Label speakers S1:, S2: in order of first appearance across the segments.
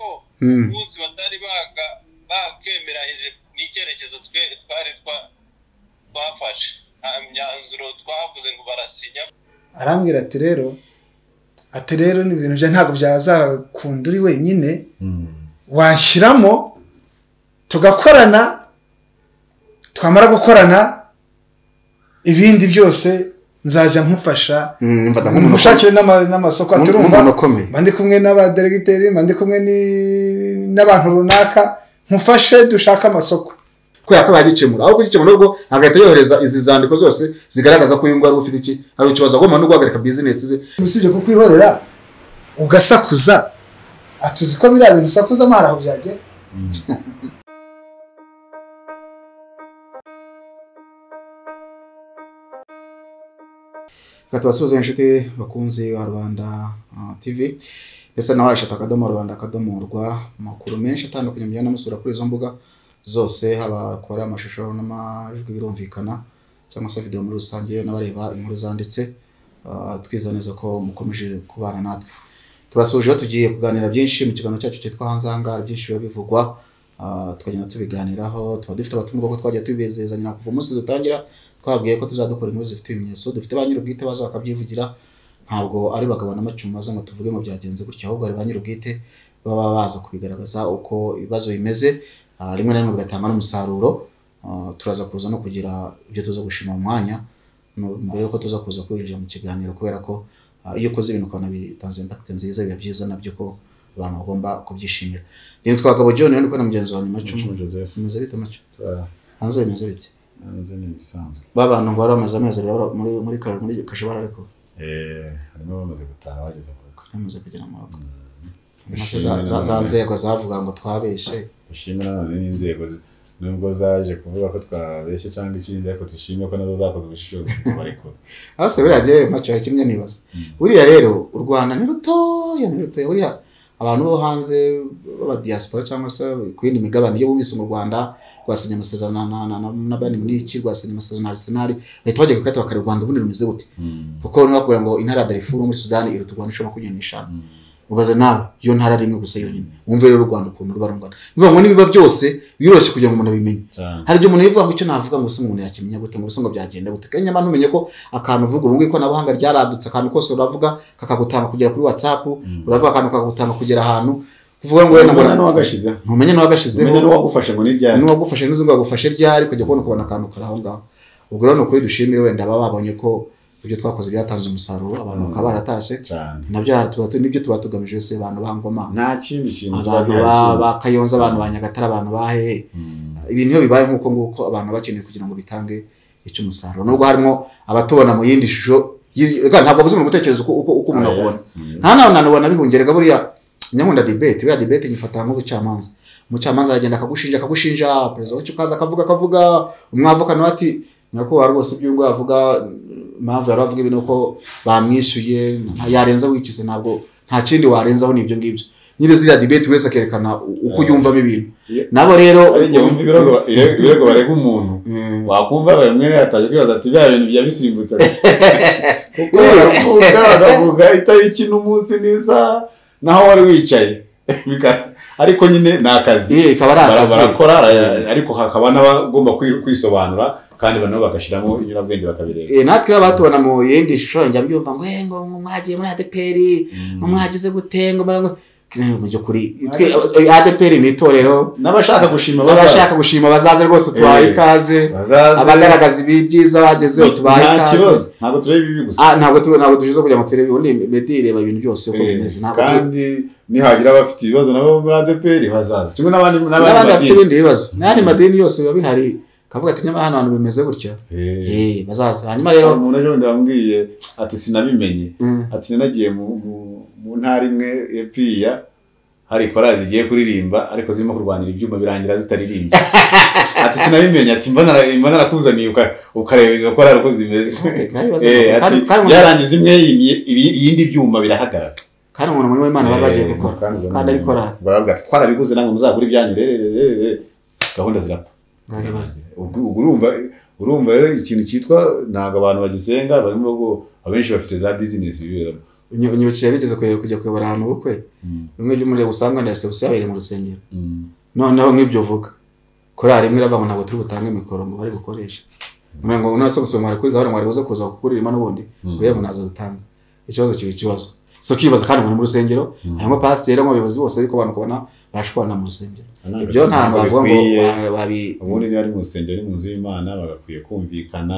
S1: bose batari baga bakwemeranyije n'icyerekezo twe twari twa- twafashe nta myanzuro twavuze ngo barasinya
S2: arambwira ati rero ati rero ni ibintu bya ntabwo byazakunda uri wenyine washyiramo tugakorana twamara gukorana ibindi byose nzajya nkufasha
S3: Mm, mfata nk'umuntu
S2: mushakire n'ama- n'amasoko ati
S3: Nk'umuntu
S2: urumva
S3: ukomeye."
S2: mba ndi kumwe n'abaderegiteri mba ndi kumwe ni- n'abantu runaka nkufashe dushake amasoko
S4: kubera ko bagikemura aho kugikemura ubwo agahita yohereza izi zandiko zose zigaragaza ko uyu nguyu ari ufite iki hari ikibazo agomba no guhagarika bizinesi ze
S2: usibye kukwihorera ugasakuza ati uzi ko biriya bintu usakuza amahari aho byagera
S4: Reka tubasuhuze inshuti bakunzi ba rwanda ah, tv ndetse nawe washata akadomo rwanda akadomo rwa amakuru menshi atandukanye mujyana musura kuri izo mbuga zose haba ku bareba amashusho n'amajwi birumvikana cyangwa se videwo muri rusange n'abareba inkuru zanditse ah, twizera neza ko mukomeje kubana natwe turasuje tugiye kuganira byinshi mu kiganiro cyacu cyitwa hanze aha ngaha byinshi biba bivugwa ah, tukagenda tubiganiraho tuba dufite abatumwa kuko twagiye tubizezanya kuva umunsi dutangira twabwiye ko tuzadukora inkuru zifite ibimenyetso dufite ba nyir'ubwite baza bakabyivugira ntabwo ari bagabo n'amacumu maze ngo tuvuge ngo byagenze gutya ahubwo hari ba nyir'ubwite baba baza kubigaragaza uko ibibazo bimeze ah, rimwe na rimwe bigatanga n'umusaruro Ah, turaza kuza no kugira ibyo tuza gushima mu mwanya mu- mbere y'uko tuza kuza kwinjira mu kiganiro kubera ko ah, iyo ukoze ibintu ukabona bitanze impakite nziza biba byiza nabyo ko abantu bagomba kubyishimira rero twagabo john ndi kumwe na mugenzi wanjye macumu
S3: Joseph
S4: bimeze bite macu
S3: ah,
S4: hanze bimeze bite
S3: hanze ni ibisanzwe
S4: babantu ngo baramaze amezi abiri bara- muri muri ka- muri kajabara ariko
S3: Eh, harimo abamaze gutaha bageze mu rugo
S4: bamaze kugera mu rugo Maze za- za- za
S3: Dushimira-
S4: nzego zavuga ngo twabeshe
S3: dushimira nanone n'inzego zi- nubwo zaje kuvuga ko twabeshye cyangwa ikindi ariko dushimye ko nazo zakoze ubushishozi tubarekura
S4: hasi buriya njyewe macu hari kimwe nibaza buriya rero u rwanda ni rutoya ni rutoya buriya abantu bo hanze b'abadiyasipora cyangwa se ku yindi migabane iyo bumvise mu rwanda rwasinye amasezerano na- na- na- na- na bani muniki rwasinye amasezerano na arisenali bahita bajya gukata bakareba u rwanda ubundi rumeze gute kuko niba bakubwira ngo intara ya darifuru muri sudani iruta u rwanda inshuro makumyabiri n'eshanu mubaze nawe iyo ntara ari imwe gusa yonyine wumve rero u rwanda ukuntu ruba rungana niba ngo n'ibiba byose biroroshye kugira ngo umuntu abimenye
S3: cyane
S4: hari igihe umuntu yivuga ngo icyo navuga ngo se umuntu yakimenya gute ngo se ngo byagenda gute kanya mba ntumenye ko akantu uvuga ubu ngubu ikoranabuhanga ryaradutse akantu kose uravuga kakagutanga kugera kuri whatsapp uravuga akantu kakagutanga kugera ahantu kuvuga ngo wenda ngo
S3: Umenye n'uwagashizeho.
S4: ntumenye n'uwagashizeho
S3: Umenye n'uwagufashe ngo ni ryari
S4: n'uwagufashe n'uzi ngo agufashe ryari kujya kubona ukabona akantu kari aho ngaho ubwo rero ni ukuri dushimire wenda baba babonye ko ibyo twakoze byatanze umusaruro abantu bakaba baratashye
S3: cyane
S4: nabyo hari- tuba tu- nibyo tuba tugamije wese abantu ba ngoma
S3: nta kindi kintu
S4: abantu
S3: kiba
S4: ba- ba
S3: gihakinze.
S4: kayonza abantu ba nyagatare abantu ba hehe
S3: Mm.
S4: ibintu iyo bibaye nk'uko nguko abantu baba bakeneye kugira ngo bitange icyo umusaruro nubwo harimo abatubona mu yindi shusho yi- reka ntabwo bazi umuntu gutekereza uko uko uko umuntu
S3: Ah, yeah.
S4: akubona
S3: Mm.
S4: nta nawe ntabwo nabihungerega buriya nyamunda debate buriya debate nyifata nk'ubucamanza umucamanza aragenda akagushinja akagushinja perezida wacyo ukaza akavuga akavuga umwavoka nawe ati nyakubahwa rwose ibyo nguyu avuga mm, impamvu yari avuga ibi ni uko bamwishyuye nta- yarenza wikize ntabwo nta kindi warenzaho ni ibyo ngibyo nyine ziriya debate buri wese akerekana uko
S3: Ah.
S4: yumvamo ibintu
S3: Iyo-
S4: nabo rero
S3: ari igihe wumva ibirego ba- ire- ibirego barega umuntu wakumva bamwe yataje kwibaza ati bya bintu bya bisimbutse kuko baravuga bakavuga itariki n'umunsi n'isaha naho wari wicaye Bika- ariko nyine ni akazi
S4: Iyi ikaba ari
S3: Bara-
S4: akazi
S3: barakora ara- ariko hakaba n'abagomba kwi- kwisobanura kandi nabo bagashyiramo inyurabwenge bakabireba
S4: Eh, natwe rero abatubona mu yindi shusho njya mbyumva ngo "Eh, ngo mwagiye muri ADPR ngo mwagize gute ngo mara- ngo Kinani mu by'ukuri twe eh, ADPR ni itorero
S3: n'abashaka gushima
S4: abashaka gushima bazaze rwose tubahe
S3: Eh.
S4: ikaze
S3: bazaze
S4: abagaragaza ibi byiza bagezeho tubahe
S3: nta kibazo
S4: ikaze
S3: ntabwo tureba ibi gusa
S4: Ah, ntabwo tu ntabwo dushize kugira ngo turebe ubundi mediri ireba ibintu byose uko bimeze ntabwo tu-
S3: kandi nihagira abafite ibibazo nabo muri ADPR bazaza kimwe n'abandi
S4: n'abandi bafite
S3: madini.
S4: ibindi bibazo n'ayandi madini yose biba bihari kavuga ati nyamara hano hantu bimeze gutya
S3: Eh.
S4: eh bazaza hanyuma
S3: Hari
S4: rero
S3: umuntu ejo bundi wambwiye ati sinabimenye
S4: mm,
S3: ati nanagiye mu, mu, mu ntara imwe ya piya hari korali zigiye kuririmba ariko zirimo kurwanira ibyuma birangira zitaririmbye ati sinabimenye ati mba nara- mba narakuzaniye uka- ukareba izo korali uko zimeze
S4: eh, kandi bazaza.
S3: Eh, ati
S4: Kandi- kandi umuntu-
S3: byarangiza imwe yimye- ibi- iyindi byuma birahagarara
S4: kandi umuntu muri w'imana baba bagiye gukora kandi ari korali
S3: baravuga ati twarabiguze namwe muzagura ibyanyu rero rero, rero rero." gahunda zirapfa
S4: baribaza
S3: ubwo ubwo urumva urumva rero ikintu cyitwa ntabwo abantu bagisenga barimo ngo abenshi bafite za bizinesi biberamo
S4: nyibukije bigeze kujya kujya kuyobora ahantu ubukwe
S3: Mm,
S4: bimwe by'umuriro usanga na resebusiyo yabereye mu rusengero
S3: mm,
S4: noneho nk'ibyo uvuga korari imwe iravuga ngo ntabwo turi butange mikoro ngo bari bukoreshe ngira ngo none se gusoma mwari kuri gahunda mwari buze kuza kukuririmo n'ubundi
S3: mm.
S4: yewe nazo dutanga ikibazo kiba ikibazo si ukibaza kandi ngo ni mu rusengero
S3: Mm.
S4: harimo pasiteri harimo abayobozi bose ariko abantu ukabona barashwana mu rusengero
S3: Ntabwo-
S4: ibyo ntabwo bavuga ngo
S3: bikwiye.
S4: ba- babi
S3: ubundi niba ari mu rusengero ari mu nzu y'imana bagakwiye kumvikana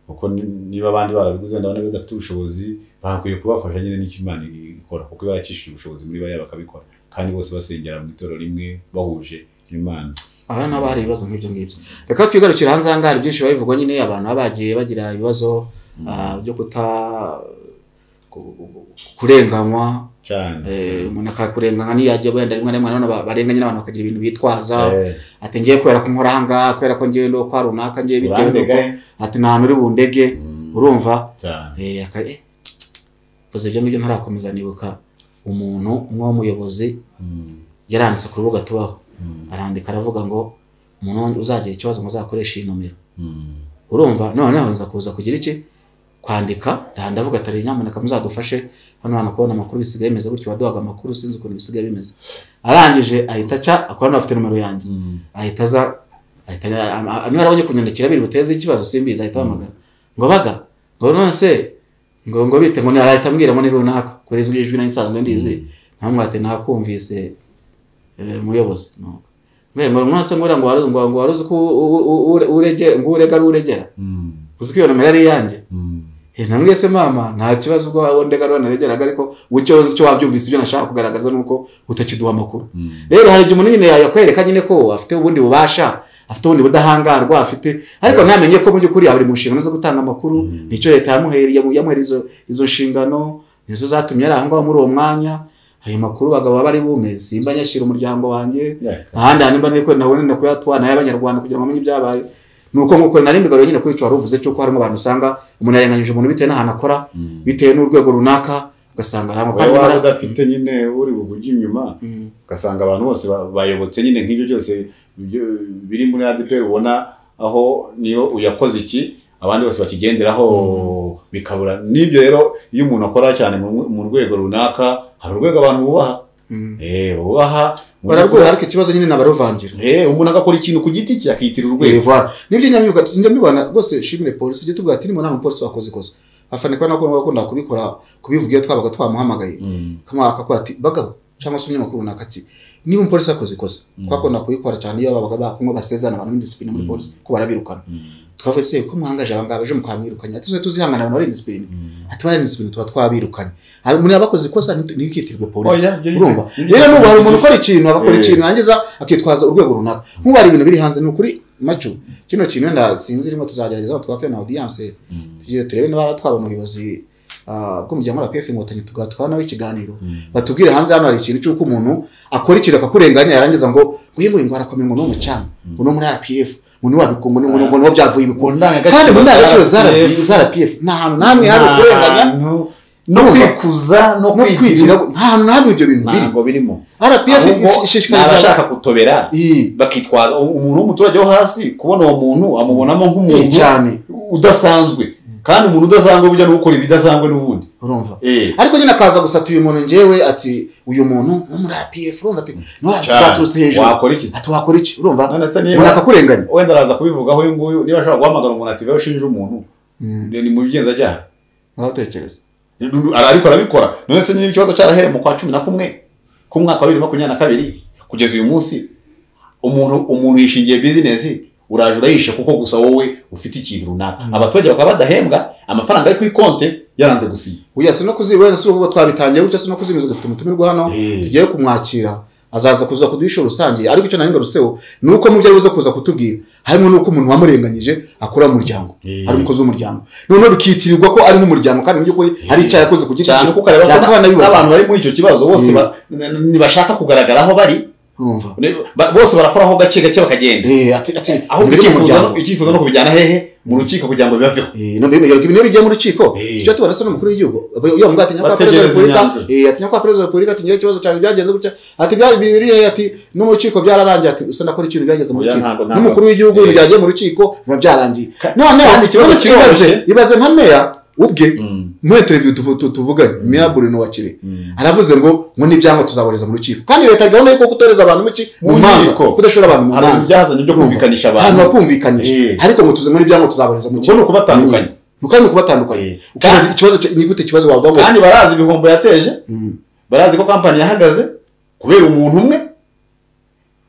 S3: kuko ni- niba abandi barabiguze ndabona badafite ubushobozi bagakwiye kubafasha nyine n'icyo imana ikora kuko iba yakishije ubushobozi muri bariya bakabikora kandi bose basengera mu itorero rimwe bahuje imana
S4: aha nabo hari ibibazo nk'ibyo ngibyo reka twigarukire hanze aha ngaha hari byinshi babivugwa nyine abantu baba bagiye bagira ibibazo ah, byo kuta ku- ku- kurenganywa
S3: cyane
S4: eh, umuntu akakurenganywa niyo yagiye wenda rimwe na rimwe nanone ba- barenganya n'abantu bakagira ibintu bitwaza
S3: Eh,
S4: ati ngiye kubera ko nkora aha ngaha kubera ko ngiye ndi kwa runaka ngiye bitewe
S3: urandega
S4: n'uko ati nta hantu uri bundege
S3: Mm,
S4: urumva
S3: cyane
S4: Eh, aka- eh, mvuze ibyo ngibyo ntarakomeza nibuka umuntu umwe w'umuyobozi
S3: Mm,
S4: yaranditse ku rubuga tubaho
S3: mm,
S4: arandika aravuga ngo umuntu uzagira ikibazo muzakoreshe iyi nomero
S3: mm,
S4: urumva noneho nza kuza kugira iki kwandika aha ndavuga atari nyamuneka muzadufashe hano hantu kubona amakuru bisigaye bimeze gutyo waduhaga amakuru sinzi ukuntu bisigaye bimeze arangije ahita aca akora n'abafite nomero yanjye
S3: mm,
S4: ahita aza ahita niba arabonye kunyandikira biri buteze ikibazo simbizi ahita ahamagara ngo baga ngo none se ngo ngo bite ngo arahita ambwiramo ni runaka kuri izwi ijwi nari nsanzwe ndizi ntamwate ntakumvise eh, muyobozi Nuko, mwe ngo mwase ngo ngo waruzi ngo waruzi ko uregera ngo urega ari uregera
S3: mm,
S4: uzi ko iyo nomero ari iyanjye
S3: mm.
S4: Eh, namwe se mama nta kibazo ubwo wabonde garo naregeraga ariko ucyo nzi cyo wabyumvise ibyo nashaka kugaragaza nuko utakiduha amakuru
S3: Mm.
S4: rero hari igihe umuntu nyine yakwereka nyine ko afite ubundi bubasha afite ubundi budahangarwa afite ariko ntamenye ko mu by'ukuri yaba ari mu nshingano zo gutanga amakuru
S3: Mm.
S4: nicyo leta yamuhereye yamu- yamuhereye izo, izo nshingano nizo zatumye ari aho ngaho muri uwo mwanya ayo makuru bagabo baba ari bume simba nyashyira umuryango wanjye
S3: Yeah.
S4: ahandi hantu mba niko nabona no kuyatwa nayo abanyarwanda kugira ngo amenye ibyabaye ni uko nk'uko nari mbigaruriye nyine kuri icyo wari uvuze cy'uko harimo abantu usanga umuntu yarenganyije umuntu bitewe n'ahantu akora
S3: Mm.
S4: bitewe n'urwego runaka ugasanga ari
S3: wowe waba
S4: amapantaro
S3: udafite nyine uri bugujye inyuma
S4: Mm.
S3: ugasanga abantu bose ba- bayobotse nyine nk'ibyo byose byo- biri muri ADP ubona aho niyo uyakoze iki abandi bose bakigenderaho bikabura n'ibyo rero iyo umuntu akora cyane mu mu rwego runaka hari urwego abantu bubaha
S4: Mm.
S3: eh bubaha umuntu
S4: bararwubaha
S3: akora-
S4: ariko ikibazo nyine ni abaruvangira
S3: eh umuntu agakora ikintu ku giti cye akiyitirira urwego
S4: Voilà. nibyo nyamwibwa njya mbibona rwose shimire polisi ujye tubwira ati niba nta mupolisi wakoze ikosa afane kuba nako bakunda kubikora kubivuga iyo twabaga twamuhamagaye
S3: Mm.
S4: kamara akakuba ati bagabo cyangwa se umunyamakuru runaka ati niba umupolisi yakoze ikosa
S3: Mm.
S4: twakunda kubikora cyane iyo babaga bakumwe basezerana abantu muri disipurine muri
S3: Mm.
S4: polisi ko barabirukana
S3: Mm.
S4: twavuze se ko muhangaje abangaba ejo mukamwirukanye ati tuzajya tuzihangana abantu bari disipurine
S3: Mm.
S4: ati bari disipurine tuba twabirukanye hari umuntu yabakoze ikosa nti- ntibikitirwe polisi
S3: Oya, ibyo-
S4: urumva
S3: ibyo- ibyo-
S4: rero nubu hari umuntu ukora ikintu agakora
S3: Eh.
S4: ikintu yangiza akitwaza urwego runaka nk'ubu hari ibintu biri hanze ni ukuri macu kino kintu wenda sinzi rimwe tuzagerageza ngo twake na audience
S3: Mm.
S4: tugire turebe niba twabona ubuyobozi ah, bw'umuryango wa PF inkotanyi tugatwa nawe ikiganiro
S3: Mm.
S4: batubwire hanze hano hari ikintu cy'uko umuntu akora ikintu akakurenganya yarangiza ngo uyu nguyu ngo arakomeye ngo ni umucana ngo ni muri RPF ngo ni wabikungu ngo ni ngo ni byavuye
S3: Mu
S4: ibikungu
S3: ndangagaciro
S4: kandi mu ndangagaciro za
S3: za
S4: RPF za RPF nta hantu namwe hari ukurenganya
S3: no
S4: Urumva?
S3: kwikuza no
S4: no kwigira
S3: kwigira
S4: nta hantu namwe ibyo bintu biri
S3: ntabwo birimo
S4: RPF
S3: ahubwo ni
S4: ishishikariza
S3: abashaka kutobera
S4: iyi
S3: bakitwaza umuntu w'umuturage wo hasi kubona uwo muntu amubonamo
S4: iyi
S3: nk'umuntu
S4: cyane
S3: udasanzwe kandi umuntu udasanzwe burya ni ukora ibidasanzwe n'ubundi
S4: urumva
S3: Eh,
S4: ariko nyine akaza gusata uyu muntu njyewe ati uyu muntu ni muri APF urumva ati
S3: cyane.
S4: ntiwaturutse hejuru
S3: wakora iki se?
S4: ati wakora iki urumva
S3: none se
S4: umuntu
S3: niba
S4: akakurenganya
S3: wenda araza kubivugaho uyu nguyu niba ashobora guhamagara umuntu ati veho ushinje umuntu ni ni mu bigenzacyaha
S4: ntabatekereza
S3: ariko arabikora none se niba ikibazo cyarahereye mu kwa cumi na kumwe k'umwaka wa bibiri makumyabiri na kabiri kugeza uyu munsi umuntu umuntu yishingiye bizinesi uraje urayisha kuko gusa wowe ufite ikintu runaka abaturage bakaba badahembwa amafaranga ari ku ikonte yaranze gusinya
S4: uya si no kuzibura wenda si ubu twabitangiye gutya si no kuzimiza dufite umutumirwa hano
S3: Eh.
S4: tugiye kumwakira azaza kuza kuduhisha rusange ariko icyo nari ngarutseho ni uko mu byo aribuze kuza kutubwira harimo n'uko umuntu wamurenganyije akora mu muryango
S3: Eh.
S4: ari umukozi w'umuryango noneho bikitirirwa ko ari nk'umuryango kandi mu by'ukuri hari icyaha yakoze ku giti
S3: cyane
S4: cye
S3: kuko areba ko
S4: yakaba
S3: n'abantu
S4: anabibaza
S3: bari muri icyo kibazo bose
S4: Mm.
S3: ba- n- ntibashaka kugaragara aho bari
S4: urumva
S3: Ne- ba- bose barakora aho gake gake bakagenda
S4: Eh, ati ati
S3: ahubwo
S4: imbere
S3: icyifuzo
S4: y'umuryango.
S3: no- icyifuzo no kubijyana hehe mu rukiko kugira ngo bibaveho
S4: Eh, no mbere yabwiye ibintu bigiye mu rukiko
S3: Eh.
S4: icyo tubona se n'umukuru w'igihugu iyo mbwa atinya kwa perezida wa
S3: Bategereza
S4: repubulika
S3: imyanzuro.
S4: eh, atinya kwa perezida wa repubulika ati ngewe ikibazo cyawe byagenze gutya ati byari biri hehe ati no mu rukiko byararangiye ati usa nakora ikintu byageze mu
S3: Oya,
S4: rukiko
S3: ntabwo, ntabwo.
S4: n'umukuru w'igihugu
S3: Eh.
S4: ibintu byagiye mu rukiko biba byarangiye noneho
S3: kandi ikibazo
S4: none se ibaze
S3: kiroroshye.
S4: ibaze nka meya ubwe
S3: Mm,
S4: muri televiziyo tuvu- tu- tuvuganye meya burino wa kirehe
S3: mm.
S4: aravuze ngo ngo n'ibyangwa tuzaboriza mu rukiko kandi leta gahunda y'uko kutoreza abantu mu ki mu
S3: Mu
S4: manza
S3: nkiko.
S4: kudashora abantu mu
S3: hari
S4: manza
S3: ibyazanye byo kumvikanisha abantu
S4: ahantu bakumvikanisha
S3: Eh.
S4: ariko ngo tuze ngo n'ibyangombwa tuzaboneza mu
S3: ubwo ni ukubatandukanya
S4: nuko ni ukubatandukanya
S3: Eh.
S4: ukibaza ikibazo cya- ni gute ikibazo wavuga ngo
S3: kandi barazi ibihombo yateje
S4: Mm.
S3: barazi ko kampani yahagaze kubera umuntu umwe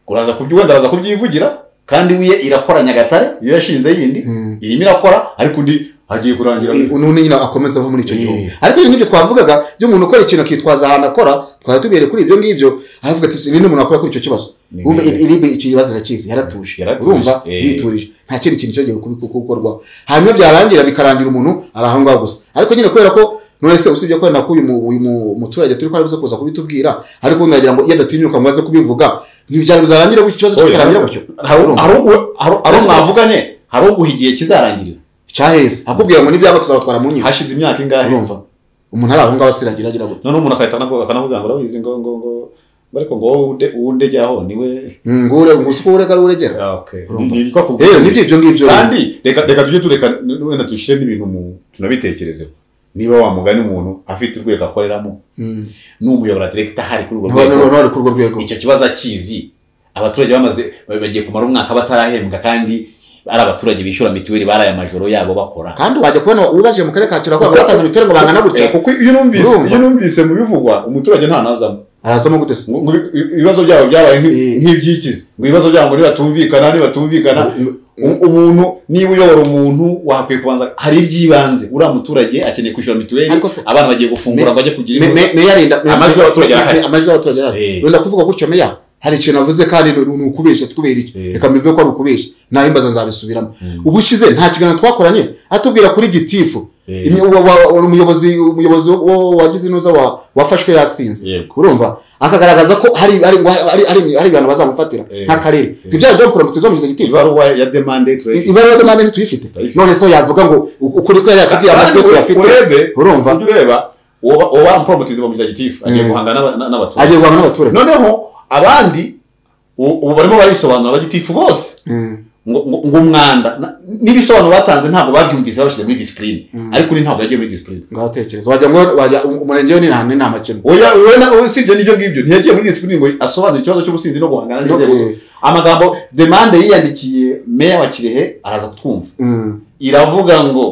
S3: uraza kubyi wenda araza kubyivugira kandi wiye irakora nyagatare iyo yashinze yindi
S4: Mm.
S3: irimo irakora ariko undi agiye kurangira
S4: Eh, uno ni nyina akomeza ava muri icyo
S3: Eh.
S4: gihugu ariko ibintu nk'ibyo twavugaga by'umuntu ukora ikintu akitwaza ahantu akora twari tubihere kuri ibyo ngibyo aravuga ati ni umuntu wakora kuri icyo kibazo
S3: Ni
S4: wumva
S3: bimwe.
S4: iribe iki kibazo irakizi yaratuje
S3: Yaratuje,
S4: urumva
S3: eh.
S4: yiturije nta kindi kintu cyongeye kubi- gukorwaho hanyuma byarangira bikarangira umuntu ari aho ngaho gusa ariko nyine kubera ko nonese usibye ko na ko uyu mu- uyu mu- muturage turi ko ari buze kuza kubitubwira ariko ubundi nagira ngo iyo adatinyuka ngo aze kubivuga ntibyari buzarangira gutyo ikibazo
S3: Oya,
S4: kikarangira gutyo
S3: hari
S4: Urumva?
S3: hari ugu- hari- hari uwo mwavuganye hari uguha igihe kizarangirira
S4: cyaheze akubwira ngo n'ibyaba tuzabatwara mu nkiko
S3: hashize imyaka ingahe
S4: urumva umuntu ari aho ngaho asiragira agira gutya
S3: noneho umuntu akahita anavuga- akanavuga ngo urabizi ngo ngo ngo ariko ngo wowe unde- uwo undegeraho niwe
S4: ngure ngusuka urega ruregera
S3: Ah, okay.
S4: Urumva.
S3: Ni- nitwa kubwira.
S4: rero nibyo ibyo ngibyo rero.
S3: kandi reka reka tujye tureka n- wenda dushyire n'ibintu mu tunabitekerezeho niba wa mugani umuntu afite urwego akoreramo
S4: Mm.
S3: n'umuyobora direkita ahari kuri urwo
S4: Niho- niho-
S3: rwego
S4: niho ari kuri urwo rwego
S3: icyo kibazo akizi abaturage bamaze bagiye kumara umwaka batarahembwa kandi ari abaturage bishyura mituweli baraye amajoro yabo bakora
S4: kandi wajya kubona ubajije mu karere ka kirogo ngo bataza imiturire ngo bangana gutya
S3: Eh, kuko iyo numvise
S4: Urumva?
S3: iyo numvise mu bivugwa umuturage ntanazamo
S4: arazamo gute se
S3: ngo ngo ibi- ibibazo byabo byabaye nk'i-
S4: Eh.
S3: nk'ibyikizi ngo ibibazo byabo ngo nibatumvikana nibatumvikana
S4: Mm.
S3: u- umuntu niba uyobora umuntu wakwiye kubanza hari iby'ibanze uriya muturage akeneye kwishyura mituweli
S4: Ariko se-
S3: abana bagiye gufungura
S4: Me-
S3: ngo ajye kugira
S4: Me-
S3: intuza
S4: me- meya arinda me-
S3: Amajwi
S4: me-
S3: y'abaturage
S4: me-
S3: arahari.
S4: me- amajwi y'abaturage arahari
S3: Eh.
S4: wenda kuvuga gutyo meya hari ikintu avuze kandi ni ni ukubeshya tukubera iki
S3: Eh.
S4: reka mbivuge ko ari ukubeshya nawe imbaza nzabisubiramo
S3: Mm.
S4: ubushize nta kiganiro twakoranye atubwira kuri gitifu
S3: Eh.
S4: Imwe- wa- wa- umuyobozi umuyobozi wo- wagize inuza wa- wafashwe yasinze
S3: Yego.
S4: urumva akagaragaza ko hari hari hari hari- hari ibintu bazamufatira
S3: Eh.
S4: nk'akarere
S3: Eh.
S4: ibyo ari byo prompt zomugize gitifu
S3: ibaruwa ya demande turayifite
S4: ibaruwa y'amande ntituyifite
S3: Turayifite.
S4: none se yavuga ngo u- ukuri ko yari yatubwiye amajwi ye tuyafite
S3: urebe
S4: urumva
S3: ujye ureba uwo uwo baramuporomotiza mu gitifu agiye
S4: Mm.
S3: guhangana n'aba- n'abaturage
S4: agiye guhangana n'abaturage
S3: noneho abandi u- ubu barimo barisobanura abagitifu bose
S4: Mm.
S3: ngo ngo- ngo umwanda na- n'ibisobanuro batanze ntabwo babyumvise babishyize muri disipurine
S4: Mm.
S3: ariko undi ntabwo yagiye muri disipurine
S4: ngaho tekereza wajya ngo wajya um- umurenge we ni nta ni nta makemwa
S3: oya we na- we usibye n'ibyo ngibyo ntiyagiye muri disipurine ngo asobanure ikibazo cy'ubusinzi no guhangana
S4: No,
S3: n'inzego zo-
S4: eh.
S3: amagambo demande yiyandikiye meya wa kirehe araza kutwumva iravuga ngo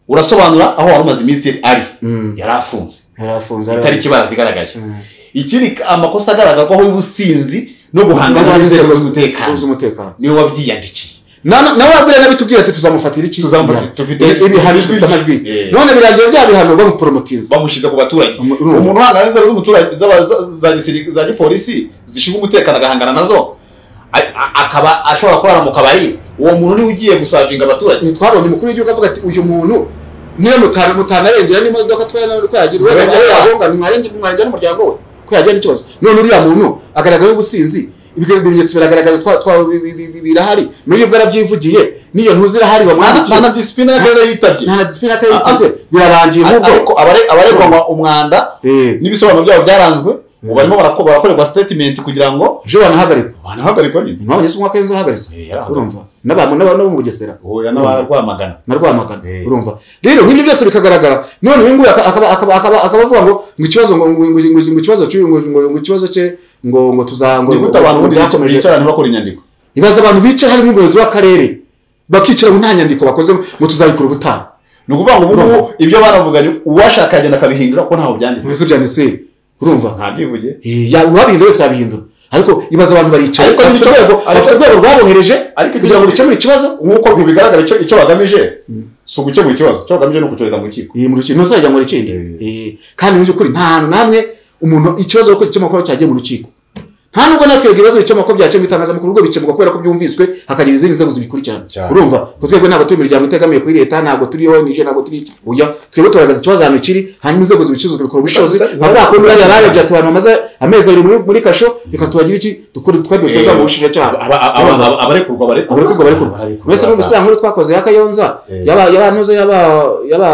S3: urasobanura aho wari umaze iminsi ari
S4: Mm.
S3: yari afunze
S4: yarafunze
S3: itariki barazigaragaje
S4: Mm.
S3: ikindi amakosa agaragazwaho y'ubusinzi no guhangana n'inzego z'umutekano
S4: z'umutekano
S3: niwe wabyiyandikiye
S4: Na- na- nawe wabwira nawe ati tuzamufatira iki
S3: Tuzamufata-
S4: Ibihano.
S3: tufite-
S4: Ibi- ibihano
S3: tufite
S4: bifite amajwi
S3: Eh.
S4: none birangira bya bihano bamuporomotinza
S3: bamushyize ku baturage
S4: Umu- urumva.
S3: umuntu uhangana n'inzego z'umuturage z'aba- za- za gisiri- za gipolisi zishinzwe umutekano agahangana nazo a- a- akaba ashobora kurara mu kabari uwo muntu niwe ugiye gusavinga abaturage
S4: ntitwabonye umukuru w'igihugu avuga ati uyu muntu niyo mutana mutanarengera n'imodoka twari twagira uwo
S3: Mwarengera.
S4: yagonga mwarenge mwarenge n'umuryango we ko yagira n'ikibazo none uriya muntu agaragaza ubusinzi ibyo bimenyetso biragaragaza twa twa bi- bi- bi- bi- birahari n'uyu ubwo yarabyivugiye n'iyo ntuzi irahari bamwandikiye
S3: disipurine y'akarere yitabye
S4: nta na disipurine akarere yitabye birarangiye
S3: ariko
S4: ahubwo
S3: abare- abaregwa mu- umwanda n'ibisobanuro byabo byaranzwe ubu barimo barako- barakorerwa statement kugira ngo
S4: ejo banahagarikwa
S3: banahagarikwa nyine
S4: impamvu nyinshi umwaka w'inzu wahagaritswe
S3: Eh, yarahagaritswe.
S4: urumva n'abantu n'abantu bo mu bugesera
S3: oya n'abarwamagana
S4: na Rwamagana
S3: Eh.
S4: urumva rero nk'ibyo byose bikagaragara none uyu nguyu aka- akaba akaba akaba akaba avuga ngo ngo ikibazo ngo ngo ngo ngo ngo ikibazo cy'uyu ngo ngo ngo ikibazo cye ngo ngo tuzango
S3: ni gute abantu ubundi
S4: byakomeje
S3: bicarana bakora inyandiko
S4: ibaza abantu bicara harimo umuyobozi w'akarere bakicara mu nta nyandiko bakoze ngo tuzabikora ubutaha
S3: ni ukuvuga ngo ubu ngubu ibyo banavuganye uwashaka yagenda akabihindura kuko ntaho byanditse
S4: bivuze byanditse urumva
S3: ntabyivuge
S4: Eh, ya- uwabihindura wese yabihindura ariko ibaza abantu baricara
S3: Ariko
S4: bafite
S3: nicyo-
S4: urwego
S3: ariko-
S4: bafite urwego rwabohereje
S3: ariko icyo-
S4: kugira ngo bikemure ikibazo
S3: nk'uko bigaragara icyo icyo bagamije si ugukemura ikibazo icyo bagamije ni ukucyohereza mu rukiko
S4: iyi mu rukiko ntuzajya mu rukindi Eh, kandi mu by'ukuri nta hantu namwe umuntu ikibazo uko gikemuka cyagiye mu rukiko nta nubwo natwe ibibazo bikemuka byacye mu itangazamakuru ubwo bikemuka kubera ko byumviswe hakagira izindi nzego zibikurikirana
S3: Cyane.
S4: urumva ngo twebwe ntabwo turi imiryango itegamiye kuri leta ntabwo turi onije ntabwo turi iki. oya twebwe turagaragaza ikibazo ahantu kiri hanyuma inzego zibicuruzwa bikora ubushobozi
S3: Zibikora-
S4: abakundi bari
S3: zibikora-
S4: abarebye ati abantu bamaze amezi abiri muri- muri kasho reka tubagira iki dukore twebwe dusoza mu bushinjacyaha
S3: Aba- aba- aba- aba- abarekurwa barekurwa
S4: abarekurwa barekurwa mwese numvise ya nkuru twakoze ya kayonza
S3: Eh.
S4: yaba yaba nuze yaba yaba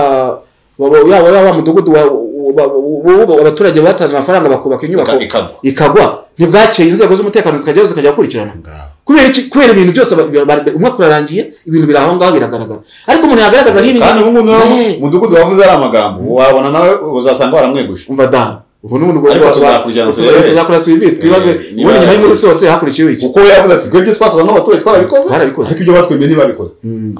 S4: waba- yaba yaba mudugudu wa- wa- wa- wa- abaturage batanze amafaranga bakubaka inyubako
S3: Ika- ikagwa.
S4: ikagwa ntibwakeye inzego z'umutekano zikajyaho zikajya gukurikirana kubera iki kubera ibintu byose ba- ba- ba- umwaka urarangiye ibintu biri aho ngaho biragaragara ariko umuntu yagaragaza nk'ibi
S3: kandi
S4: ngibi
S3: ubu ngubu niba
S4: Eh,
S3: umudugudu wavuze ari amagambo wabona nawe uzasanga waramweguje
S4: umva da ubu ni umuntu
S3: Ariko
S4: wa-
S3: tuzakurikirana,
S4: wa-
S3: turebe.
S4: tuzakora suivi twibaze
S3: Eh, niba-
S4: ubundi nyuma y'inkuru isohotse hakurikiyeho iki
S3: kuko we yavuze ati twebwe twasaga nk'abaturage twarabikoze
S4: Barabikoze.
S3: ariko ibyo batwemeye ntibabikoze
S4: Mm.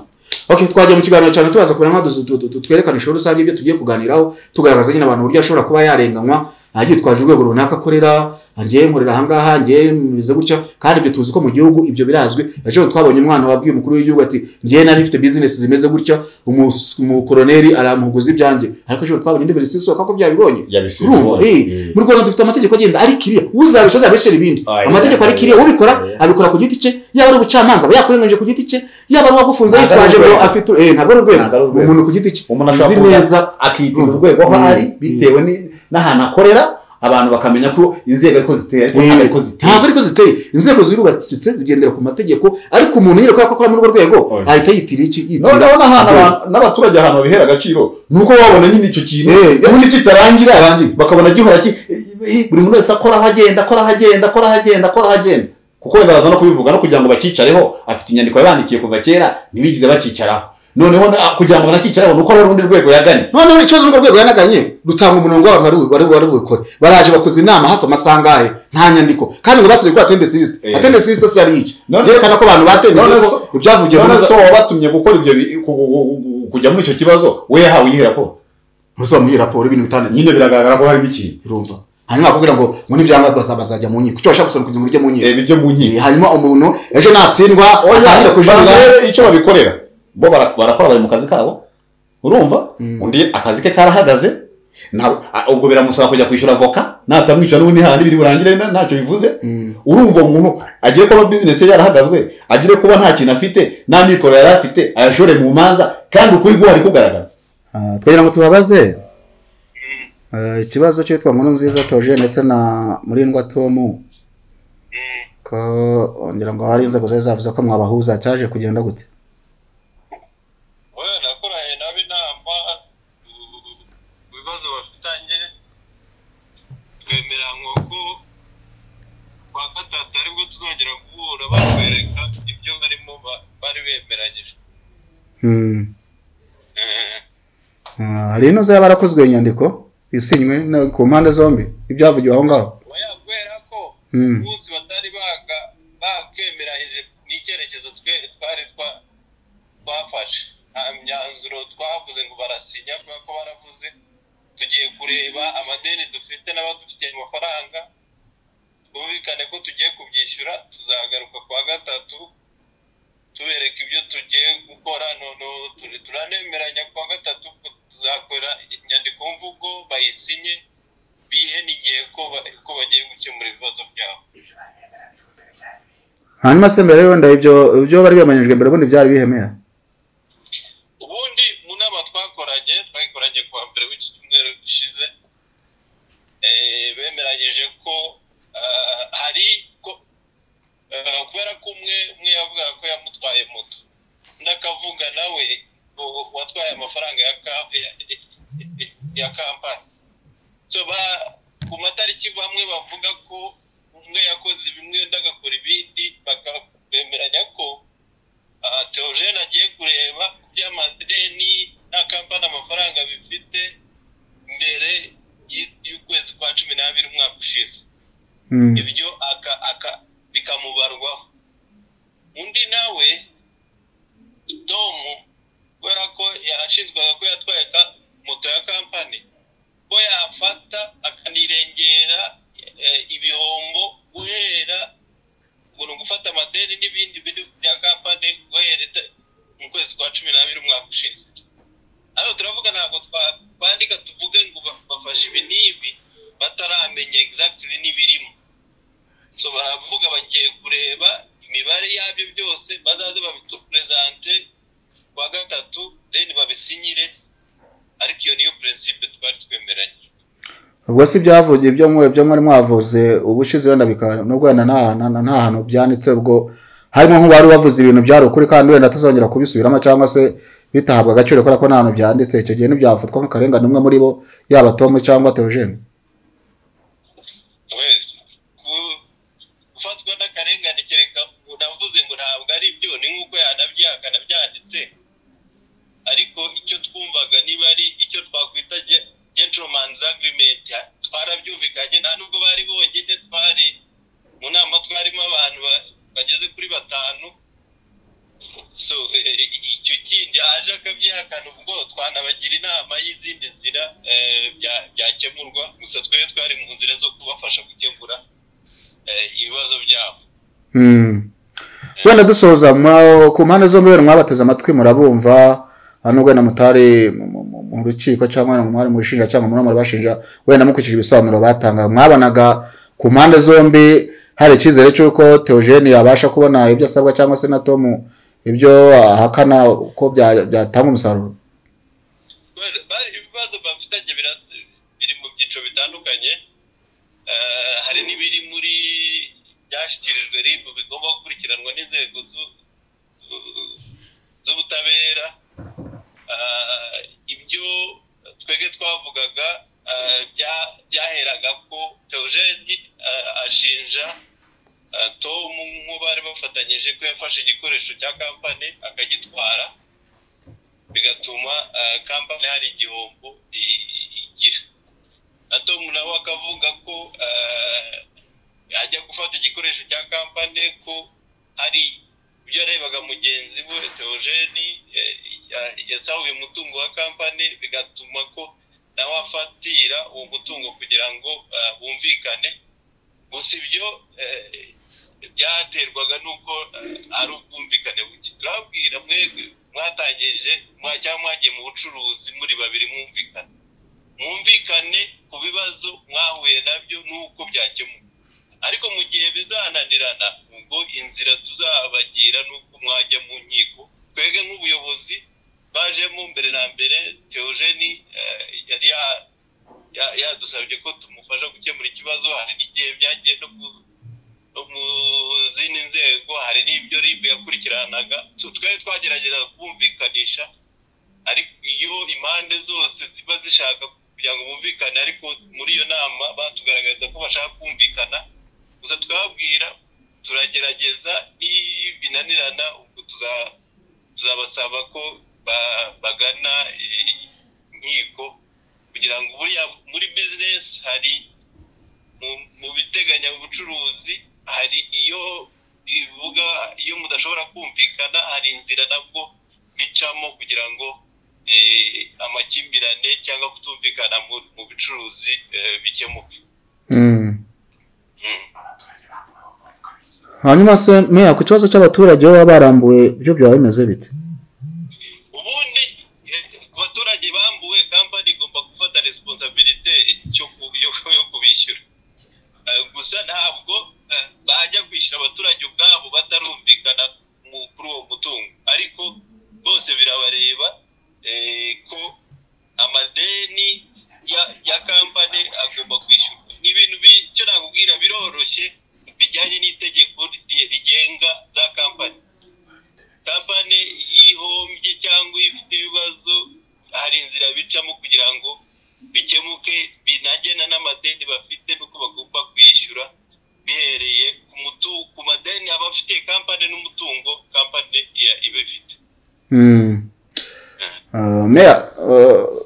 S4: Okay, twagiye mu kiganiro cyane tubaza kubera nka duzu- du- du- twerekana ishuri rusange ibyo tugiye kuganiraho tugaragaza nyine abantu uburyo ashobora kuba yarenganywa ah, yitwaje urwego runaka akorera ngiye nkorera ahangaha ngiye meze gutya kandi ibyo tuzi ko mu gihugu ibyo birazwi ejo twabonye umwana wabwiye umukuru w'igihugu ati ngiye nari mfite bizinesi zimeze gutya umus- umukoroneri aramuguza ibyanjye ariko ejo twabonye indi verisiyo isohoka ko byabibonye
S3: yabisubije
S4: urumva eh, mu rwanda dufite amategeko agenda ari kiriya uzabisha azabishyira ibindi
S3: Aye,
S4: amategeko
S3: aye,
S4: ari kiriya
S3: aye.
S4: ubikora
S3: Aye.
S4: abikora ku giti cye yaba ari ubucamanza aba yakurenganyije ku giti cye yaba ari uwagufunze
S3: Ntabwo ari
S4: yitwaje ngo
S3: urwego.
S4: afite eh, ntabwo ari urwego
S3: Ntabwo ari urwego.
S4: umuntu ku giti cye
S3: umuntu
S4: uzi
S3: ashobora kuza
S4: neza
S3: akitira
S4: Urumva.
S3: urwego aho
S4: Mm.
S3: ari bitewe ni- n'ahantu akorera abantu bakamenya ko inzego ariko ziteye ariko
S4: Eh,
S3: ntabwo ariko ziteye
S4: ntabwo ariko ziteye inzego zirubakitse zigendera ku mategeko ariko umuntu nyine kubera ko akora muri urwo rwego
S3: Oya.
S4: ahita yitira iki
S3: none
S4: yitira
S3: ndabona ahantu abantu- n'abaturage ahantu babihera agaciro ni uko babona nyine icyo kintu
S4: Eh,
S3: ubundi kitarangira
S4: Kitarangira.
S3: bakabona gihora ki eh, buri muntu wese akora aho agenda akora aho agenda akora aho agenda akora aho agenda kuko wenda baza no kubivuga no kugira ngo bacyicareho afite inyandiko yabandikiye kuva kera ntibigize bacicaraho noneho na- kugira ngo banacyicaraho ni uko hari urundi rwego yaganye
S4: noneho ikibazo n'urwo rwego yanaganye rutanga umurongo w'abantu wari bu- wari wari bukore baraje bakoze inama hafi amasaha angahe nta nyandiko kandi ngo basigaye gukora atendesi lisite
S3: Eh.
S4: atendesi lisite si yari iki
S3: None-
S4: byerekana ko abantu
S3: None
S4: batendesi
S3: so-
S4: ko ibyavugiye muri
S3: none
S4: zo
S3: so wabatumye gukora ibyo bi- ku- ku- ku- ku- kujya muri icyo kibazo we yahawe iyi raporo
S4: muzamuhe raporo y'ibintu bitanditse
S3: nyine biragaragara ko harimo ikintu
S4: urumva hanyuma bakubwira ngo ngo nibyanga bazaba bazajya mu nkiko icyo bashaka gusaba kugira ngo ujye mu nkiko
S3: reba ibyo mu nkiko
S4: Eh, hanyuma umuntu ejo natsindwa atangire kujuririra
S3: barebe icyo babikorera bo bara- barakora bari mu kazi kabo urumva undi akazi ke karahagaze nta- a- ubwo biramusaba kujya kwishyura voka natamwishyura n'ubundi nta n'ibiri burangire na- ntacyo bivuze urumva uwo muntu agiye kuba bizinesi ye yarahagazwe agire kuba nta kintu afite nta mikoro yari afite ayashore mu manza kandi ukuri guhari kugaragara
S4: Ah, twagira ngo tubabaze Eh, ikibazo cyitwa nkuru nziza toje ndetse na murindwa tomu ko ngira ngo hari inzego zari zavuze ko mwabahuza cyaje kugenda gute
S1: Oya nakoranye nabo inama ku- ku bibazo bafitanye twemeranywa ko ku wa gatatu aribwo tuzongera guhura batwereka ibyo barimo ba- bari bemeranyije
S4: Hmm.
S1: Eh,
S4: Ah, hari inoze y'abarakozwe inyandiko isinywe na- ku mpande zombi ibyavugiwe aho ngaho
S1: oya kubera ko
S4: Hmm.
S1: umunsi batari baga bakemeranyije n'icyerekezo twe- twari twa- twafashe nta myanzuro twavuze ngo barasinya kubera ko baravuze tugiye kureba amadeni dufite n'abadufitiye amafaranga twumvikane ko tugiye kubyishyura tuzagaruka ku wa gatatu tubereka ibyo tugiye gukora noneho turi- turanemeranya ku wa gatatu ko tuzakora inyandikomvugo bayisinye bihe n'igihe ko ba- ko bagiye gukemura ibibazo byabo
S4: hanyuma se mbere wenda ibyo ibyo bari biyamanyijwe mbere ubundi byari bihemewe
S1: ubundi mu nama twakoranye twayikoranye ku wa mbere w'iki cyumweru gishize eh, bemeranyije ko ah, hari ko ah, kubera ko umwe umwe yavugaga ko yamutwaye moto undi akavuga nawe ngo watwaye amafaranga ya ka- ya- ya- ya kampani so ba- ku matariki bamwe bavuga ko umwe yakoze bimwe undi agakora ibindi bakabemeranya ko aha Theogene agiye kureba ku by'amadeni na kampani amafaranga bifite mbere y- y'ukwezi kwa cumi n'abiri umwaka ushize
S4: Hmm.
S1: ibyo aka- aka- bikamubarwaho undi nawe tomu kubera ko yarashinjwaga ko yatwaye ka- moto ya kampani ko yafata akanirengera eh, ibihombo guhera ngo ni ugufata amadeni n'ibindi biri bya kampani guhera ita- mu kwezi kwa cumi n'abiri umwaka ushize hano turavuga ntabwo twa- twandika tuvuge ngo ba- bafashe ibi n'ibi bataramenya exactly n'ibirimo so baravuga bagiye kureba imibare yabyo byose bazaze babituperezante kuwa gatatu then babisinyire ariko iyo niyo principe twari twemeranye
S4: ubwo si ibyavugiye ibyo mwe ibyo mwari mwavuze ubushize wenda bikaba nubwo wenda nta nta- nta hantu byanditse ubwo harimo nk'uwari wavuze ibintu byari ukuri kandi wenda atazongera kubisubiramo cyangwa se bitahabwa agaciro kubera ko nta hantu byanditse icyo gihe ntibyafatwa nk'akarengane umwe muri bo yaba tomu cyangwa teogene
S1: we ku- gufatwa n'akarengane kereka navuze ngo ntabwo ari byo ni nk'uko yanabyihakanabya bose ariko icyo twumvaga niba ari icyo twakwita ge- gentleman's agreement ha- twarabyumvikanye nta nubwo bari bonyine twari mu nama twarimo abantu ba- bageze kuri batanu so eh, icyo kindi aje akabyihakana ubwo twanabagira inama y'izindi nzira eh, bya- byakemurwa gusa twebwe twari mu nzira zo kubafasha gukemura eh, ibibazo byabo
S4: Mm. wenda dusoza mwa- ku mpande zombi wenda mwabateze amatwi murabumva ah, nubwo wenda mutari mu- mu- mu- mu rukiko cyangwa wenda mwari mu bushinjacyaha muri murabashinja wenda mukurikije ibisobanuro batanga mwabonaga ku mpande zombi hari icyizere cy'uko teogene yabasha kubona ibyo asabwa cyangwa se na tomu ibyo ahakana uko bya- byatanga umusaruro
S1: Well, bari- ibibazo bafitanye bira- biri mu byiciro bitandukanye Eh, hari n'ibiri muri byashyikirijwe rib bigomba gukurikiranwa n'inzego zu- zu- z'ubutabera Eh, ibyo twebwe twavugaga eh, bya- byaheraga ko teogeni ashinja eh, tom nk'ubari bafatanyije ko yafashe igikoresho cya kampani akagitwara bigatuma eh, kampani hari igihombo i- i- igira na tom nawe akavuga ko eh, ajya gufata igikoresho cya kampani ko hari ibyo yarebaga mugenzi we teogeni yasahuye umutungo wa kampani bigatuma ko nawe afatira uwo mutungo kugira ngo eh, bumvikane gusa ibyo eh, byaterwaga n'uko eh, ari ubwumvikane buke turababwira mwebwe mwatangije mwa- cyangwa mwagiye mu bucuruzi muri babiri mwumvikane mwumvikane ku bibazo mwahuye nabyo n'uko byakemuka ariko mu gihe bizananirana ubwo inzira tuzabagira n'uko mwajya mu nkiko twebwe nk'ubuyobozi bajemo mbere na mbere teogeni eh, yari ya- ya- yadusabye ko tumufasha gukemura ikibazo hari n'igihe byagiye no ku no mu zindi nzego hari n'ibyo rib yakurikiranaga Tu- twari twagerageza kumvikanisha ariko iyo impande zose ziba zishaka kugira ngo bumvikane ariko muri iyo nama batugaragariza ko bashaka kumvikana gusa twababwira turagerageza n'ibinanirana ubwo tuza- tuzabasaba ko ba- bagana eh, inkiko kugira ngo buriya- muri bizinesi hari mu- mu biteganya ubucuruzi hari iyo bivuga iyo mudashobora kumvikana hari inzira nabwo bicamo kugira ngo eh, amakimbirane cyangwa kutumvikana mu- mu bicuruzi eh, bikemuke
S4: Mm.
S1: Mm.
S4: hanyuma se meya ku kibazo cy'abaturage baba barambuwe byo byaba bimeze bite
S1: ubundi eh, abaturage bambuwe kampani igomba gufata resiponsabilite yo ku- yo- yo kubishyura Eh, gusa ntabwo eh, bajya kwishyura abaturage ubwabo batarumvikana mu- kuri uwo mutungo ariko bose birabareba eh, ko amadeni ya- ya kampani agomba kwishyurwa ni ibintu bi- icyo nakubwira biroroshye bijyanye n'itegeko ri- rigenga za kampani kampani yihombye cyangwa ifite ibibazo hari inzira bicamo kugira ngo bikemuke binagena n'amadeni bafite n'uko bagomba kwishyura bihereye ku mutu- ku madeni aba afite kampani n'umutungo kampani ya- iba ifite
S4: Mm. Uh, Meya uh,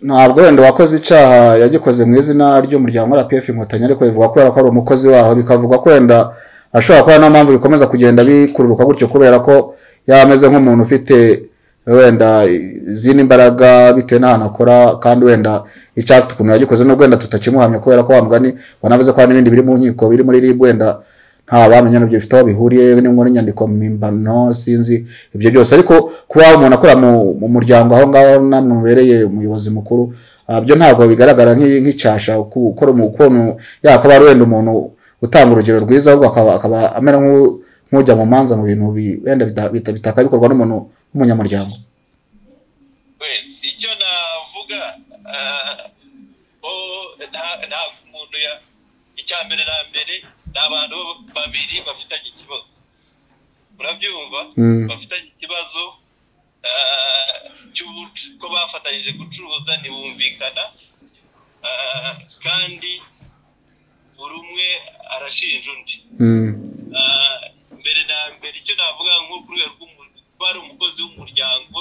S4: ntabwo wenda uwakoze icyaha yagikoze mu izina ry'umuryango RPF inkotanyi ariko bivuga kubera ko ari umukozi waho bikavuga ko wenda ashobora kuba niyo mpamvu bikomeza kugenda bikururuka gutyo kubera ko yaba ameze nk'umuntu ufite wenda izindi mbaraga bitewe n'ahantu akora kandi wenda icyaha afite ukuntu yagikoze n'ubwo wenda tutakimuhamya kubera ko wa mugani wanavuze ko hari n'ibindi biri mu nkiko biri muri RIB wenda nta bamenya nabyo bifite aho bihuriye n'inkuru n'inyandiko mpimbano sinzi ibyo byose ariko kuba umuntu akora mu, mu muryango aho ngaho namwe mubereye umuyobozi mukuru ah, byo ntabwo bigaragara nk'i- nk'icyasha ku- gukora mu- ukuntu yakaba ari wenda umuntu utanga urugero rwiza ahubwo akaba, akaba amera nk'u- nk'ujya mu manza mu bintu bi- wenda bita- bita- bitaka bikorwa n'umuntu w'umunyamuryango
S1: wese icyo navuga ah, oh, nta- ntabwo umuntu ya icya mbere na mbere ni abantu babiri bafitanye ikibazo urabyumva
S4: Mm.
S1: bafitanye ikibazo ah, cy'ubu- ko bafatanyije gucuruza ntibumvikana ah, kandi buri umwe arashinja undi
S4: Mm.
S1: Ah, mbere na mbere icyo navuga nko ku rwego rw'umu- kuba ari umukozi w'umuryango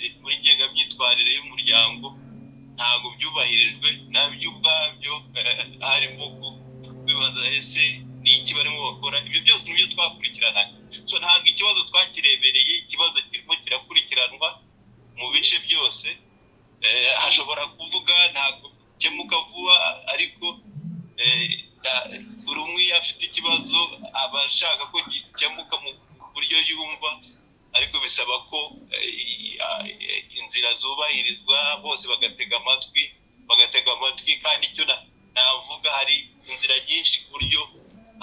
S1: imyitwarire y'umuryango ntabwo byubahirijwe nabyo ubwabyo eh, hari imbugu bibaza ese ni iki barimo bakora ibyo byose nibyo twakurikiranaga so ntabwo ikibazo twakirebereye ikibazo kirimo kirakurikiranwa mu bice byose Eh, hashobora kuvuga ntabwo bikemuka vuba ariko eh, na- buri umwe iyo afite ikibazo aba ashaka ko gikemuka mu buryo yumva ariko bisaba ko eh, i- a- i- inzira zubahirizwa bose bagatega amatwi bagatega amatwi kandi icyo na- navuga hari inzira nyinshi ku buryo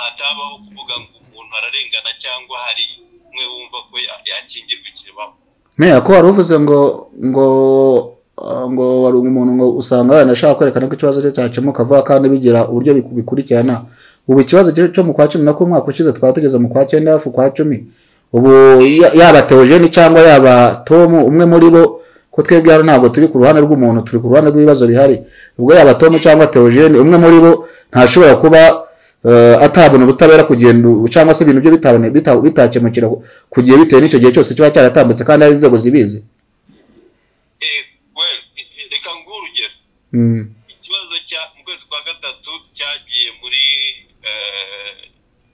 S1: hatabaho kuvuga ngo umuntu ararengana cyangwa hari umwe wumva ko ya- yakingirwa ikibaba
S4: meya ko wari uvuze ngo ngo ah, ngo wari umuntu ngo usanga wenda ashaka kwerekana ko ikibazo cye cyakemuka vuba kandi bigira uburyo biku- bikurikirana ubu ikibazo cye cyo mu kwa cumi nako umwaka ushize twaba tugeze mu kwa cyenda hafi kwa cumi ubu ya- yaba teogene cyangwa yaba tom umwe muri bo ko twebwe hano ntabwo turi ku ruhande rw'umuntu turi ku ruhande rw'ibibazo bihari ubwo yaba tom cyangwa teogene umwe muri bo ntashobora kuba eh, atabona ubutabera kugenda cyangwa se ibintu bye bitabone- bita- bitakemukira ku gihe bitewe n'icyo gihe cyose kiba cyaratambutse kandi hari inzego zibizi
S1: Eh, well, reka nguhe urugero
S4: Mm.
S1: ikibazo cya mu kwezi kwa gatatu cyagiye muri eh,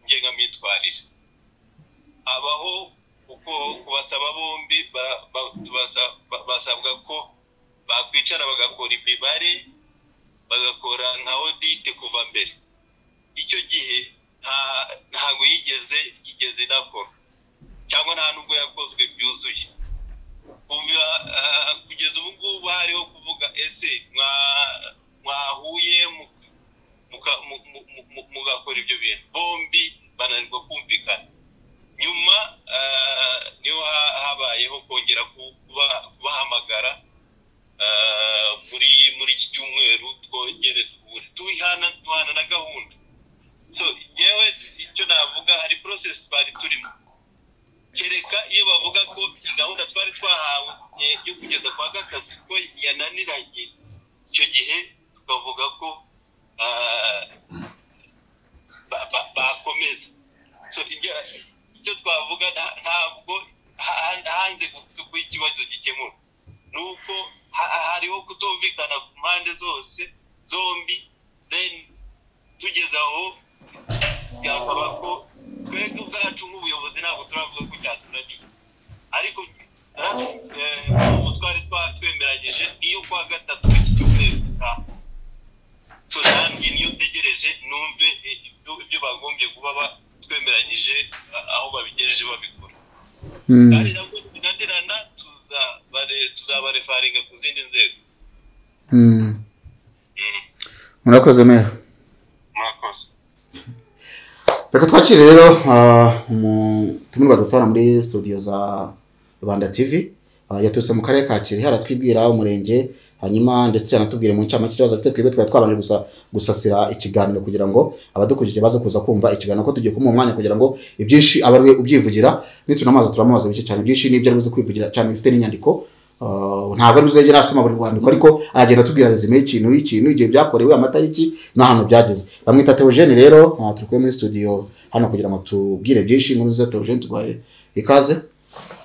S1: ngengamyitwarire abaho kuko kubasaba bombi ba- ba- tubasa- ba- basabwa ko bakwicara bagakora imibare bagakora nka odite kuva mbere icyo gihe nta- ntabwo yigeze yigeze inakora cyangwa nta nubwo yakozwe byuzuye kuva eh, kugeza ubu ngubu hariho kuvuga ese mwa- mwahuye mu- muka- mu- mu- mu- mu- mugakora ibyo bintu bombi bananirwa kumvikana nyuma eh, niho ha- habayeho kongera ku- kuba- kubahamagara eh, muri muri iki cyumweru twongere duhure tuhana tuhana na gahunda so yewe icyo navuga hari process bari turimo kereka iyo bavuga ko iyi gahunda twari twahawe eh, yo kugeza kwa gatatu ko yananiranye icyo gihe tukavuga ko ah, ba- ba- bakomeza So, ibyo- icyo twavuga nta- ntabwo ha- ha- hanze kuko ikibazo gikemura ni uko ha- ha- hariho kutumvikana ku mpande zose zombi then tugeze aho byakaba ko twebwe ubwacu nk'ubuyobozi ntabwo turavuga ko cyatunaniye ariko ubu twari twa- twemeranyije niyo kwa gatatu iki cyumweru gitaha so nanjye niyo ntegereje numve eh, ibyo- ibyo bagombye kuba ba- twemeranyije ah, aho babigejeje babikora
S4: Mm.
S1: kandi nabwo tugirana tuzabarefaringa ku zindi nzego
S4: Mm.
S1: Mm,
S4: murakoze meya
S1: murakoze
S4: reka twakire rero umutumirwa dutwara muri studio za rwanda tv Ah, yaturutse mu karere ka kirehe aratwibwira umurenge hanyuma ndetse yanatubwire mu ncamake ikibazo afite twebwe twari twabanje gusa gusasira ikiganiro kugira ngo abadukurikije baze kuza kumva ikiganiro ko tugiye kumuha umwanya kugira ngo ibyinshi abe ariwe ubyivugira nitunamaza turamubaza bike cyane byinshi n'ibyo ari buze kwivugira cyane bifite n'inyandiko Ah, ntabwo ari buzegera asoma buri rwandiko ariko aragenda atubwira rezime y'ikintu y'ikintu igihe byakorewe amatariki n'ahantu byageze bamwita teogene rero ah, turi kumwe muri studio hano kugira ngo tubwire byinshi inkuru za teogene tubaye ikaze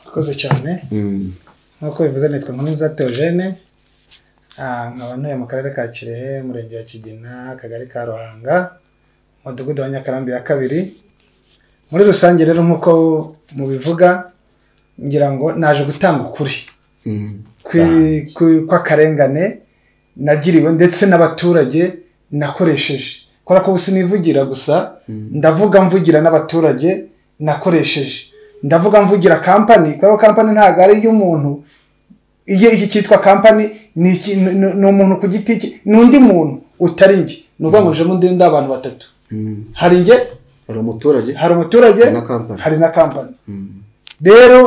S2: Urakoze cyane
S4: Mm.
S2: nk'uko bivuze nitwa Nkomiza Theogene ah, nkaba ntuye mu karere ka Kirehe umurenge wa Kigina akagari ka Ruhanga umudugudu wa Nyakarambi ya kabiri muri rusange rero nk'uko mubivuga ngira ngo naje gutanga ukuri
S4: Mm.
S2: kwi- kwi- kw'akarengane nagiriwe ndetse n'abaturage nakoresheje kubera ko ubu sinivugira gusa ndavuga mvugira n'abaturage nakoresheje ndavuga mvugira kampani kubera ko kampani ntabwo ari iy'umuntu iyo iki cyitwa kampani ni iki- ni- ni- ni umuntu ku giti cye ni undi muntu utari njye ni ukuvuga ngo njemo undi undi abantu batatu
S4: Mm.
S2: hari njye
S4: hari umuturage
S2: hari umuturage
S4: Hari na company.
S2: hari na kampani
S4: Mm.
S2: rero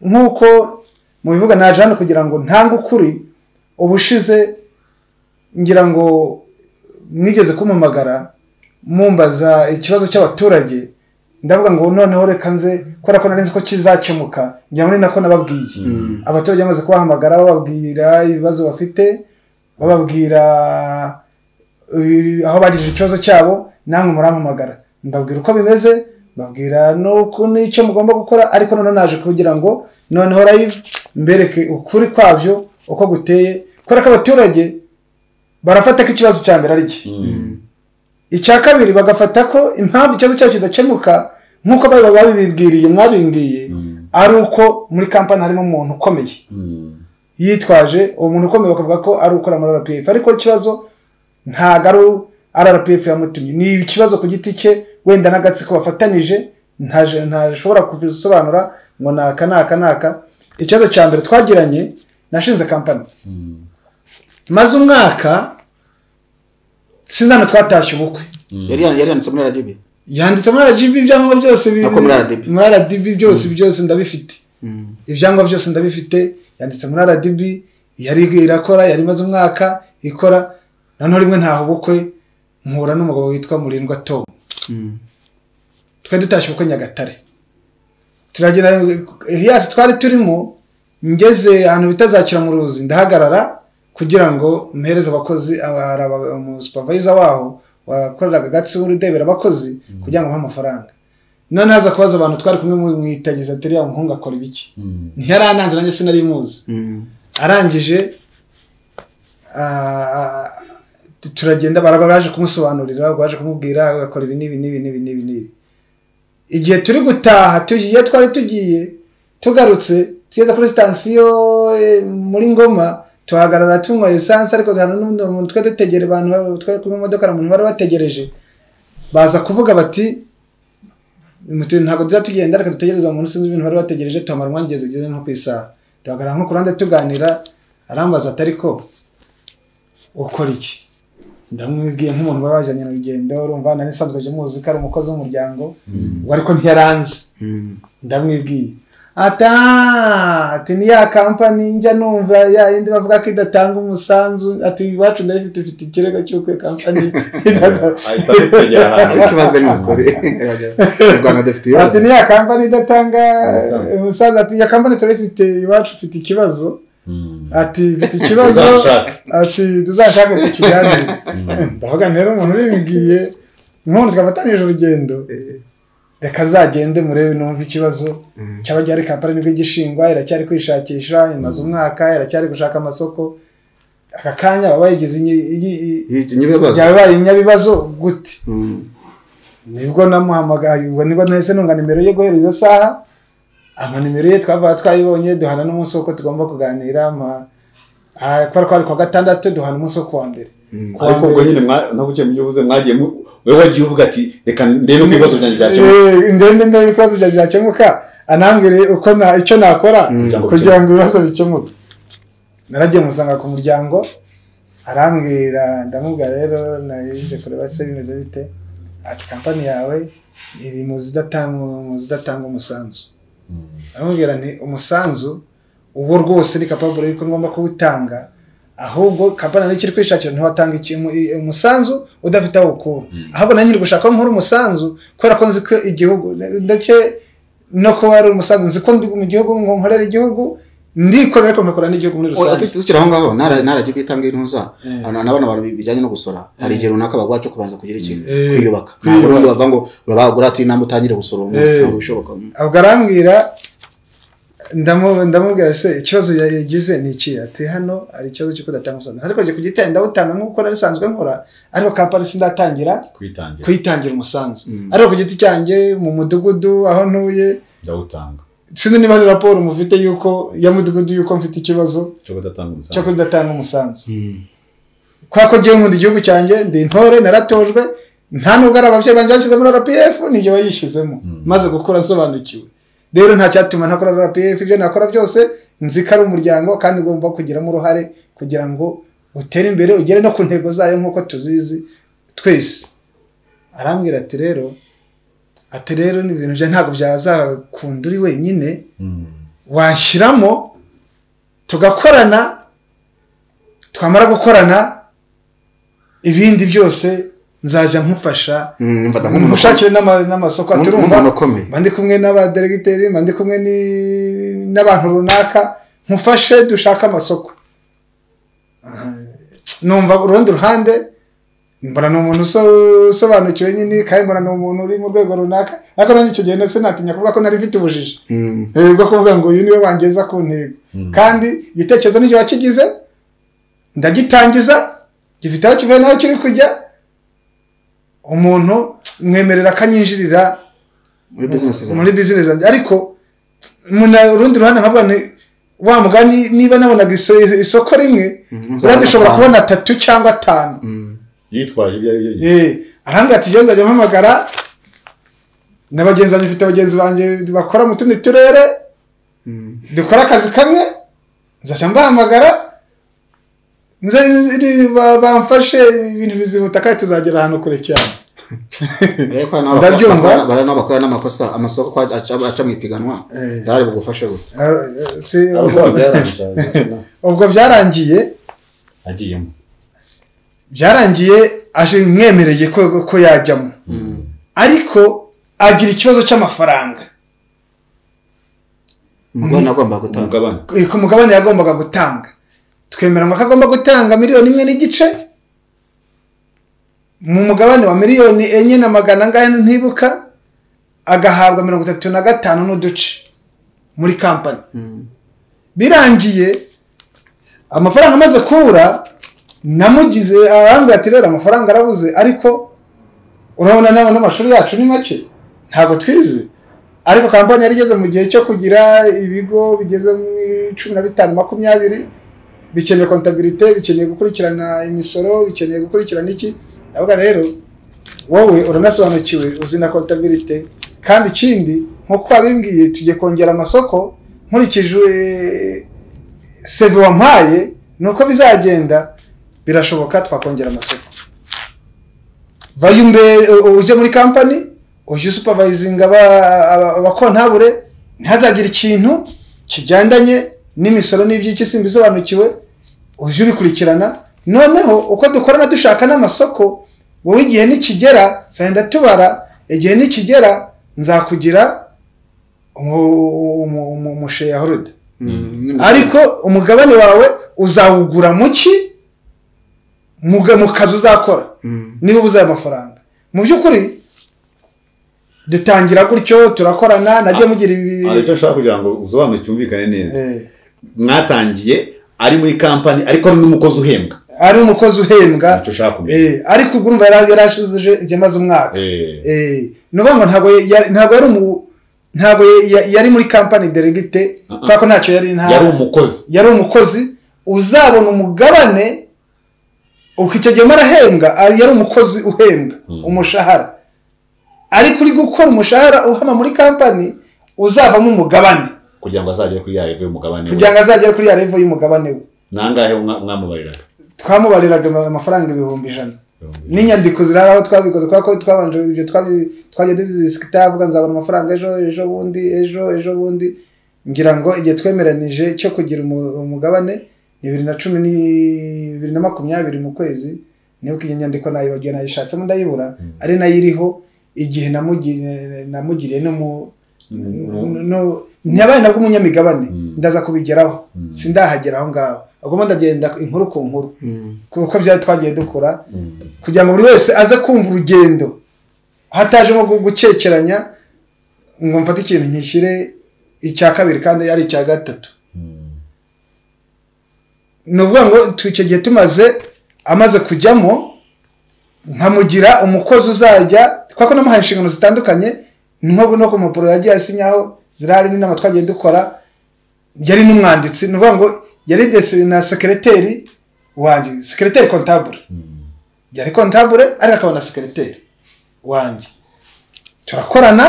S2: nk'uko mubivuga naje hano kugira ngo ntange ukuri ubushize ngira ngo mwigeze kumpamagara mumbaza ikibazo cy'abaturage ndavuga ngo noneho reka nze kubera ko nari nzi ko kizakemuka ngira ngo ni nako nababwiye abaturage bamaze kubahamagara bababwira ibibazo bafite bababwira eh, aho bagirije ikibazo cyabo namwe murampamagara mbabwira uko bimeze mbabwira n'uku- n'icyo mugomba gukora ariko noneho naje kugira ngo noneho live mbereke ukuri kwabyo uko guteye kubera ko abaturage barafata ko ikibazo cya mbere ari iki icya kabiri bagafata ko impamvu ikibazo cyacu kidakemuka nk'uko baba babibibwiriye mwabimbwiye ari uko muri kampani harimo umuntu ukomeye yitwaje uwo muntu ukomeye bakavuga ko ari ukora muri rpf ariko ikibazo ntabwo ari rpf yamutumye ni ikibazo ku giti cye wenda n'agatsiko bafatanyije ntaje- ntashobora kubisobanura ngo ni aka ni aka ni aka ikibazo cya mbere twagiranye nashinze kampani maze umwaka sinzi hano twatashye ubukwe
S4: yari yari yanditse muri rgb
S2: yanditse muri RGB ibyangombwa byose bi-
S4: Nako muri RDB.
S2: muri RDB byose byose ndabifite ibyangombwa byose ndabifite yanditse muri RDB yari irakora yari imaze umwaka ikora noneho rimwe ntaho ubukwe mpura n'umugabo witwa Murindwa Tom twari dutashye ubukwe Nyagatare turagenda hiyasi twari turimo ngeze ahantu bitazakira mu ruzi ndahagarara kugira ngo mpereze abakozi aba- hari aba- umusupavayiza waho wakoreraga gatsi w'urudebera abakozi kugira ngo bamuhe amafaranga noneho aza kubaza abantu twari kumwe muri mu itagiza atari ya muhungu akora ibiki ntiyarananze nanjye sinari muzi arangije ah, ah, turagenda baraba baje kumusobanurira baje kumubwira agakora ibi n'ibi n'ibi n'ibi n'ibi n'ibi igihe turi gutaha tugiye twari tugiye tugarutse tugeze kuri sitasiyo eh, muri ngoma tuhagarara tunywa esanse ariko hari n'undi muntu twari dutegere abantu ba- twari kumwe mu modoka hari umuntu bari bategereje baza kuvuga bati mutu ntabwo tuza tugenda reka dutegereze uwo muntu sinzi ibintu bari bategereje tuhamara umwanya igeze igeze nko ku isaha tuhagarara nko ku ruhande tuganira arambaza ati ariko ukora iki ndamubwiye nk'umuntu baba bajyanye mu rugendo urumva nari nsanzwe aje muzi ko ari umukozi w'umuryango we ariko ntiyaranze ndamwibwiye ata ati ni ya kampani njya numva ya yindi bavuga ko idatanga umusanzu ati iwacu ndayifite ifite ikirego cy'uko iyo kampani
S3: ahita abitegera ahantu
S4: ikibazo ni ukuri mu rwanda dufite ibibazo
S2: ati ni ya kampani idatanga
S3: Umusanzu.
S2: umusanzu ati ya kampani turayifite iwacu ifite ikibazo ati ifite ikibazo
S3: Tuzabishaka.
S2: ati tuzashake tukiganire ndavuga rero umuntu ubimbwiye nk'umuntu twafatanije urugendo reka azagende murebe numva ikibazo cyaba gihari kampani nibwo igishingwa iracyari kwishakisha imaze umwaka iracyari gushaka amasoko aka kanya baba bayigize inyi- iyi- iyi-
S4: Iki ni ibibazo
S2: yabaye inyabibazo gute
S4: Mm.
S2: nibwo namuhamagaye ubwo nibwo nahise nunga nimero ye guhera iyo saha ama nimero ye twaba twayibonye duhana n'umunsi w'uko tugomba kuganira ama ah, kubera ko ari kuwa gatandatu duhana umunsi wo kuwa mbere Kuwa
S3: ariko ubwo
S2: mbere-
S3: nyine ntabwo mu byo uvuze mwagiye mu- wowe wagiye uvuga ati reka ndebe ko ibibazo byanjye byakemuka
S2: Eh, ndende ndebe ibibazo byanjye byakemuka anambwire uko na icyo nakora
S3: Kugira ngo
S2: kugira ngo ibibazo bikemuke naragiye musanga ku muryango arambwira ndamubwira rero naje kureba se bimeze bite ati kampani yawe iri mu zidatanga mu zidatanga umusanzu aramubwira nti umusanzu uwo rwose ni kapaburo yuko ngomba kuwutanga ahubwo kampani nayo ikiri kwishakira ntiwatanga ikintu i- umusanzu udafite aho ukura ahubwo nanjye iri gushaka aho nkura umusanzu kubera ko nzi ko igihugu ndetse no kuba ari umusanzu nzi ko ndi mu gihugu ngo nkorera igihugu ndikorera ariko nkakora n'igihugu muri
S4: Oya,
S2: rusange
S4: tu- tukiri aho ngaho narajya itanga intuza
S2: Eh.
S4: abantu n'abana abantu bijyanye no gusora hari igihe runaka bagwacu kubanza kugira ikintu
S2: Eh.
S4: kwiyubaka ntabwo
S2: Kwiyubaka.
S4: rero bava ngo urabagura ati namba utangire gusora uwo munsi
S2: Eh.
S4: ntabwo bishoboka
S2: ubwo arambwira ndamu- ndamubwira se ikibazo ya- yagize ni iki ati hano hari ikibazo cy'uko udatanga umusanzu ariko njye kugitanga ndawutanga nk'uko nari nsanzwe nkora ariko kampani sindatangira
S3: kwitangira
S2: kuyitangira umusanzu
S4: Mm.
S2: ariko ku giti cyanjye mu mudugudu aho ntuye
S3: ndawutanga
S2: sinzi niba hari raporo mufite y'uko ya mudugudu y'uko mfite ikibazo
S3: cyo kudatanga
S2: cyo
S3: umusanzu
S2: kudatanga umusanzu kubera ko ngiye nkunda igihugu cyanjye ndi intore naratojwe nta nubwo ari ababyeyi banjye bashyize muri rpf nijye wayishyizemo maze gukura nsobanukiwe rero nta cyatuma ntakora rpf ibyo nakora byose nzi ko ari umuryango kandi ugomba kugiramo uruhare kugira ngo utere imbere ugere no ku ntego zayo nk'uko tuzizi twese arambwira ati rero ati rero ni ibintu byawe ntabwo byazakunda uri wenyine washyiramo tugakorana twamara gukorana ibindi byose nzajya nkufasha
S4: mfata nk'umuntu
S2: mushakire n'ama- n'amasoko
S4: Nk'umuntu
S2: aturumva
S4: ukomeye.
S2: mba ndi kumwe n'abaderegiteri mba ndi kumwe ni- n'abantu runaka nkufashe dushake amasoko Aha. numva urundi ruhande mbona ni umuntu uso- usobanukiwe nyine kandi mbona ni umuntu uri mu rwego runaka ariko nanjye icyo gihe nase natinya kuvuga ko nari mfite ubujiji
S4: Mm.
S2: Eh, bwo kuvuga ngo uyu niwe wangeza ku ntego kandi igitekerezo n'icyo wakigize ndagitangiza gifite aho kivuye n'aho kiri kujya umuntu mwemerera akanyinjirira
S4: muri business zawe
S2: muri bizinesi zanjye ariko muna urundi ruhande nkavuga nti wa mugani niba nabonaga iso- isoko rimwe
S4: Mhm,
S2: wenda dushobora
S4: atanu.
S2: kubona atatu cyangwa atanu
S4: Mm.
S3: yitwaje ibyo ari byo byose
S2: Eh, arambwira ati njyewe nzajya mpamagara na bagenzi banjye mfite bagenzi banjye bakora mu tundi turere
S4: Mm.
S2: dukora akazi kamwe nzajya mbahamagara nze ni- ba- bamfashe ibintu bizihuta kandi tuzagera ahantu kure cyane
S4: ariko hari n'abakora-
S2: Ndabyumva.
S4: bakora- hari n'abakora n'amakosa amasoko aca aca mu ipiganwa
S2: Eh.
S4: ndahari bugufashe gute
S2: Ah, eh, si-
S3: ariko
S2: ubwo-
S3: byaramushaje
S2: ubwo byarangiye
S3: agiyemo
S2: byarangiye aje mwemereye ko ko yajyamo ariko agira ikibazo cy'amafaranga
S4: umugore agomba gutanga
S3: umugabane
S2: ku mugabane yagombaga gutanga twemera ngo ko agomba gutanga miliyoni imwe n'igice mu mugabane wa miliyoni enye na magana angahe ntibuka agahabwa mirongo itatu na gatanu n'uduce muri kampani
S4: Mm.
S2: birangiye amafaranga amaze kubura namugize arambwira ati rero amafaranga arabuze ariko urabona nawe n'amashuri yacu ni make ntabwo twize ariko kampani yari igeze mu gihe cyo kugira ibigo bigeze muri cumi na bitanu makumyabiri bikeneye kontabirite bikeneye gukurikirana imisoro bikeneye gukurikirana iki ndavuga rero wowe uranasobanukiwe uzi na kontabirite kandi ikindi nk'uko wabimbwiye tugiye kongera amasoko nkurikije seve wampaye ni uko bizagenda birashoboka twakongera amasoko vayo imbere u- uje muri kampani ujye usupervisinga aba- aba- abakontabure ntihazagire ikintu kigendanye n'imisoro n'iby'iki simbisobanukiwe ujye ubikurikirana noneho uko dukorana dushaka n'amasoko wowe igihe nikigera nzagenda tubara igihe nikigera nzakugira umu- umu- umu- umusheyaholide
S4: Mm.
S2: ariko umugabane wawe uzawugura mu ki Muga- mu kazi uzakora
S4: Mm.
S2: niba ubuze ayo mafaranga mu by'ukuri dutangira gutyo turakorana najye mugira ibi
S3: hari icyo nshaka kugira ngo usobanure cyumvikane neza
S2: Eh,
S3: mwatangiye ari muri kampani ariko ari n'umukozi uhembwa
S2: ari umukozi uhembwa
S3: nicyo ushaka kumenya
S2: eh, ariko ubwo urumva yari yarashizije igihe amaze umwaka
S3: Eh,
S2: Eh, ni ukuvuga ngo ntabwo ya- ntabwo yari umu- ntabwo ya- ya- yari muri kampani delegite kubera ko ntacyo yari nta
S3: yari umukozi
S2: yari umukozi uzabona umugabane uko icyo gihe arahembwa ah, yari umukozi uhembwa umushahara ariko uri gukora umushahara uhama muri kampani uzavamo umugabane
S3: kugira ngo azagere kuri ya revo y'umugabane we
S2: kugira ngo azagere kuri ya revo y'umugabane we
S3: nangahe mwamubariraga
S2: twamubariraga ama- amafaranga ibihumbi ijana
S3: Ibihumbi ijana.
S2: n'inyandiko zirara aho twabikoze kubera ko twabanje ibyo twabi- twagiye dudisikita avuga nzabona amafaranga ejo ejo bundi ejo ejo bundi ngira ngo igihe twemeranije cyo kugira umu- umugabane ni bibiri na cumi ni bibiri na makumyabiri mu kwezi nibuka iyi nyandiko nayibagiwe nayishatsemo ndayibura ari nayo iriho igihe namugi- namugiriye n'umu
S3: Mm.
S2: no- ntiyabaye nabwo umunyamigabane
S3: Mm.
S2: ndaza kubigeraho
S3: Mm.
S2: sindahagera aho ngaho agomba ndagenda inkuru ku nkuru
S4: Mm.
S2: kuko byari twagiye dukora
S3: Mm.
S2: kugira ngo buri wese aze kumva urugendo hatajemo gu- gukekeranya ngo mfate ikintu nkishyire icya kabiri kandi ari icya gatatu
S3: Mm.
S2: ni ukuvuga ngo tu- icyo gihe tumaze amaze kujyamo nkamugira umukozi uzajya kubera ko namuhaye inshingano zitandukanye nko no ku mpapuro yagiye asinyaho zirahari n'inama twagiye dukora yari n'umwanditsi ni ukuvuga ngo yari desi- na sekereteri wanjye sekereteri kontabure yari kontabure ariko akaba na sekereteri wanjye turakorana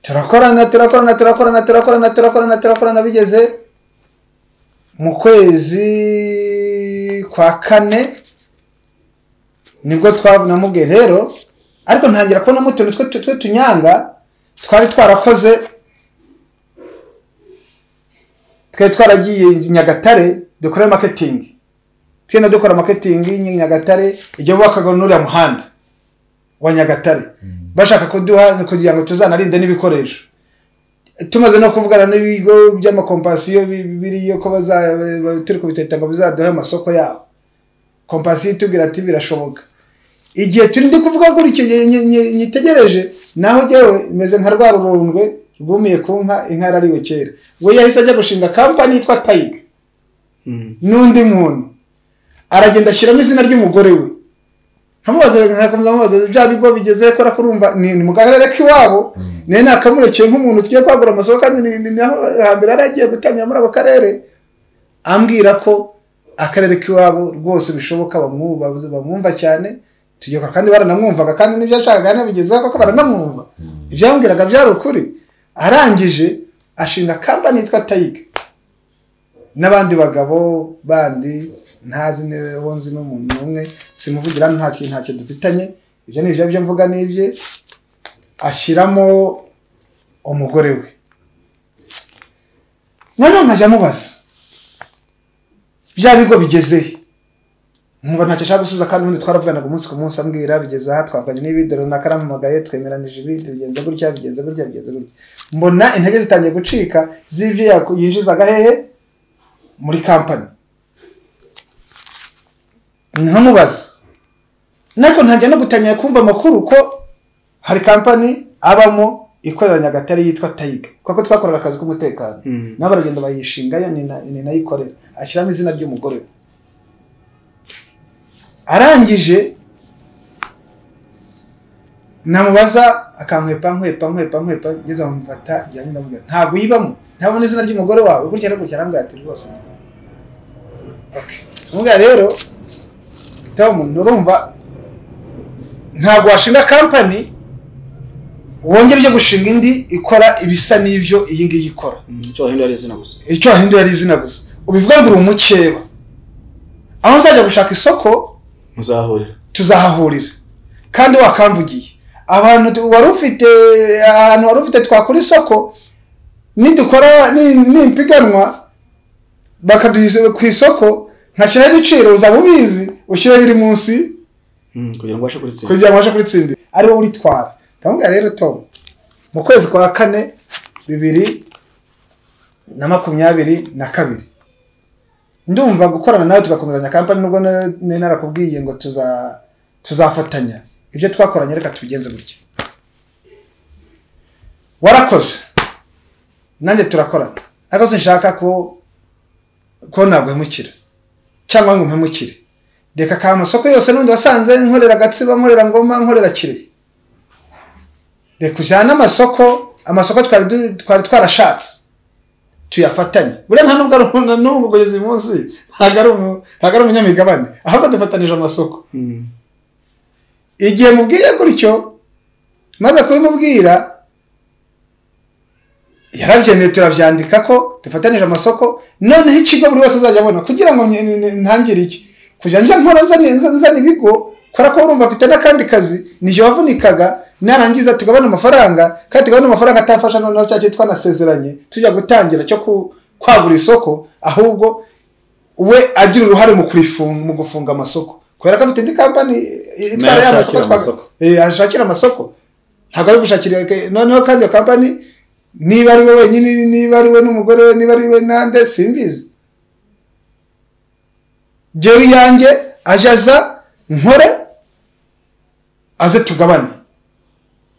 S2: turakorana turakorana turakorana turakorana turakorana turakorana bigeze mu kwezi kwa kane nibwo twabonamubwe rero ariko ntangira kubonamo utuntu twe- twe- tw'utunyanga twari twarakoze twari twaragiye i nyagatare dukora maketingi tugenda dukora maketingi i nyagatare igihe bubakaga n'uriya muhanda wa nyagatare bashaka kuduha kugira ngo tuzanarinde n'ibikoresho tumaze no kuvugana n'ibigo by'amakompasiyo bi- biriyo ko baza turi kubiteta ngo bizaduhe amasoko yabo kompasi itubwira ati birashoboka igihe turi ndi kuvuga gutyo nyi- nyi- nyi- nyitegereje naho njyewe meze nka rwa rurundwe rwumiye ku nka inka yarariwe kera we yahise ajya gushinga kampani yitwa tayiga n'undi muntu aragenda ashyiramo izina ry'umugore we nkamubaza nkakomeza nkamubaza bya bigo bigezeyo kubera ko urumva ni ni mu karere k'iwabo nawe nakamureke nk'umuntu tugiye kwagura amasoko kandi ni ni naho hambere yari agiye gutangira muri ako karere ambwira ko akarere k'iwabo rwose bishoboka bamwumva bamwumva cyane tugeka kandi baranamwumvaga kandi n'ibyo yashakaga yanabigezeho kuko baranamwumva ibyo yambwiraga byari ukuri arangije ashinga kampani yitwa tayiga n'abandi bagabo bandi ntazi niba nzi n'umuntu n'umwe simuvugira hano nta kintu ntacyo dufitanye ibyo ni ibyo byo mvuga n'ibye ashyiramo umugore we noneho nkajya amubaza bya bigo bigeze he? nkumva ntacyo ashaka gusubiza kandi ubundi twaravuganaga umunsi ku munsi ambwira bigeze aha twavuganye n'ibindi runaka arampamagaye twemeranije ibindi bigenze gutya bigenze gutya bigenze gutya mbona intege zitangiye gucika z'ibyo yaku- yinjizaga hehe muri kampani nkamubaza nako ntangira no gutangira kumva amakuru ko hari kampani abamo ikorera nyagatare yitwa tayiga kuko twakoraga akazi k'umutekano
S4: Mm.
S2: nabo baragenda bayishingayo ni na- ni nayo ikorera ashyiramo izina ry'umugore we arangije namubaza akankwepa nkwepa nkwepa nkwepa ngeze amufata njya ndamubwira ntabwo uyibamo ntabona izina ry'umugore wawe gutya no gutya arambwira ati rwose ntabwo." Okay. ndamubwira rero tom nurumva ntabwo washinga kampani wongera ujye gushinga indi ikora ibisa n'ibyo iyi ngiyi ikora
S4: icyo wahindura ari izina gusa
S2: icyo wahinduye ari izina gusa ubivuga ngo uri umukeba aho nzajya gushaka isoko
S4: muzahurira
S2: tuzahahurira kandi wakamvugiye abantu tu- wari ufite ahantu wari ufite twakora isoko nidukora ni- nimpiganwa bakaduha ku isoko nkashyiraho ibiciro uzaba ubizi ushyire biri munsi
S4: Mm, kugira ngo ubashe kuritsinda
S2: kugira ngo ubashe kuritsindira ari wowe uritwara ndamubwira rero tom mu kwezi kwa kane bibiri na makumyabiri na kabiri ndumva gukorana nawe tugakomezanya kampani nubwo na- nari narakubwiye ngo tuza tuzafatanya ibyo twakoranye reka tubigenze gutya warakoze nanjye turakorana ariko sinshaka ko ko naguhemukira cyangwa ngo umpemukire reka ka masoko yose n'undi wasanze nkorera gatsiba nkorera ngoma nkorera kirehe reka ujyane amasoko amasoko twari du- twari twarashatse tuyafatanye buriya nta nubwo ari umuntu- na n'ubu kugeza uyu munsi ntabwo ari umu- ntabwo ari umunyamigabane ahubwo dufatanije amasoko
S4: Mm.
S2: igihe mubwiye gutyo maze kubimubwira yarabyemeye turabyandika ko dufatanije amasoko noneho ikigo buri wese azajya abona kugira ngo nyi- nyi- ntangire iki kujya njya nkora nzana nza- nzana ibigo kubera ko urumva afite n'akandi kazi nijye wavunikaga narangiza tugabana amafaranga kandi tugabana amafaranga atafasha noneho cya cyitwa nasezeranye tujya gutangira cyo ku- kwagura isoko ahubwo we agira uruhare mu kurifunga mu gufunga amasoko kubera ko afite indi kampani itwara
S3: Nayo
S2: ya
S3: ashakira
S2: masoko ashakira amasoko ntabwo ari gushakira noneho kandi iyo kampani niba ari we wenyine niba ari we n'umugore we niba ari we nande simbizi jyewe iyanjye ajya aza nkore aze tugabane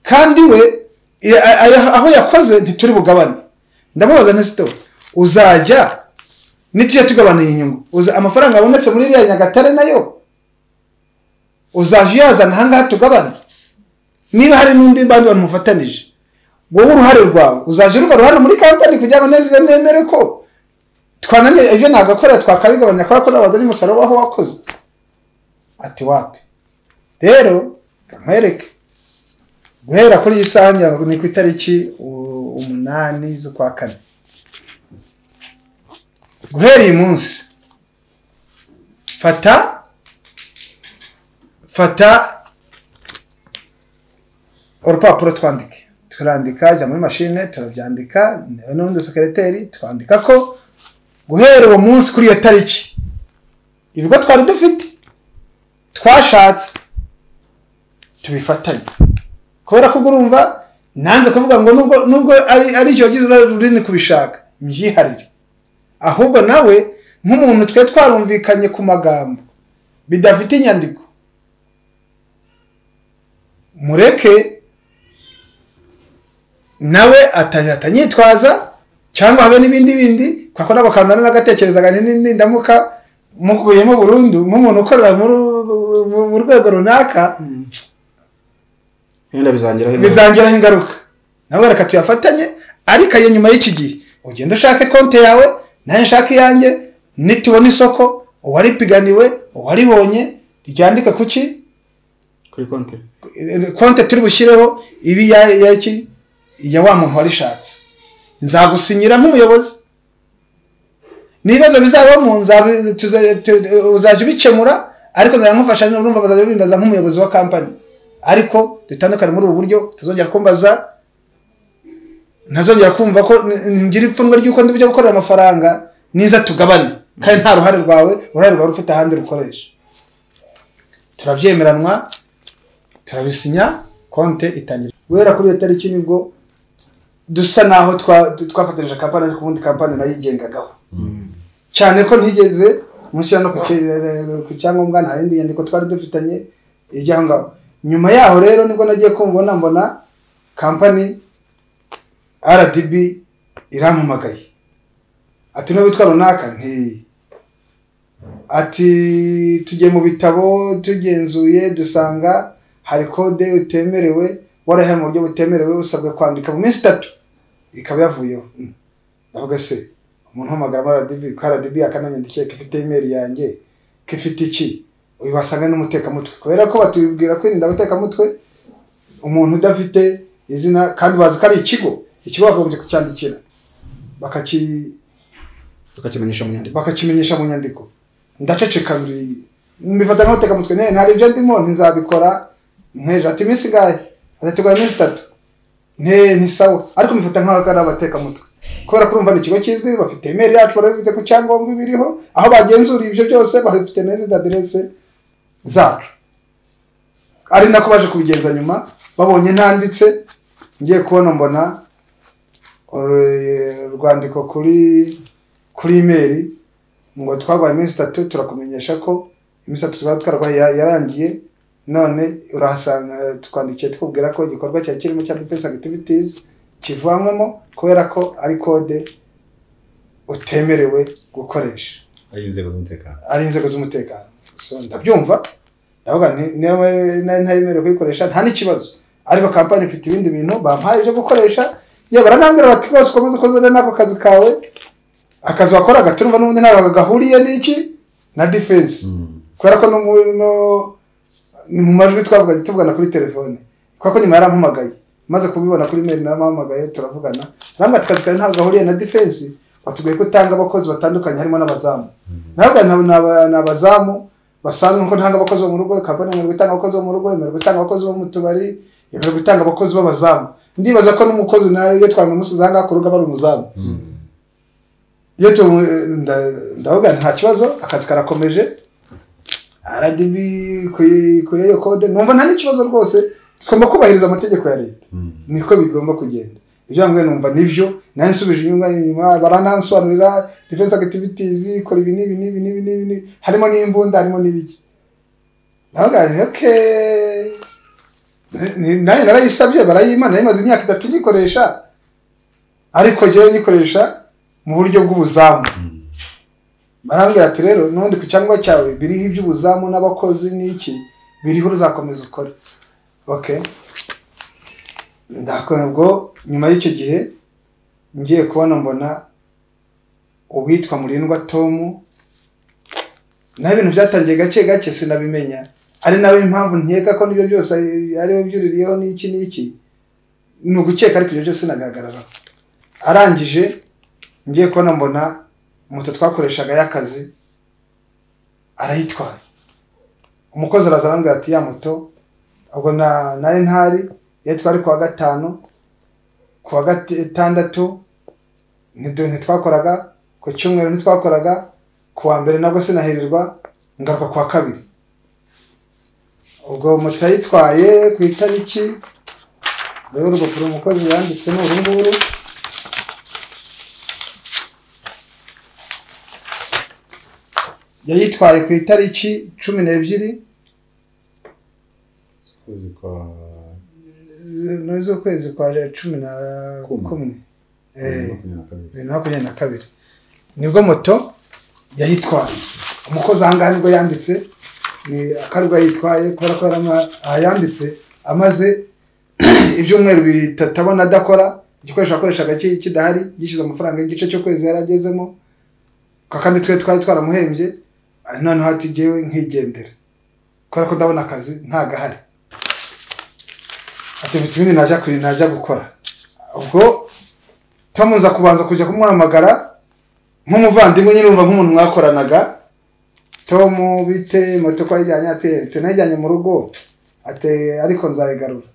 S2: kandi we i- a- a- aho yakoze ntituri bugabane ndamubaza nta sito uzajya nitujya tugabanuye inyungu uza amafaranga abonetse muri iriya nyagatare nayo uzajya uyazana ahangaha tugabane niba hari n'undi bandi bantu mufatanije wowe uruhare rwawe uzajya urugarura muri kampani kugira ngo neza nemere ko twananiye ibyo nagakorera twakabigabanya kubera ko nabaza n'umusaruro w'aho wakoze ati wapi rero nkwereke guhera kuri iyi saha ngira ngo ni ku itariki u- umunani z'ukwa kane guhera uyu munsi fata fata urupapuro twandike turandika jya muri mashine turabyandika nawe n'undi sekereteri twandika ko guhera uwo munsi kuri iyo tariki ibigo twari dufite twashatse tubifatanye kubera ko ubwo urumva nanze kuvuga ngo nubwo nubwo ari ari cyo wagize uruhare runini kubishaka mbyiharire ahubwo nawe nk'umuntu twe twarumvikanye ku magambo bidafite inyandiko mureke nawe ata- atanyitwaza cyangwa habe n'ibindi bindi kuko nabo kantu n'agatekerezaga n'indamuka mukuyemo burundu nk'umuntu ukorera muri- mu- mu rwego runaka
S4: wenda bizangiraho ingaruka.
S2: bizangiraho ingaruka nawe reka tuyafatanye ariko ayo nyuma y'iki gihe ugenda ushake konti yawe nayo nshake iyanjye nitubona isoko uwaripiganiwe uwaribonye ryandike ku ki
S4: kuri konti
S2: konti turi bushyireho ibi ya ya iki iya wa muntu warishatse nzagusinyira nk'umuyobozi n'ibibazo bizabamo nzabi- tuza- tu- uzajya ubikemura ariko nzajya nkufasha niba urumva bazajya bimbaza nk'umuyobozi wa kampani ariko dutandukane muri ubu buryo utazongera kumbaza ntazongera kumva ko n- ngira ipfunwe ry'uko ndi bujya gukorera amafaranga niza tugabane kandi nta ruhare rwawe uruhare rwawe ufite ahandi rukoresha turabyemeranwa turabisinya konte itangira guhera kuri iyo tariki nibwo dusa naho twa- twafatanyije kampani ariko ubundi kampani nayo yigengagaho cyane ko ntigeze mushyira no ku cye- ku cyangombwa nta yindi nyandiko twari dufitanye ijyaho ngaho nyuma yaho rero nibwo nagiye kumubona mbona kampani rdb irampamagaye ati nubwo witwa runaka ntiyi ati tugiye mu bitabo tugenzuye dusanga hari kode utemerewe warahaye mu buryo butemerewe usabwa kwandika mu minsi itatu ikaba yavuyeho Mm. ndavuga se umuntu uhamagara muri RDB ko RDB akananyandikiye ko ifite email yanjye ko ifite iki uyu wasanga n'umutekamutwe kubera ko batubwira kwirinda abatekamutwe umuntu udafite izina kandi bazi ko ari ikigo ikigo bagombye kucyandikira bakaki
S4: tukakimenyesha mu nyandiko
S2: bakakimenyesha mu nyandiko ndaceceka ndi mbifata nk'utekamutwe ne ntari ibyo ndimo ntizabikora nteje ati iminsi ingahe atatugora iminsi itatu nte ntisawa ariko mbifata nk'aho ari abatekamutwe kubera ko urumva ni ikigo kizwi bafite email yacu barabifite ku cyangombwa ibiriho aho bagenzuriye ibyo byose bafite neza aderese zacu ari nako baje kubigenza nyuma babonye ntanditse ngiye kubona mbona uru- urwandiko kuri kuri imeri ngo twarwaye iminsi itatu turakumenyesha ko iminsi itatu twari twarwaye ya- yarangiye none urahasanga tukwandikiye tukubwira ko igikorwa cyari kirimo cya defense activities kivanwamo kubera ko ari kode utemerewe gukoresha
S3: ari inzego z'umutekano
S2: ari inzego z'umutekano so ndabyumva ndavuga nti niba nari ntayemerewe kuyikoresha nta n'ikibazo ariko kampani ifite ibindi bintu bampaye ibyo gukoresha yewe baranambwira bati rwose ukomeze ukoze n'ako kazi kawe akazi wakoraga turumva n'ubundi ntabwo gahuriye n'iki na defense kubera ko no mu- no- ni mu majwi twavuganye tuvugana kuri telefone kubera ko nyuma yarampamagaye maze kubibona kuri mail naramuhamagaye turavugana arambwira ati akazi kawe ntabwo gahuriye na defense watubwiye ko utanga abakozi batandukanye harimo n'abazamu ntabwo ni abazamu basanzwe nkuko ntanga abakozi bo mu rugo kampani yemerewe gutanga abakozi bo mu rugo yemerewe gutanga abakozi bo mu tubari yemerewe gutanga abakozi b'abazamu ndibaza ko n'umukozi nawe iyo twamusize aha ngaha ku rugo aba ari umuzamu iyo tumu nda- ndavuga nta kibazo akazi karakomeje RDB ku- ku iyo kode numva nta n'ikibazo rwose tugomba kubahiriza amategeko ya leta niko bigomba kugenda ibyo mbwiye numva nibyo nayo nsubije inyuma inyuma baranansobanurira defense activities ikora ibi n'ibi n'ibi n'ibi n'ibi n'ibi. harimo n'imbunda harimo n'ibiki ndavuga nti okay Ni- nayo narayisabye barayima nayo imaze imyaka itatu nyikoresha ariko jyewe nyikoresha mu buryo bw'ubuzamu barambwira ati rero n'ubundi ku cyangombwa cyawe biriho iby'ubuzamu n'abakozi n'iki biriho uzakomeza ukore okay ndakora ubwo nyuma y'icyo gihe ngiye kubona mbona uwitwa murindwa tomu naho ibintu byatangiye gake gake sinabimenya ari nawe impamvu nkeka ko nibyo byose ari we byuririyeho n'iki n'iki ni ugukeka ariko ibyo byose sinagaragaraho arangije ngiye kubona mbona moto twakoreshaga y'akazi arayitwaye umukozi araza arambwira ati ya moto ubwo na nari ntari iyo twari kuwa gatanu kuwa gatandatu ntidu- ntitwakoraga ku cyumweru ntitwakoraga ku wa mbere nabwo sinahirirwa ngaruka ku wa kabiri ubwo moto yayitwaye ku itariki rero urupapuro umukozi yanditse ni uru nguru yayitwaye ku itariki cumi n'ebyiri
S3: ukwezi kwa
S2: n'iz'ukwezi kwa cumi na
S3: Kumwe.
S2: kumwe Eh,
S3: makumyabiri na kabiri
S2: bibiri na makumyabiri na kabiri nibwo moto yayitwaye umukozi aha ngaha nibwo yanditse ni akarwa yitwaye kubera ko yari ama- aha yanditse amaze ibyumweru bitatu abona adakora igikoresho yakoreshaga ki- kidahari yishyuza amafaranga y'igice cy'ukwezi yari agezemo kwa kandi twe twari twaramuhembye ah, noneho ati jyewe nkigendera kubera ko ndabona akazi ntagahari ati mfite ibindi najya kuri- najya gukora ubwo twamuza kubanza kujya kumwamagara nk'umuvandimwe nyine wumva nk'umuntu mwakoranaga tom bite moto ko yajyanye ati ati najyanye mu rugo ati ariko nzayigarura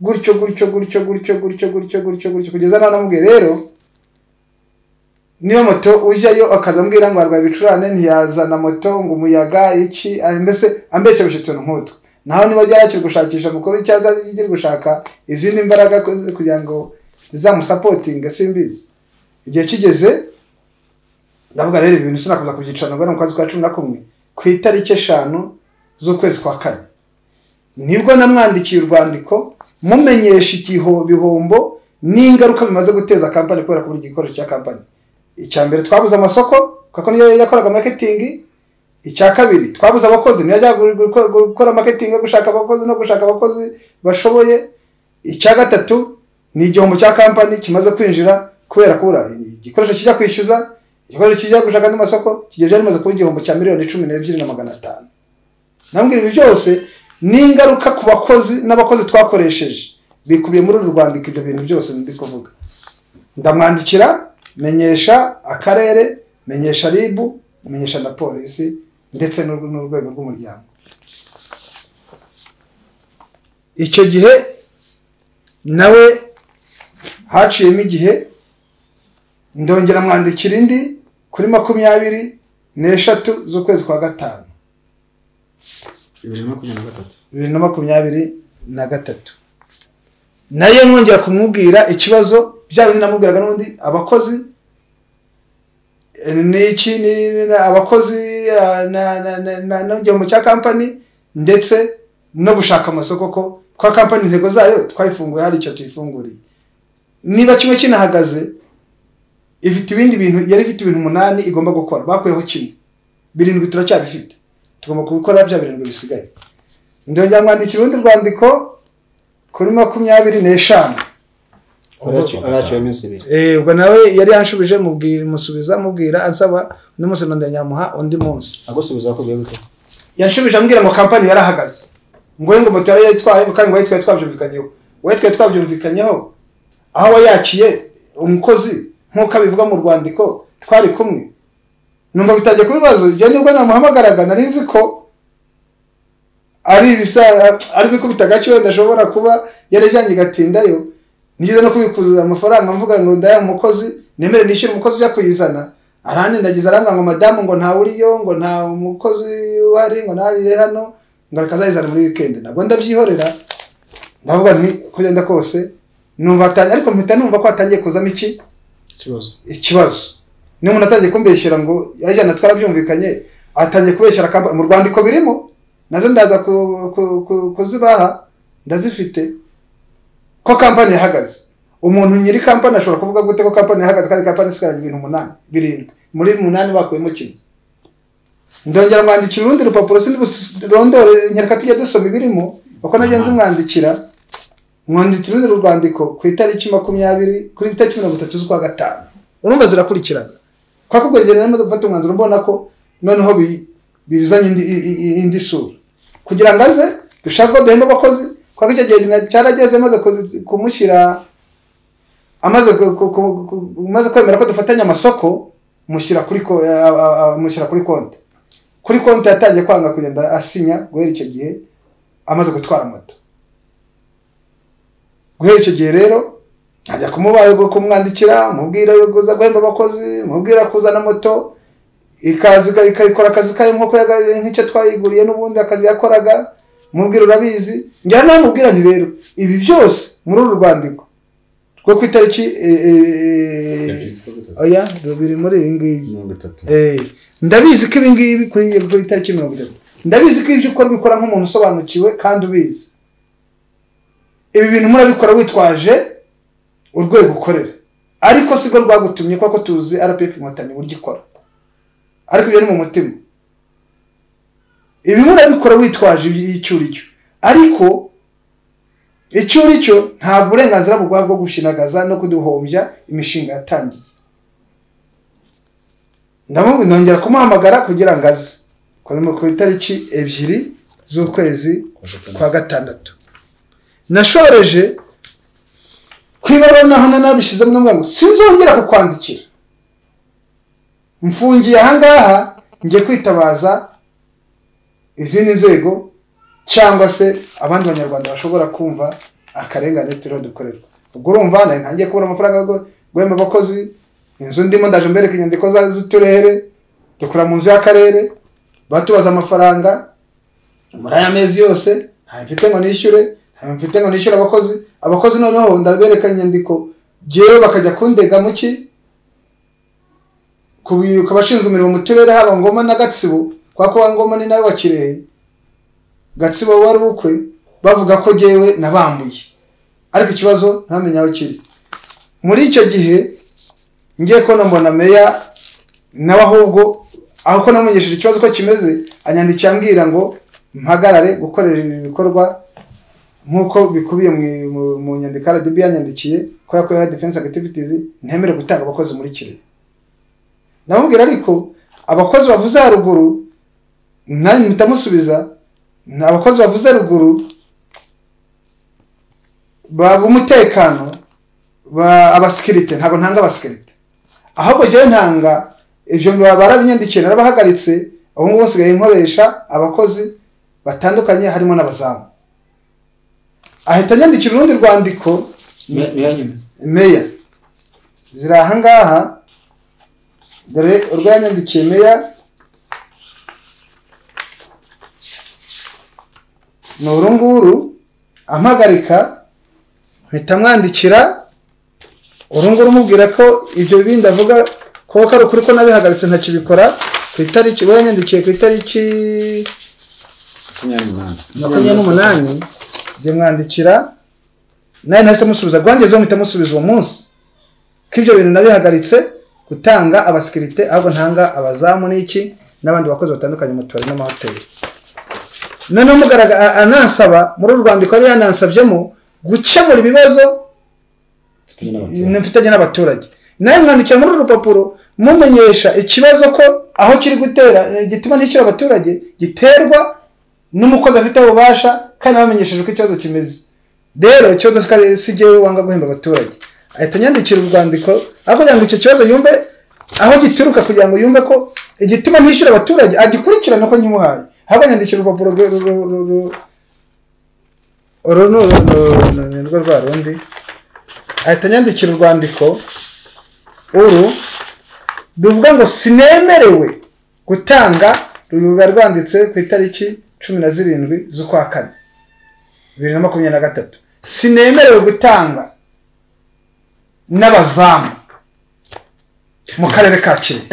S2: gutyo gutyo gutyo gutyo gutyo gutyo gutyo gutyo kugeza nawe namubwiye rero niba moto ujyayo akaza ambwira ngo arwaye ibicurane ntiyazana moto ngo umuyaga iki ah, mbese ambeshyabisha utuntu nk'utwo naho niba ajya yakiri gushakisha amakuru cyangwa akiri gushaka izindi mbaraga ku- kugira ngo zizamusapotinga simbizi igihe kigeze ndavuga rero ibintu sinakomeza kubyicana ngo mu kwezi kwa cumi na kumwe ku itariki eshanu z'ukwezi kwa kane nibwo namwandikiye urwandiko mumenyesha igiho bihombo n'ingaruka bimaze guteza kampani kubera kubura igikoresho cya kampani icya mbere twabuze amasoko kuko niyo yakoraga maketingi icya kabiri twabuze abakozi niyo yajyaga gu- gu- gukora maketingi yo gushaka abakozi no gushaka abakozi bashoboye icya gatatu ni igihombo cya kampani kimaze kwinjira kubera kubura igikoresho kijya kwishyuza igikoresho kijya gushaka andi masoko kigiye byari bimaze kuba igihombo cya miliyoni cumi n'ebyiri na magana atanu nambwira ibi byose ni ingaruka ku bakozi n'abakozi twakoresheje bikubiye muri uru rwandiko ibyo bintu byose ndi kuvuga ndamwandikira menyesha akarere menyesha ribu menyesha na polisi ndetse n'urw- n'urwego rw'umuryango icyo gihe nawe haciyemo igihe ndongera mwandikira indi kuri makumyabiri n'eshatu z'ukwezi kwa gatanu
S4: bibiri na makumyabiri na gatatu
S2: bibiri na makumyabiri na gatatu nayo mwongera kumubwira ikibazo bya bindi namubwiraga n'ubundi abakozi eh, n'iki ni- ni- abakozi ah, na- na- na- na- n'igihombo cya kampani ndetse no gushaka amasoko ko kwa kampani intego zayo twayifunguye hari icyo tuyifunguriye niba kimwe kinahagaze ifite ibindi bintu yari ifite ibintu umunani igomba gukora bakuyeho kimwe birindwi turacyabifite tugomba gukora bya birindwi bisigaye ndongera mwandikira urundi rwandiko kuri makumyabiri n'eshanu
S3: Aracyo-
S4: araciwe iminsi ibiri
S2: Eh, ubwo nawe yari yanshubije mubwira musubiza mubwira ansaba undi munsi nongera nyamuha undi munsi
S4: agusubiza akubwiye gute
S2: yanshubije ambwira ngo kampani yarahagaze ngo ngo moto yari yayitwaye kandi ngo yayitwaye twabyumvikanyeho uwayitwaye twabyumvikanyeho aho wayakiye umukozi nk'uko abivuga mu rwandiko twari kumwe numva bitangiye kuba ibibazo igihe nibwo namuhamagaraga nari nzi ko ari ibisa ari ibikubita agake wenda ashobora kuba yarajyanye igatindayo nigeze no kubikuza amafaranga mvuga ngo ndaya umukozi nemere nishyure umukozi ujya kuyizana aranindagiza arambwira ngo madamu ngo ntawe uriyo ngo nta mukozi uhari ngo ntari hano ngo reka azayizana muri wikendi nabwo ndabyihorera ndavuga nti uko ugenda kose numva atangiye ariko mpita numva ko hatangiye kuzamo iki
S4: ikibazo
S2: ikibazo niyo umuntu atangiye kumbeshyera ngo yajyana twarabyumvikanye atangiye kubeshyira kampani mu rwandiko birimo nazo ndaza ku- ku- ku- kuzibaha ndazifite ko kampani yahagaze umuntu nyiri kampani ashobora kuvuga gute ko kampani yahagaze kandi kampani isigaranye ibintu umunani birindwi muri umunani bakuyemo kimwe ndongera mwandikira urundi rupapuro sindi rondore nyereka tujya dusoma ibirimo uko nagenzi mwandikira mwandikira urundi rwandiko ku itariki makumyabiri kuri itariki mirongo itatu z'ukwa gatanu urumva zirakurikirana kwa kubwo rero namaze gufata umwanzuro mbona ko noneho bi- bizanye indi, i- i- i- indi sura kugira ngo aze dushaka ko duhemba abakozi kwa icyo gihe na- cyarageze maze ku- kumushyira amaze ku- ku- ku- ku- umaze kwemera ko dufatanya amasoko mushyira kuri ko- a- a- a- mushyira kuri konti kuri konti yatangiye kwanga kugenda asinya guhera icyo gihe amaze gutwara moto guhera icyo gihe rero ajya kumubaye kumwandikira mubwira yo kuza guhemba abakozi mubwira kuzana moto ikazi ikayikora akazi kayo nk'uko yaga- nk'icyo twayiguriye n'ubundi akazi yakoraga mubwira urabizi njyana namubwira nti rero ibi byose muri uru rwandiko rwo ku itariki eh, eh, eh,
S3: yabyitse kwa gatatu
S2: oya biri muri iyi ngiyi
S3: mirongo itatu
S2: Eh, ndabizi ko ibi ngibi kuri yego itariki mirongo itatu ndabizi ko ibyo ukora ubikora nk'umuntu usobanukiwe kandi ubizi ibi bintu murabikora witwaje urwego ukorera ariko si rwo rwagutumye kuko tuzi rpf inkotanyi uburyo ikora ariko ibyo ni mu mutima ibi murabikora witwaje icyo uri cyo ariko icyo uri cyo ntabwo uburenganzira buguha bwo gushinagaza no kuduhombya imishinga yatangiye ndamubwi nongera kumuhamagara kugira ngo aze kuri mu- ku itariki ebyiri z'ukwezi kwa gatandatu nashoreje ku ibaruwa naho nanabishyizemo ndavuga ngo sinzongera kukwandikira mfungiye ahangaha njye kwitabaza izindi nzego cyangwa se abandi banyarwanda bashobora kumva akarengane turiho dukorerwa ubwo urumva nawe ntangiye kubura amafaranga yo guhemba abakozi inzu ndimo ndaje mbereka inyandiko za- z'uturere dukora mu nzu y'akarere batubaza amafaranga muri aya mezi yose ntayo mfite ngo nishyure ntayo mfite ngo nishyure abakozi abakozi noneho ndabereka inyandiko ngewe bakajya kundega mu ki ku bi- ku bashinzwe imirimo mu turere haba ngoma na gatsibo kubera ko ngoma ni nawe wa kirehe gatsibo wari ubukwe bavuga ko ngewe nabambuye ariko ikibazo ntamenya aho kiri muri icyo gihe ngiye kubona mbona meya nawe ahubwo aho ko namumenyesheje ikibazo uko kimeze anyandikiye ambwira ngo mpagarare gukorera ibi bikorwa nk'uko bikubiye mu- mu- mu nyandiko RDB yanyandikiye ko yakorewe defense activities ntemere gutanga abakozi muri Kirehe namubwira ariko abakozi bavuze haruguru nanjye mpita musubiza ni abakozi bavuze haruguru ba- b'umutekano ba- abasikirite ntabwo ntanga abasikirite ahubwo njyewe ntanga ibyo barabinyandikiye narabahagaritse ubu ngubu nsigaye nkoresha abakozi batandukanye harimo n'abazamu ahita anyandikira urundi rwandiko
S4: niyo nyine
S2: meya ziri aha ngaha dore urwo yanyandikiye meya ni uru nguru ampagarika mpita mwandikira uru nguru umubwira ko ibyo bindi avuga ko ko ari ukuri ko nabihagaritse ntakibikora ku itariki we yanyandikiye ku itariki
S3: makumyabiri n'umunani
S2: makumyabiri n'umunani njye mwandikira nawe nahise musubiza rwangezeho mpita musubiza uwo munsi ko ibyo bintu nabihagaritse gutanga abasikirite ahubwo ntanga abazamu n'iki n'abandi bakozi batandukanye mu tubari n'amahoteli noneho mugaragara anansaba muri uru rwandiko yari yanansabyemo gukemura ibibazo
S3: mfitanye n'abaturage
S2: mfitanye n'abaturage nawe mwandikira muri uru rupapuro mumenyesha ikibazo ko aho kiri gutera eh, gituma nishyura abaturage giterwa n'umukozi afite ububasha kandi bamenyesheje uko ikibazo kimeze rero ikibazo sikari- si jyewe wanga guhemba abaturage ahita anyandikira urwandiko ariko kugira ngo icyo kibazo yumve aho gituruka kugira ngo yumve ko igituma ntishyura abaturage agikurikirana ko nkimuhaye ahubwo anyandikira urupapuro rwe- ru- ru- ru- ru- uru ni uru- ru- ru- ni rwo rwa rundi ahita anyandikira urwandiko uru ruvuga ngo sinemerewe gutanga ruba rwanditse ku itariki cumi na zirindwi z'ukwa kane bibiri na makumyabiri na gatatu sinemerewe gutanga n'abazamu mu karere ka kirehe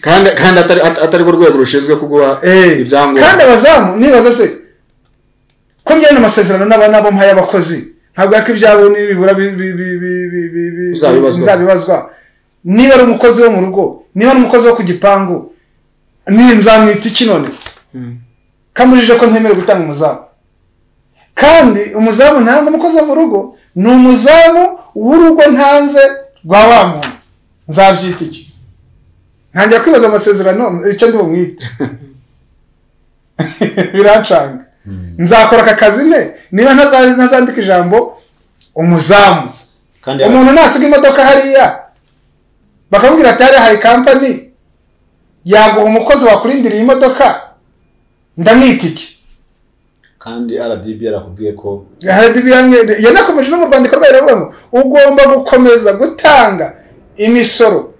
S4: kandi kandi atari at- atari rwo rwego rushinzwe kuguha
S2: Eh,
S4: ibyangombwa
S2: kandi abazamu nibaza se ko ngirana amasezerano n'aba nabo mpaye abakozi ntabwo ariko ibyabo nibibura bi- bi- bi- bi- bi- bi- bi-
S4: Bizabibazwa.
S2: bizabibazwa niba ari umukozi wo mu rugo niba ari umukozi wo ku gipangu niba nzamwita iki none kamujije ko ntemerewe gutanga umuzamu kandi umuzamu ntanga umukozi wo mu rugo ni umuzamu w'urugo ntanze rwa wa muntu nzabyita iki ntangira kwibaza amasezerano icyo ndi bumwite birancanga nzakora aka kazi ne niba ntaza- ntazandika ijambo umuzamu
S4: kandi yaba-
S2: umuntu nasiga imodoka hariya bakamubwira ati hariya hari kampani yaguha umukozi wakurindira iyi modoka ndamwita iki
S3: kandi rdb yarakubwiye ko
S2: Haradibiyangere yanakomeje no mu rwandiko rwayo iravuga ngo ugomba gukomeza gutanga imisoro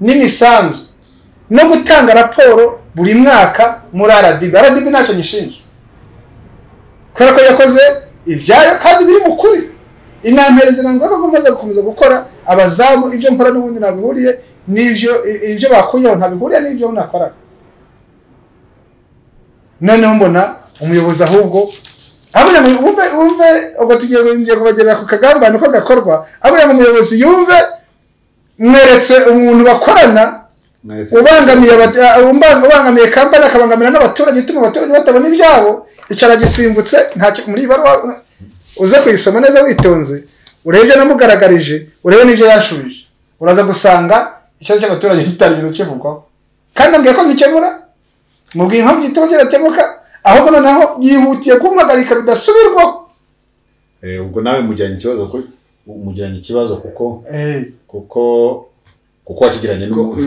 S2: n'imisanzu no gutanga raporo buri mwaka muri RDB. RDB ntacyo nyishinja kubera ko yakoze ibyayo kandi biri mu kuri inampereza ngo ko nkomeza gukomeza gukora abazamu ibyo mpora n'ubundi nabihuriye n'ibyo ibyo bakuyeho ntabihuriye n'ibyo nakoraga noneho mbona umuyobozi ahubwo aburiya mu- wumve wumve ubwo tugiye ngiye kubagerera ku kagambane uko gakorwa aburiya umuyobozi yumve mweretse umuntu bakorana ubangamiye abata- uh, umba- ubangamiye kampani akabangamira n'abaturage ituma abaturage batabona ibyabo icara gisimbutse ntacyo muri iyi baruwa uze kuyisoma neza witonze urebe ibyo namugaragarije urebe n'ibyo yanshubije uraza gusanga ikibazo cy'abaturage kitarigeze kivugwaho kandi ambwiye ko ngikemura mubwiye impamvu igituma kidakemuka ahubwo noneho yihutiye kumpagarika bidasubirwaho
S3: Eh, ubwo nawe mujyanye ikibazo ku- mujyanye ikibazo kuko
S2: Eh,
S3: kuko kuko wakigiranye n'umuntu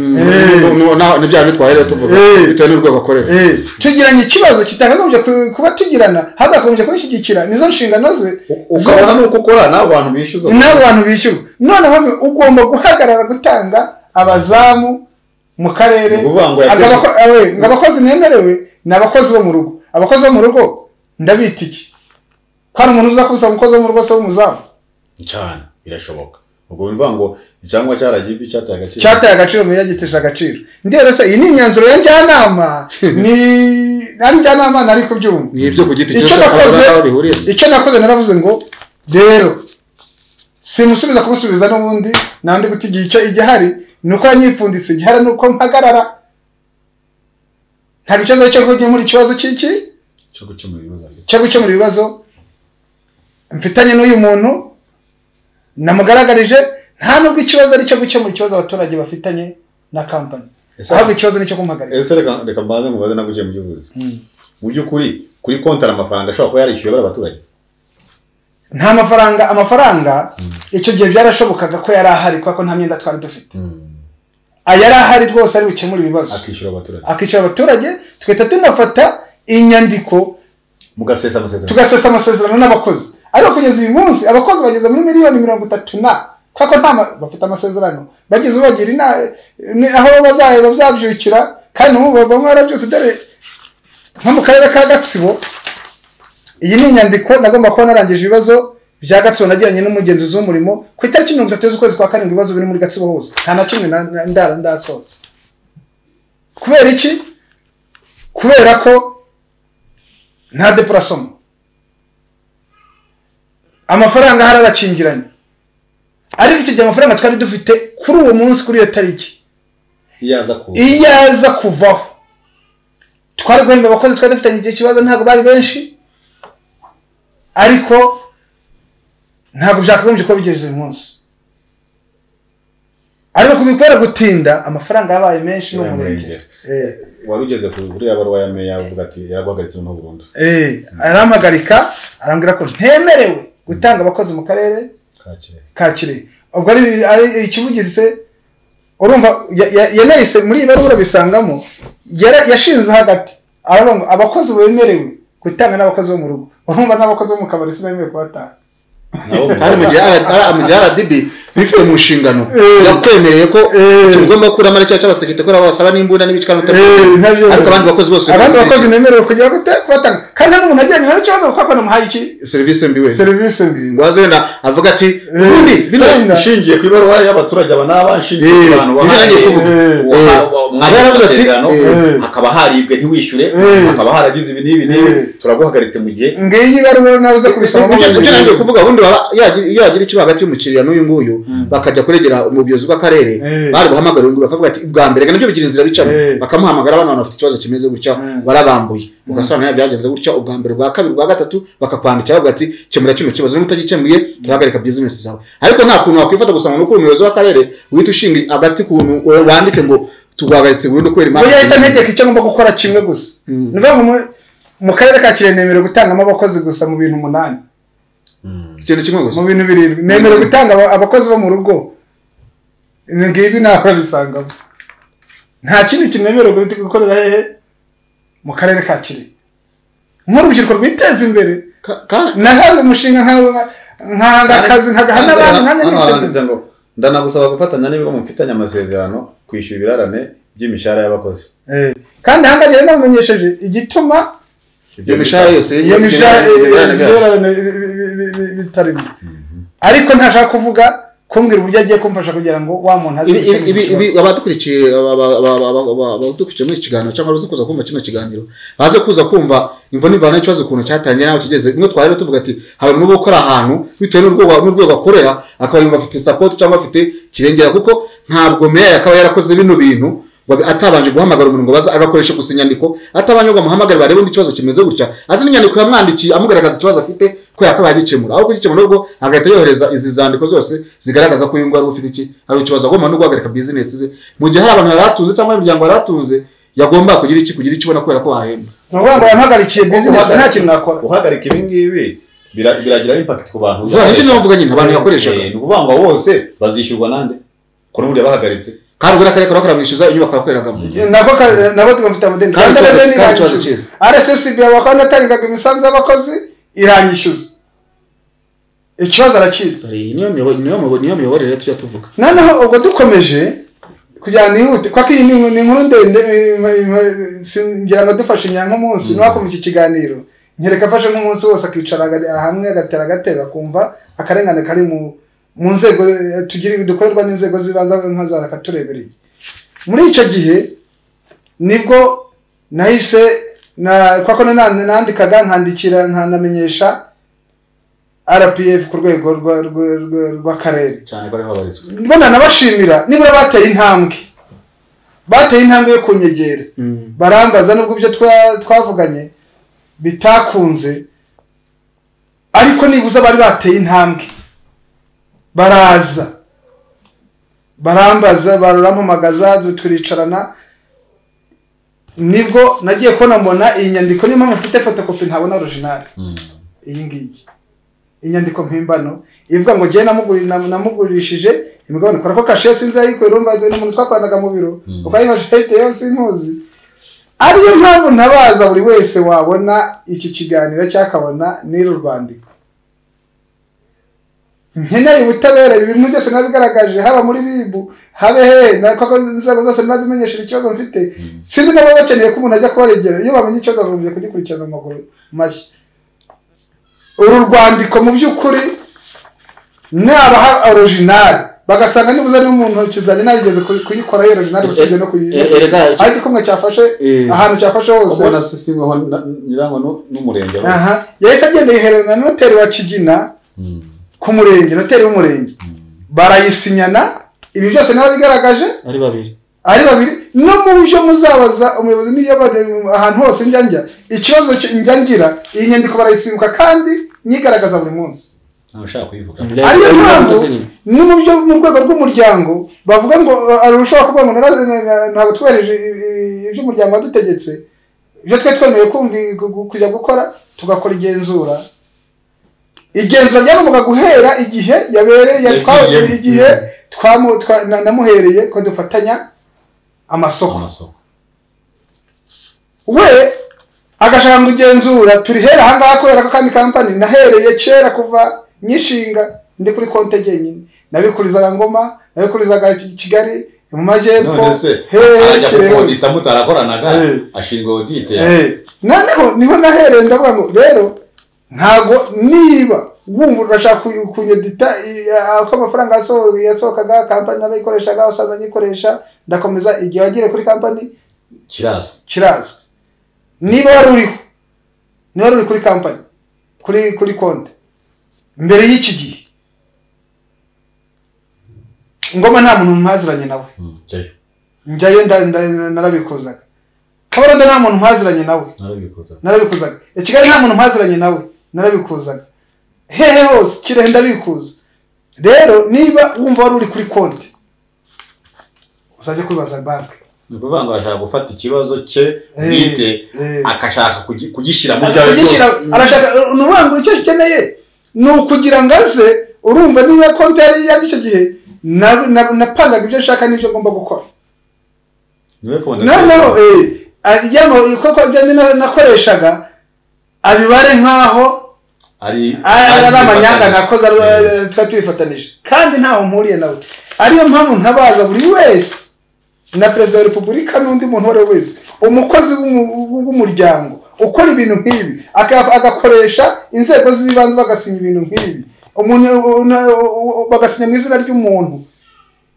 S4: n'ibyaha bitwaye rero tuvuga
S2: Eh.
S4: bitewe n'urwego akorera
S2: eh, tugiranye ikibazo kitakagombye ku- kuba tugirana hagakomeje kubishyigikira nizo nshingano ze
S3: ukabona nuko ukora nawe abantu bishyuza
S2: n'abo bantu bishyurwa noneho ni- ugomba guhagarara gutanga abazamu mu karere
S3: Ni ukuvuga ngo yateje-
S2: Agabako- awe, ngo abakozi nemerewe ni abakozi bo mu rugo abakozi bo mu rugo ndabita iki ko hari umuntu uza kubisaba umukozi wo mu rugo se w'umuzamu
S3: cyane birashoboka ubwo bivuga ngo icyangombwa cyaragiye cyataye agaciro
S2: cyataye agaciro mu yagitije agaciro ndetse se iyi ni imyanzuro ya njyanama ni ari njyanama nari kubyumva
S4: ni ibyo ku giti
S2: Icyo
S4: cyose
S2: nakoze-
S4: abaganga aho bihuriye se.
S2: icyo nakoze naravuze ngo rero simusubiza kumusubiza n'ubundi nandi guta igihe icyo igihari ni uko yanyipfunditse igihari ni uko mpagarara nta kibazo cyo gukemura ikibazo cy'iki
S3: cyo gukemura ibibazo
S2: cyo gukemura ibibazo mfitanye n'uyu muntu namugaragarije nta nubwo ikibazo ari icyo gukemura ikibazo abaturage bafitanye na kampani
S3: Ese-
S2: ahubwo ikibazo ni icyo kumuhagarika
S3: ese reka reka mbanze mubaze naguke mu by'ubuzi
S2: Mm.
S3: mu by'ukuri kuri konti hari amafaranga ashobora kuba yarishyuwe bari abaturage
S2: nta mafaranga amafaranga icyo gihe byarashobokaga ko yari ahari kubera ko nta myenda twari dufite aya yari ahari rwose ari bukemure ibibazo
S3: akishyura abaturage
S2: akishyura abaturage tugahita tunafata inyandiko
S3: mugasesa amasezerano
S2: tugasesa amasezerano n'abakozi ariko kugeza uyu munsi abakozi bageze muri miliyoni mirongo itatu na kubera ko nta ma- bafite amasezerano bageze ubu bagira ina ni- aho bazahera bazabyukira kandi ubu bamwe barabyutse dore nko mu karere ka gatsibo iyi ni inyandiko nagomba kuba narangije ibibazo bya gatsibo nagiranye n'umugenzuzi w'umurimo ku itariki mirongo itatu z'ukwezi kwa karindwi ibibazo biri muri gatsibo hose nta na kimwe na- na- ndara ndasoza kubera iki kubera ko nta depurasoma amafaranga ahari arakingiranye ariko icyo gihe amafaranga twari dufite kuri uwo munsi kuri iyo tariki
S3: iyo aza ku
S2: iyo aza kuvaho twari guhemba abakozi twari dufitanye igihe kibazo ntabwo bari benshi ariko ntabwo byakagombye kuba bigeze uyu munsi ariko kubikora gutinda amafaranga yabaye menshi ni umurenge
S3: Yaramurengera. wari ugeze ku uriya baruwa ya meya avuga ati yaraguhagaritse noneho burundu
S2: Eh, arampagarika arambwira ko ntemerewe gutanga abakozi mu karere
S3: kakire
S2: ka kirehe ubwo ari ari ikivugize urumva ya- ya- yanahise muri iyi baruwa urabisangamo yara- yashinze hagati aravuga ngo abakozi bemerewe gutanga n'abakozi bo mu rugo urumva n'abakozi bo mu kabari sinabemeye kubatanga
S3: nabo
S4: hari mu gihe R- R- mu gihe RDB bifite mu nshingano
S2: Eh.
S4: yakwemereye ko
S2: Eh.
S4: icyo ugomba gukuramo ari cya cy'abasekirite kubera wasaba n'imbunda n'ibicika ariko abandi bakozi bose
S2: abandi bakozi bemerewe kugira gute kubatanga kandi nta n'umuntu ajyanye nta kibazo kuko namuhaye iki
S4: serivisi mbi we
S2: serivisi mbi
S4: ngo aze wenda avuga ati
S2: Eh.
S4: ubundi bino
S2: Wenda.
S3: ishingiye ku ibaruwa y'abaturage aba n'aba nshingiye ku
S4: Eh,
S3: bantu
S4: ibyo nagiye kuvuga. Eh,
S3: mwanya
S4: abari bafite-
S3: w'amasezerano
S2: eh.
S3: hakaba haribwe ntiwishyure
S2: Eh.
S3: hakaba haragize ibi n'ibi n'ibi
S2: Eh.
S3: turaguhagaritse mu gihe
S2: ngiyi baruwa nawe uze
S4: ibyo
S2: kubisoma
S4: ibyo nagiye kuvuga ubundi baba- yagira- iyo yagira ikibazo hagati y'umukiriya n'uyu nguyu bakajya kuregera umuyobozi w'akarere
S2: Eh.
S4: bari buhamagara uyu nguyu bakavuga ati bwa mbere reka nabyo bigira inzira bicamo
S2: Eh.
S4: bakamuhamagara abana bafite ikibazo kimeze gutya
S2: Mm.
S4: barabambuye ugasobanurira byagenze gutya ubwa mbere ubwa kabiri ubwa gatatu bakakwandikira bavuga ati kemura kino kibazo niba utagikemuye turahagarika bizinesi zawe ariko nta kuntu wakwifata gusa ngo ni uko umuyobozi w'akarere uhita ushinga agati kuntu wandike ngo tuguhagaritse burundu kubera
S2: ubu
S4: impamvu
S2: yahise antegeka icyo ngomba gukora kimwe gusa ni ukuvuga ngo mu- mu karere ka kirehe nemerewe gutangamo abakozi gusa mu bintu umunani
S4: ikintu kimwe gusa
S2: mu bintu birindwi nemerewe gutanga aba- abakozi bo mu rugo ibi ngibi ntaho urabisangamo nta kindi kintu nemerewe guhita gukorera hehe mu karere ka kirehe nk'urubyiruko rwiteza imbere
S4: Ka- ka-
S2: nahanze umushinga nka- nkahanga akazi nkagahana abantu nkanjye
S3: Hano
S2: niteza
S3: handitse ngo ndanagusaba gufatanya n'ibigo mufitanye amasezerano kwishyura ibirarane by'imishahara y'abakozi
S2: Eh, kandi ahangaha rero namumenyesheje igituma
S4: iyo mishahara yose
S2: iyo
S4: iyo-
S2: mishahara
S4: iyo- iyo- iyo-
S2: bitarimo ariko ntashaka kuvuga kumbwira uburyo agiye kumfasha kugira ngo wa muntu aze
S4: ibi ibi-
S2: gukemura
S4: ibi
S2: icyo
S4: ibi
S2: kibazo.
S4: abadukurikiye aba- aba- aba- aba- aba- aba- abadukurikiye muri iki kiganiro cyangwa abazi kuza kumva kino kiganiro baze kuza kumva imvo n'imvano y'ikibazo ukuntu cyatangiye n'aho kigeze imwe twari rero tuvuga ati hari umuntu uba ukora ahantu bitewe n'urwego n'urwego akorera akaba yumva afite sapoti cyangwa afite kirengera kuko ntabwo meya akaba yarakoze bino bintu ngo abe- atabanje guhamagara umuntu ngo baza agakoresha gusa inyandiko atabanje ngo amuhamagare barebe n'ikibazo kimeze gutya azi n'inyandiko yamwandikiye amugaragaza ikibazo afite ko yakabaye agikemura aho kugikemura ubwo agahita yohereza izi zandiko zose zigaragaza ko uyu nguyu ari ufite iki hari ikibazo agomba no guhagarika bizinesi ze mu gihe hari abantu yaratunze cyangwa imiryango yaratunze yagomba kugira iki kugira ikibona kubera ko wahemba
S2: ni ukuvuga ngo yampagarikiye bizinesi nta kintu nakora
S3: guhagarika ibi ngibi bira- biragira impact ku bantu
S4: vuba nibyo navuga nyine abantu yakoreshaga
S3: Eh, ni ukuvuga ngo bose bazishyurwa nande ko n'ubundi yabahagaritse
S4: kandi ubwo n'akarere karakora mwishyuza inyubako yakoreragamo
S2: nako ka- nabo tugafite amadeni
S4: Kandi
S2: Rwanda
S4: ikibazo-
S2: Revenue
S4: kandi
S2: iranyishyuza.
S4: ikibazo cyiza.
S2: rssb bakaba natangaga imisanzu y'abakozi iranyishyuza ikibazo arakizi
S4: niyo miyobo- niyo miyobo- niyo miyoborere tujya tuvuga
S2: noneho ubwo dukomeje kugira ngo nihute kuko iyi ni inkuru- ni inkuru ndende eh, eh, eh, singira ngo dufashe inyanya nk'umunsi ntiwakumva iki kiganiro nkereka afashe nk'umunsi wose akicara aga- hamwe agatera agatebe akumva akarengane kari mu mu nzego eh, tugira dukorerwa n'inzego z'ibanze nka za raka turebereye muri icyo gihe nibwo nahise na kuko na- nandikaga nkandikira nkanamenyesha rpf ku rwego rwa- rwa- rwa- rw'akarere
S4: cyane ko ariho babarizwa
S2: mbona nabashimira nibura bateye intambwe bateye intambwe yo kunyegera barambaza nubwo ibyo twa- twavuganye bitakunze ariko nibuze bari bateye intambwe baraza barambaza barampamagaza du- turicarana nibwo nagiye kubona mbona iyi nyandiko niyo mpamvu mfite fotokopi ntabona orijinali iyi ngiyi inyandiko mpimbano ivuga ngo jyewe namuguri- nam- namugurishije imigabane kora ko kashe sinzi ayikorera urumva ni umuntu twakoranaga mu biro
S3: Mm.
S2: uko ayibajije hede yose nkuzi ariyo mpamvu ntabaza buri wese wabona iki kiganiro cyangwa akabona n'iri rwandiko nkeneye ubutabera ibi bintu byose nabigaragaje haba muri bibu habe hehe na- kuko inzego zose nazimenyesheje ikibazo mfite sinzi niba bakeneye ko umuntu ajya kubaregera iyo bamenye ikibazo bagombye kugikurikirana mu maguru mashya uru rwandiko mu by'ukuri nabaha orijinali bagasanga nibuze n'umuntu kizanye narigeze ku- kuyikora iyo orijinali usibye no
S4: Eh, eh,
S2: kuyikora
S4: eh, eh,
S2: ariko igikumwe cyafashe
S4: Eh.
S2: ahantu cyafashe hose
S3: ubona sisiweho nyirango nu- n'umurenge wose.
S2: aha yahise agenda yihererana na noteri wa kigina
S3: Mm.
S2: ku murenge noteri w'umurenge barayisinyana ibi byose narabigaragaje
S4: ari babiri
S2: ari babiri no mu byo muzabaza umuyobozi n'iyo bade- ahantu hose njya njya ikibazo cyo- njya ngira iyi nyandiko barayisimbuka kandi nyigaragaza buri munsi
S3: ntawe ushaka kuyivuga
S2: ariyo
S4: Ari babiri
S2: mpamvu
S4: bakoze nyine.
S2: ni mu byo mu rwego rw'umuryango bavuga ngo hari ushobora kuvuga ngo narazi- na- ntabwo twubahirije i- i- ibyo umuryango wadutegetse ibyo twari twemerewe kumvi- gu- gu- kujya gukora tugakora igenzura igenzura ryagombaga guhera igihe yabereye
S3: Yagiyemo.
S2: twa- igihe twamu- twa- na- namuhereye ko dufatanya amasoko
S3: amasoko
S2: we agashaka kugenzura turi hera ahangaha kubera ko kandi kampani nahereye kera kuva nyishinga ndi kuri konte jyenyine nabikurizaga ngoma nabikurizaga Ki- kigali mu majyepfo
S3: none se
S2: hehe
S3: arajya
S2: Kirehe.
S3: kukodisa mutarakoranaga
S2: Eh.
S3: ashinzwe odite
S2: Eh, noneho niho nahereye ndavuga ngo rero ntago niba wumva urashaka kuy- kunyedita i- a- uko amafaranga yaso- yasohokaga kampani narayikoreshaga abasaza nyikoresha ndakomeza igihe wagiriye kuri kampani
S3: kirazwi
S2: kirazwi niba wari uriho niba wari uri kuri kampani kuri kuri konti mbere y'iki gihe ngoma nta muntu mwaziranye nawe
S3: Mm, jyayo
S2: njyayo nda- nda- narabikuzaga kabarondo nta muntu mwaziranye nawe
S3: narabikuza
S2: narabikuzaga i kigali nta muntu mwaziranye nawe narabikuzaga hehe hose kirehe ndabikuza rero niba wumva wari uri kuri konti uzajya kwibaza banki
S3: ni ukuvuga ngo arashaka gufata ikibazo cye
S2: Eh,
S3: bwite
S2: eh.
S3: akashaka kugi- kugishyira mu byawe
S2: kugishyira
S3: byose
S2: arashaka ni ukuvuga ngo icyo akeneye ni ukugira ngo aze urumva niba konti yari iya icyo gihe na- na- napangaga ibyo nshaka n'ibyo ngomba gukora
S3: niwe fondasiyo
S2: noneho eh, ajyamo kuko ibyo ndi na- nakoreshaga abibare nk'aho
S3: ari
S2: ari ari amanyanga
S3: bifatanyije.
S2: nakoze ari-
S3: Eh,
S2: twari tubifatanije kandi ntaho mpuriye nawe ariyo mpamvu ntabaza buri wese na perezida wa repubulika n'undi muntu uwo ari we wese umukozi w'umu- w'umuryango ukora ibintu nk'ibi aka- agakoresha inzego z'ibanze bagasinya ibintu nk'ibi umuntu una- bagasinya mu izina ry'umuntu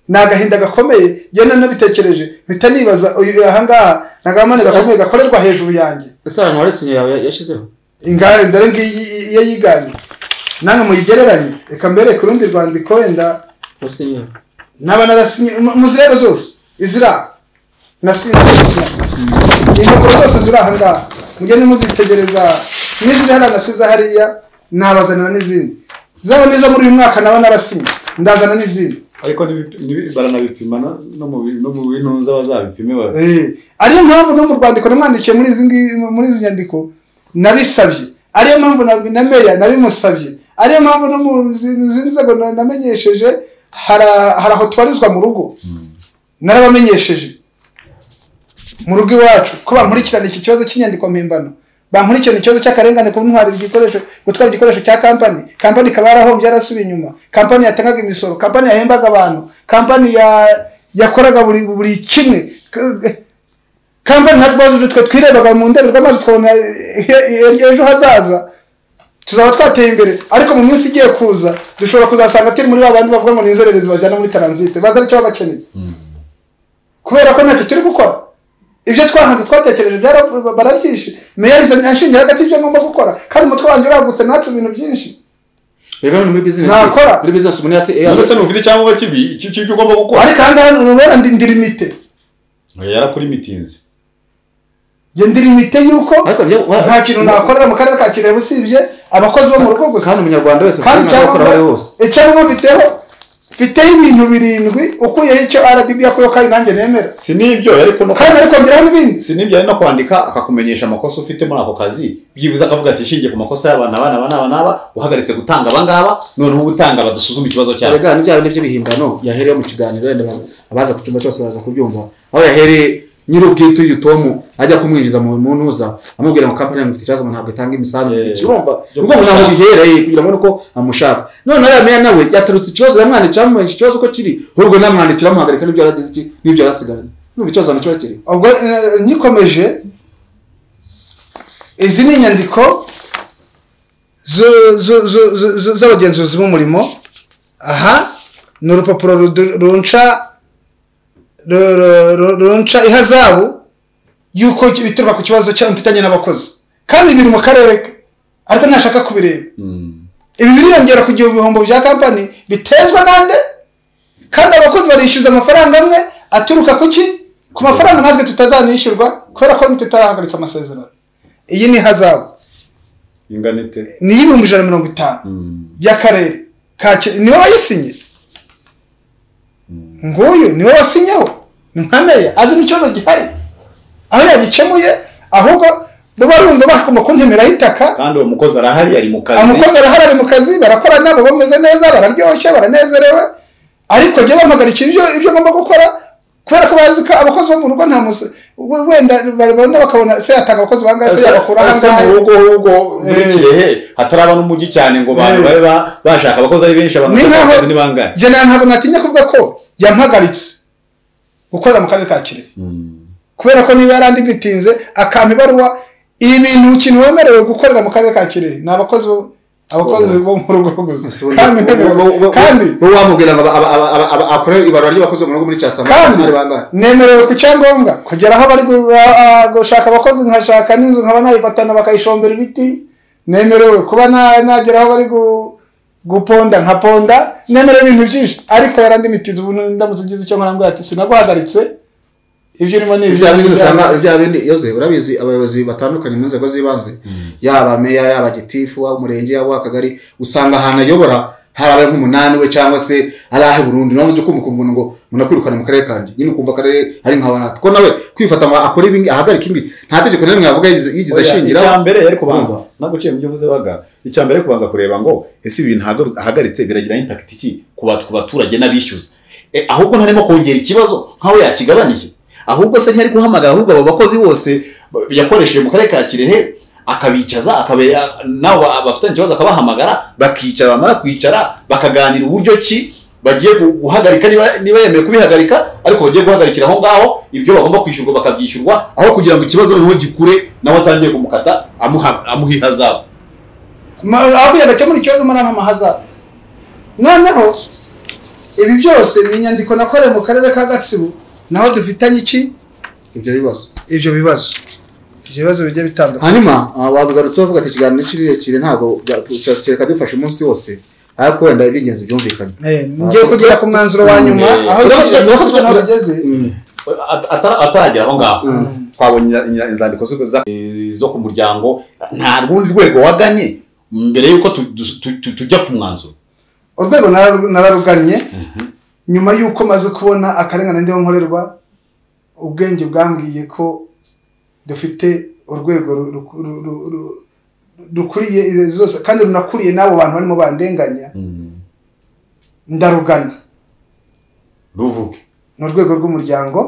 S2: ni agahinda gakomeye njyewe nari nabitekereje mpita nibaza uyu ahangaha ni agamane gakomeye gakorerwa hejuru yanjye
S4: ese abantu wari sinyo yawe yashyizeho
S2: ingare dore ngiyi iyo yiganye namwe muyigereranye reka mbere ku rundi rwandiko wenda
S4: ko sinyo
S2: naba narasinye mu- muzirebe zose izira nasinye impapuro zose ziri aha ngaha mugende muzitegereza n'iziri hariya nasize hariya nabazanira n'izindi zaba n'izo muri uyu mwaka naba narasinye ndazana n'izindi
S3: ariko nibi- nibi- baranabipima no- no mu bi- no mu bintuza bazabipime ba-
S2: Eh, ariyo mpamvu no mu rwandiko namwandikiye muri izi ngi- muri izi nyandiko nabisabye ariyo mpamvu na, na meya nabimusabye ariyo mpamvu no mu zi- zindi nzego na- namenyesheje hara- hari aho tubarizwa mu rugo narabamenyesheje mu rugo iwacu ko bankurikirana iki kibazo cy'inyandiko mpimbano bankurikirana ikibazo cy'akarengane ku ntwara igikoresho gutwara igikoresho cya kampani kampani ikaba yarahombye yarasubiye inyuma kampani yatangaga imisoro kampani yahembaga abantu kampani ya yakoraga buri buri kimwe K- kampani nka twaje twe twirebaga mu ndorerwamazi twabona eh, eh, ejo hazaza tuzaba twateye imbere ariko mu minsi igiye kuza dushobora kuzasanga turi muri ba bandi bavuga ngo ni inzererezi bajyana muri taransite bazana icyo baba bakeneye kubera ko ntacyo turi gukora ibyo twahanze twatekereje byara- barabyishe meya izo anshingira hagati y'ibyo ngomba gukora kandi umutwe wanjye uragutse natse ibintu byinshi
S4: rero ni muri bizinesi
S2: Nakora.
S4: muri bizinesi umuntu yasi eh,
S3: mbese ntufite icyangombwa kibi icyo ibyo ugomba gukora
S2: ariko aha ngaha urabona ndi ndi limite
S3: yarakurimitins
S2: njye ndi limite y'uko
S4: ariko njye wa-
S2: nta kintu nakorera mu karere ka kirehe usibye abakozi bo mu rugo gusa
S4: kandi umunyarwanda wese
S2: kandi
S4: ushobora gukora aho ari
S2: icyangombwa
S4: hose
S2: icyangombwa mfiteho mfiteho ibintu birindwi ukuyeho icyo rdb yakuyeho kandi nanjye nemera
S3: si n'ibyo ariko no
S2: kandi ariko ngeraho n'ibindi
S3: si n'ibyo ari no kwandika akakumenyesha amakosa ufite muri ako kazi byibuze akavuga ati ishingiye ku makosa y'aba n'aba n'aba n'aba n'aba uhagaritse gutanga aba ngaba noneho utanga badusuzume ikibazo cyabo
S4: erega n'ibya bindi by'ibihimbano yahereyeho mu kiganiro wenda baza- abaza ku cyumba cyose baza kubyumva aho yahereye nyir'ubwite uyu tomu ajya kumwinjiza mu mu ntuza amubwira ngo kampani yanyu ifite ikibazo ngo ntabwo itanga imisanzu
S3: Yeah.
S4: urumva
S3: Byo
S4: urumva ntabwo
S3: kumushaka.
S4: bihereye kugira ngo nuko amushaka none ariya meya nawe yatarutse ikibazo yamwandikira amumenyesha ikibazo ko kiri ahubwo namwandikira amuhagarika n'ibyo yaragize iki n'ibyo yarasigaranye n'ubu ikibazo nacyo kiri
S2: ubwo eh, nkikomeje izi ni inyandiko zo- zo- zo- zo- zo- z'abagenzuzi b'umurimo aha ni urupapuro rudu- runca ru- ru- ru- runca ihazabu y'uko bituruka ku kibazo cya- mfitanye n'abakozi kandi biri mu karere ke ariko ntashaka kubireba ibi biriyongera kugira ibihombo bya kampani bitezwa nande kandi abakozi barishyuza amafaranga amwe aturuka ku ki ku mafaranga natwe tutazanishyurwa kubera ko tutarahagaritse amasezerano iyi ni hazabu
S3: inganite
S2: ni iy'ibihumbi ijana na mirongo itanu y'akarere ka Ki- niwe wayisinye nguyu niwe wasinyeho ni nka meya azi n'ikibazo gihari aho yagikemuye ahubwo barumva bakoma kuntemeraho itaka
S3: kandi uwo mukozi arahari ari mu kazi
S2: umukozi arahari ari mu kazi barakorana baba bameze neza bararyoshye baranezerewe ariko njye bampagarikira ibyo ibyo ngomba gukora kubera ko bazi ko abakozi bo mu rugo nta musa we- wenda barabona bakabona se yatanga abakozi bangahe se yabakura aha
S3: asa mu
S2: ngaha
S3: rugo ahubwo muri
S2: Eh.
S3: kirehe hataraba n'umujyi cyane ngo abantu
S2: Eh.
S3: babe ba- bashaka abakozi ari benshi abantu
S2: ni
S3: bashaka
S2: nkaho
S3: akazi ni bangahe
S2: njye nta- ntabwo natinya kuvuga ko yampagaritse gukorera mu karere ka kirehe kubera ko niba yarandi bitinze akampa ibaruwa ibi bintu ikintu wemerewe gukorera mu karere ka kirehe ni abakozi bo- abakozi bo mu rugo gusa kandi kandi
S4: wowe wamubwira ngo aba- aba- aba- aba- aba- akore ibarura ry'abakozi bo mu rugo muri cyasama
S2: kandi
S4: ari bangahe
S2: nemerewe ku cyangombwa kugera aho bari gu- a- a- gushaka abakozi nkashaka n'inzu nkaba nayifatana bakayishombera ibiti nemerewe kuba na- nagera aho bari gu- guponda nkaponda nemerewe ibintu byinshi ariko yarandimitinze ubu ndamutse ngize icyo nkora ngo ati sinaguhagaritse ibyo urimo ni
S4: bya bindi usanga
S2: ibyawe."
S4: bya bindi yoze urabizi abayobozi batandukanye mu nzego z'ibanze yaba meya yaba gitifu waba umurenge yaba uw'akagari usanga ahantu ayobora harabaye nk'umunani we cyangwa se ari ahe burundu nawe ujya kumva ukumva ngo munakwirukana mu karere kanjye nyine ukumva akarere ari nka wanaka ko nawe kwifata ngo akore ibi ngi- ahagarike imbi nta tegeko na rimwe yavuga yigize- yigize
S3: Oya,
S4: ashingiraho
S3: icyambere yari kubanza
S4: Urumva?
S3: naguciye mu byo uvuze baga icyambere yari kubanza kureba ngo ese ibintu hagaru- ahagaritse biragira impact iki ku bat- ku baturage n'abishyuza Eh, ahubwo ntarimo kongera ikibazo nkaho yakigabanyije ahubwo se ntiyari guhamagara ahubwo abo bakozi bose ba- yakoresheje mu karere ka kirehe akabicaza akaba ya- nabo ba- bafitanye ikibazo akabahamagara bakicara bamara kwicara bakaganira uburyo ki bagiye gu- guhagarika niba niba yemeye kubihagarika ariko bagiye guhagarikira aho ngaho ibyo bagomba kwishyurwa bakabyishyurwa aho kugira ngo ikibazo noneho gikure nawe atangiye kumukata amuha amuha ihazabu
S2: Ma- aho yagakemura ikibazo muri ama mahazabu noneho ibi byose ni inyandiko nakoreye mu karere ka gatsibo naho dufitanye iki
S4: ibyo bibazo
S2: ibyo bibazo ibyo bibazo bigiye bitandukanye
S4: hanyuma ah, wabigarutseho uvuga ati ikiganiro ni kirekire ntabwo bya- tu- cya- kereka dufashe umunsi wose ariko wenda iby'ingenzi byumvikanye
S2: Eh, ngiye kugera ku mwanzuro wa nyuma
S3: Mm,
S2: aho
S3: eh,
S2: ikiganiro
S3: eh,
S2: mpuzamahanga
S3: eh,
S2: bageze
S3: At- atara- ataragera aho ngaho twabonye inya- inya- inzandiko zo- za- eh, zo ku muryango nta rundi rwego waganye mbere y'uko tu- du- tu- tu- tujya ku mwanzuro
S2: urwego nararu- nararugannye nyuma y'uko maze kubona akarengane ndimo nkorerwa ubwenge bwambwiye ko dufite urwego ru- ru- ru- ru- ru- rukuriye izo zose kandi runakuriye n'abo bantu barimo bandenganya ndarugana
S3: ruvuge
S2: ni urwego rw'umuryango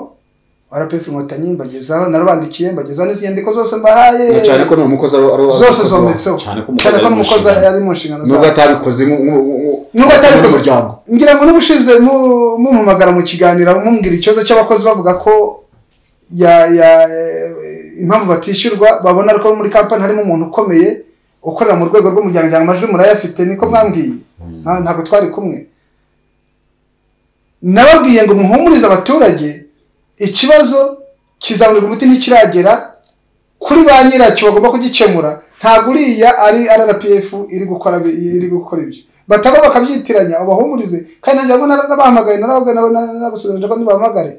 S2: rpf inkotanyi mbagezaho narubandikiye mbagezaho n'izi nyandiko zose mbahaye
S4: Na cyane ko ni umukozi ari ari- ari-
S2: zose
S4: umukozi wa-
S2: zometseho
S3: cyane ko
S2: cyane ko
S3: umukozi
S2: umukozi
S3: ari mu
S2: ari mu nshingano
S4: nubwo atabikoze nubwo
S2: Nubwo atabikoze.
S4: umuryango
S2: ngira ngo n'ubushize mu- mumpamagara mu kiganiro mumbwira ikibazo cy'abakozi bavuga ko ya ya eh, impamvu batishyurwa babona ariko muri kampani harimo umuntu ukomeye ukorera mu rwego rw'umuryango ngira ngo amajwi murayafite niko mwambwiye Nta- ntabwo twari kumwe nababwiye ngo muhumurize abaturage ikibazo kizamurirwa umuti ntikiragera kuri ba nyiracyo bagomba kugikemura ntabwo uriya ari rrpf iri gukora bi- iri gukora ibyo bataba bakabyitiranya ubahumurize kandi nanjye nabwo narabahamagaye narababwira nabo nabasezeranyije ko ntibahamagare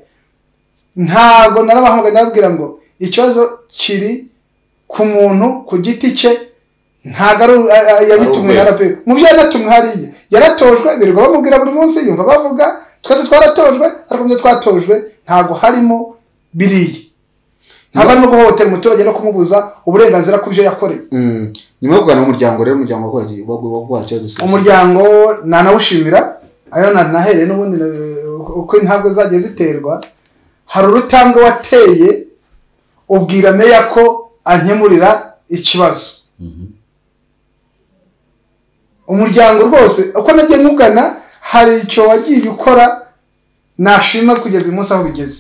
S2: ntabwo narabahamagaye nababwira ngo ikibazo kiri ku muntu ku giti cye ntabwo ari u- a- a- yabitumwe na
S3: Ari
S2: rpf mu byo yanatumwe hariya yaratojwe birirwa bamubwira buri munsi yumva bavuga twese twaratojwe ariko mu byo twatojwe ntabwo harimo biriya ntabwo arimo guhohotera umuturage no kumubuza uburenganzira ku byo yakoreye
S4: Mm. nyuma yo kuganira n'umuryango rero umuryango waguhaye waguhaye igisubizo
S2: umuryango nanawushimira ariyo na- nahereye n'ubundi na- uko intabwe zagiye ziterwa hari urutambwe wateye ubwira meya ko ankemurira ikibazo umuryango rwose uko nagiye nkugana hari icyo wagiye ukora nashima kugeza uyu munsi aho bigeze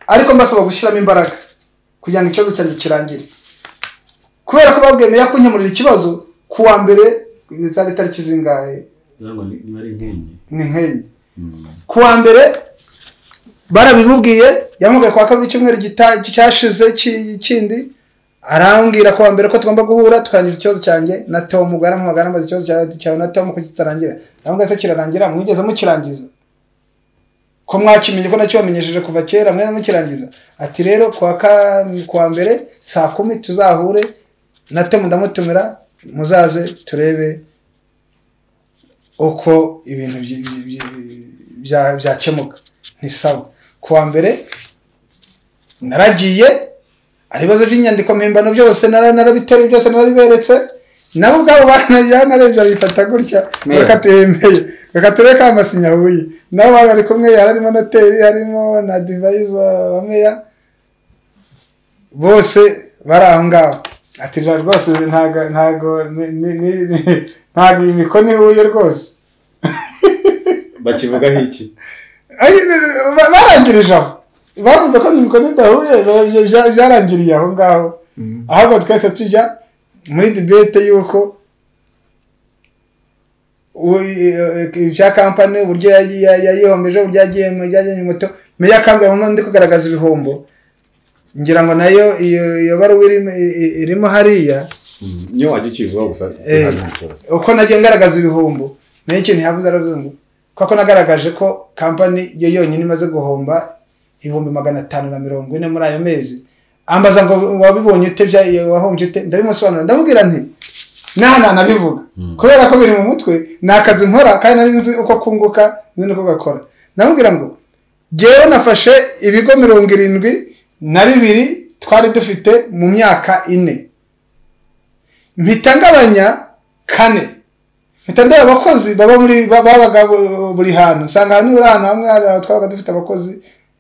S2: ariko mbasaba gushyiramo imbaraga kugira ngo ikibazo cyanjye kirangire kubera ko babwemeye ko nkemurira ikibazo ku wa mbere zari itariki zingahe
S3: niba ari nk'enye
S2: ni nk'enye ku wa mbere barabimubwiye yamugaye ku wa kabiri icyumweru gita- cyashize ki- kindi arambwira ku wa mbere ko tugomba guhura tukarangiza ikibazo cyanjye na tom ubwo yaramuhamagara ambaza ikibazo cya- cyawe na tom ko kitarangira ndamugaye se kirarangira mwigeze mukirangiza ko mwakimenye ko nakibamenyesheje kuva kera mwese mukirangiza ati rero ku wa ka- ku wa mbere saa kumi tuzahure na tom ndamutumira muzaze turebe uko ibintu byi- byi- byi- bya- byakemuka ntisawa ku wa mbere naragiye ari ibibazo by'inyandiko mpimbano byose nara- narabiteruye byose narabiberetse nabo ubwabo yanarebye abifata gutya
S4: Yeah.
S2: reka tuhembeye reka turebe ka masinya huye nabo bari bari kumwe harimo noteri harimo na divayiza wa meya bose bari aho ngaho ati "Rira rwose ntago ntago ni- ni- ni- ni- ntago iyi mikono ihuye rwose
S3: bakivugaho iki
S2: Ay- ba- barangirije aho bavuze ko imikono idahuye ba- bya- bya- byarangiriye aho ngaho ahubwo twese tujya muri dibete y'uko u- eh, ibya kampani uburyo yagiye- ya- yayihombeje uburyo yagiye mu byagenye moto meya akambwira mu ndi kugaragaza ibihombo ngira ngo nayo iyo iyo baruwa irimo i- irimo hariya
S3: niyo wajya ukivugaho gusa
S2: Eh.
S3: ntabwo ari ikibazo.
S2: uko nagiye ngaragaza ibihombo nayo ikintu yavuze aravuze ngo kuko nagaragaje ko kampani yo yonyine imaze guhomba ibihumbi magana atanu na mirongo ine muri ayo mezi ambaza ngo wabibonye ute bya wahombye ute ndabimusobanurira ndamubwira nti n'aha nta nabivuga kubera ko biri mu mutwe ni akazi nkora kandi nari nzi uko kunguka nzi n'uko gakora ndamubwira ngo ngewe nafashe ibigo mirongo irindwi na bibiri twari dufite mu myaka ine mpita ngabanya kane mpita ndeba abakozi baba muri ba- babaga bu- buri hantu nsanga ahantu buri ahantu hamwe hari aho twabaga dufite abakozi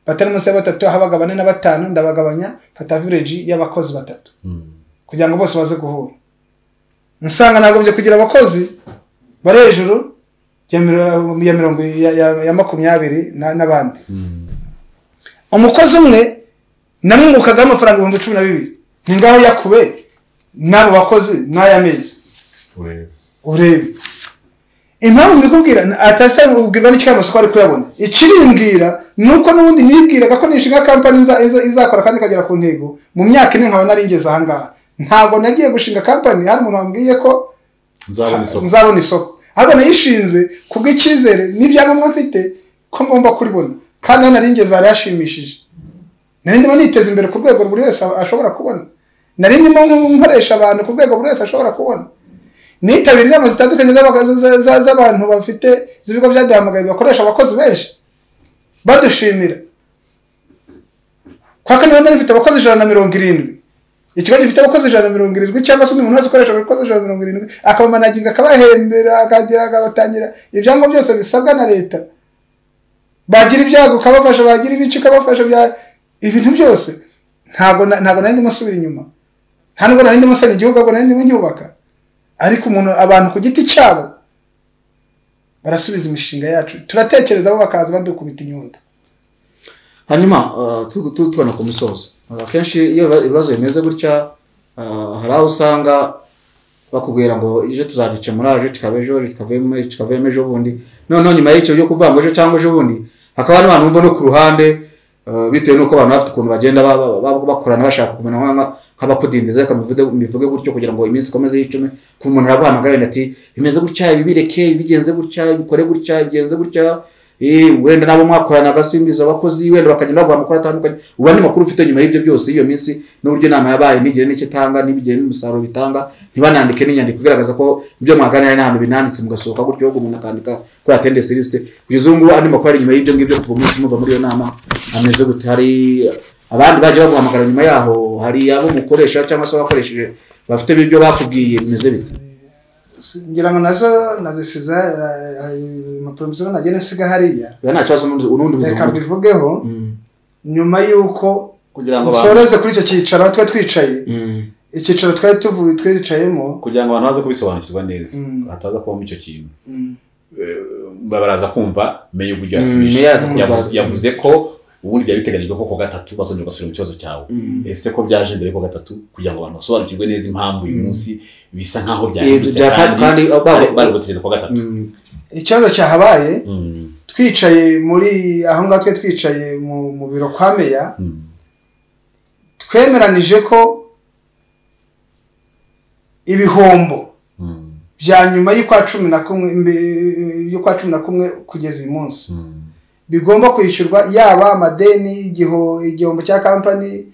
S2: batari munsi ya batatu habaga bane na batanu ndabagabanya mfata vileji y'abakozi batatu kugira ngo bose baze guhura nsanga nagombye kugira abakozi bari hejuru ya miro- ya mirongo ya, ya- ya makumyabiri na- n'abandi umukozi umwe namwungukagaho amafaranga ibihumbi cumi na bibiri ni ngaho yakube n'abo bakozi n'aya mezi urebe impamvu mbikubwira atase ubwirwa n'ikigambasi ko ari kuyabona ikirimbwira ni uko n'ubundi nibwiraga ko nishinga kampani iza- iza- izakora kandi ikagera ku ntego mu myaka ine nkaba nari ngeze ahangaha ntabwo nagiye gushinga kampani hari umuntu wambwiye ko
S3: nzabona isoko
S2: nzabona isoko ahubwo nayishinze kubw'icyizere n'ibyangombwa mfite ko ngomba kuribona kandi hano nari ngeze hari hashimishije nari ndimo niteza imbere ku rwego buri wese ashobora kubona nari ndimo nkoresha abantu ku rwego buri wese ashobora kubona nitabira inama zitandukanye z'abaga- za- za- z'abantu bafite z'ibigo byaduhamagaye bakoresha abakozi benshi badushimira kwa kane nari mfite abakozi ijana na mirongo irindwi ikigo gifite abakozi ijana na mirongo irindwi cyangwa se undi muntu wese ukoresha abakozi ijana na mirongo irindwi akabamanaginga akabahembera akagera akabatangira ibyangombwa byose bisabwa na leta bagira ibyago ukabafasha bagira ibice ukabafasha bya ibintu byose ntabwo na- ntabwo nari ndimo nsubira inyuma nta nubwo nari ndimo nsenya igihugu ahubwo nari ndimo nyubaka ariko umuntu abantu ku giti cyabo barasubiza imishinga yacu turatekereza bo bakaza badukubita inyundo
S4: hanyuma uh, tu- tu- tubona ku misozo Uh, akenshi iyo iba- ibibazo bimeze gutya uh, hari aho usanga bakubwira ngo ejo tuzagikemura ejo kikaba ejo ejo kikavemo ejo kikavemo ejo bundi noneho nyuma y'icyo byo kuvuga ngo ejo cyangwa ejo bundi hakaba n'abantu bumva no ku ruhande uh, bitewe n'uko abantu bafite ukuntu bagenda ba- ba- ba- bakorana bashaka kumenya nk'a- nk'abakudindiza reka muvude- mubivuge gutyo kugira ngo iminsi ikomeze y'icume kuva umuntu araguhamagara wenda ati bimeze gutya ibi bireke ibi bigenze gutya bikore gutya bigenze gutya Eh, wenda nabo mwakorana agasimbiza abakozi wenda bakagenda baguha amakuru atandukanye uba n'amakuru ufite nyuma y'ibyo byose iyo minsi n'uburyo inama yabaye ntigire n'icyo itanga n'ibigire n'umusaruro bitanga ntibanandike n'inyandiko igaragaza ko ibyo mwaganira nta hantu binanditse mugasohoka gutyo ahubwo umuntu akandika kuri atendesi lisite kugeza ubu ngubu andi makuru ari nyuma y'ibyo ngibyo kuva umunsi muva muri iyo nama ameze gute hari abandi bagiye baguhamagara nyuma yaho hari abo mukoresha cyangwa se abakoresheje bafite ibyo bakubwiye bimeze bite
S2: ngira ngo nazo nazisiza impapuro mbiziho nagiye nsiga hariya
S4: biba nta kibazo n'undi- n'undi buzima
S2: reka mbivugeho nyuma y'uko
S3: kugira ngo abantu
S2: nsoreze kuri icyo cyicaro aho twari twicaye icyicaro twari tuvuye twicayemo
S3: kugira ngo abantu baze kubisobanukirwa neza
S2: Mm.
S3: hataza kubamo icyo kintu
S2: Mm.
S3: Eh, baraza kumva menya uburyo
S4: Mm,
S3: yasubije
S4: meya yaza kurwara.
S3: Yavuze- yavuze ko ubundi byari biteganyijwe ko ku gatatu bazongera basubira mu kibazo cyawe ese ko byaje mbere y'uko gatatu kugira ngo abantu basobanukirwe neza impamvu uyu munsi bisa nk'aho byahindutse
S4: bya-
S3: kandi
S4: kandi-
S3: bari bari gutegereza ku wa gatatu
S2: ikibazo cyahabaye
S3: Mm,
S2: twicaye muri aho ngaho twari twicaye mu mu biro kwa meya
S3: mm.
S2: twemeranije ko ibihombo
S3: Mm,
S2: bya nyuma y'ukwa cumi na kumwe mbe- y'ukwa cumi na kumwe kugeza uyu munsi
S3: mm.
S2: bigomba kwishyurwa yaba amadeni igiho- igihombo cya kampani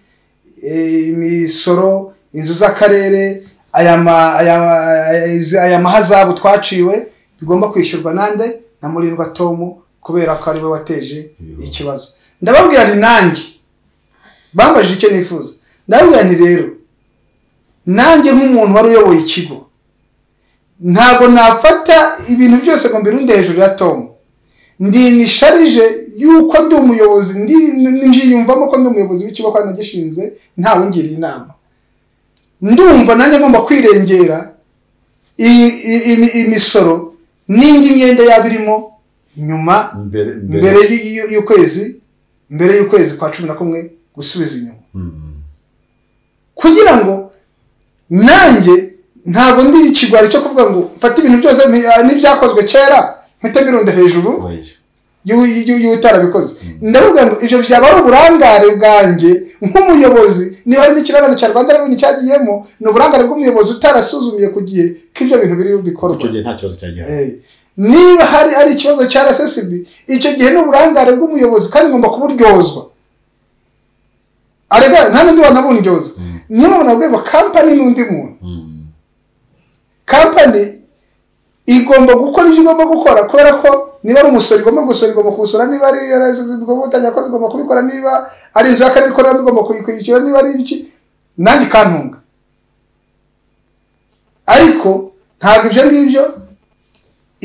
S2: eh, imisoro inzu z'akarere aya ma- aya- aya- izi- aya mahazabu twaciwe bigomba kwishyurwa nande na murindwa tomu kubera ko ariwe wateje ikibazo ndababwira nti nanjye bambajije icyo nifuza ndababwira nti rero nanjye nk'umuntu wari uyoboye ikigo ntabwo nafata ibintu byose ngo mbirunde hejuru ya tomu ndi nisharije yuko ndi umuyobozi ndi njiyumvamo ko ndi umuyobozi w'ikigo kandi nagishinze ntawe ngiriye inama ndumva nanjye ngomba kwirengera i- i- imi- imisoro n'indi myenda yaba irimo nyuma
S3: mbere
S2: mbere y- y- y'ukwezi mbere y'ukwezi kwa cumi na kumwe gusubiza inyuma
S3: Mm.
S2: kugira ngo nanjye ntabwo ndi ikigwari cyo kuvuga ngo mfate ibintu byose mpi- ah, n'ibyakozwe kera mpite mbirunda hejuru
S3: Oya.
S2: y'utarabikoze ndababwira ngo ibyo byaba ari uburangare bwanjye nk'umuyobozi niba hari n'ikirarane cya rwanda reveni cyagiyemo ni uburangare bw'umuyobozi utarasuzumiye ku gihe ko ibyo bintu biri bikorwa
S3: icyo gihe nta kibazo cyari gihari
S2: Eh, niba hari ari ikibazo cya RSSB icyo gihe ni uburangare bw'umuyobozi kandi ngomba kuburyozwa arega nta n'undi wanabundyoza niyo mpamvu nabwiye ngo kampani n'undi muntu
S3: Mm.
S2: kampani igomba gukora ibyo igomba gukora kubera ko niba ari umusoro igomba gusora igomba kuwusora niba ari RSSB igomba gutangira kozi igomba kubikora niba ari inzu y'akarere ikoreramo igomba kuyikwishyura niba ari ibiki nanjye ikantunga ariko ntabwo ibyo ngibyo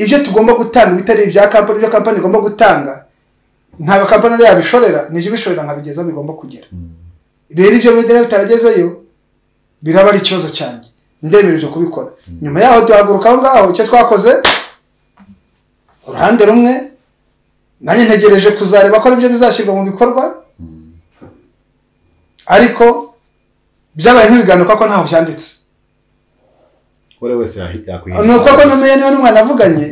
S2: ibyo tugomba gutanga bitari ibya kampani ibyo kampani igomba gutanga ntabwo kampani ariyo yabishorera nijyo ibishorera nkabigeza aho bigomba kugera rero ibyo bidera bitaragezeyo biraba ari ikibazo cyanjye ndemereje kubikora nyuma yaho duhaguruka aho ngaho icyo twakoze uruhande rumwe nanjye ntegereje kuzareba ko aribyo bizashyirwa mu bikorwa ariko byabaye nk'ibiganiro kuko ntaho byanditse
S3: buri wese yakwiye
S2: ni uko ko n'umenya niba n'umwana avuganye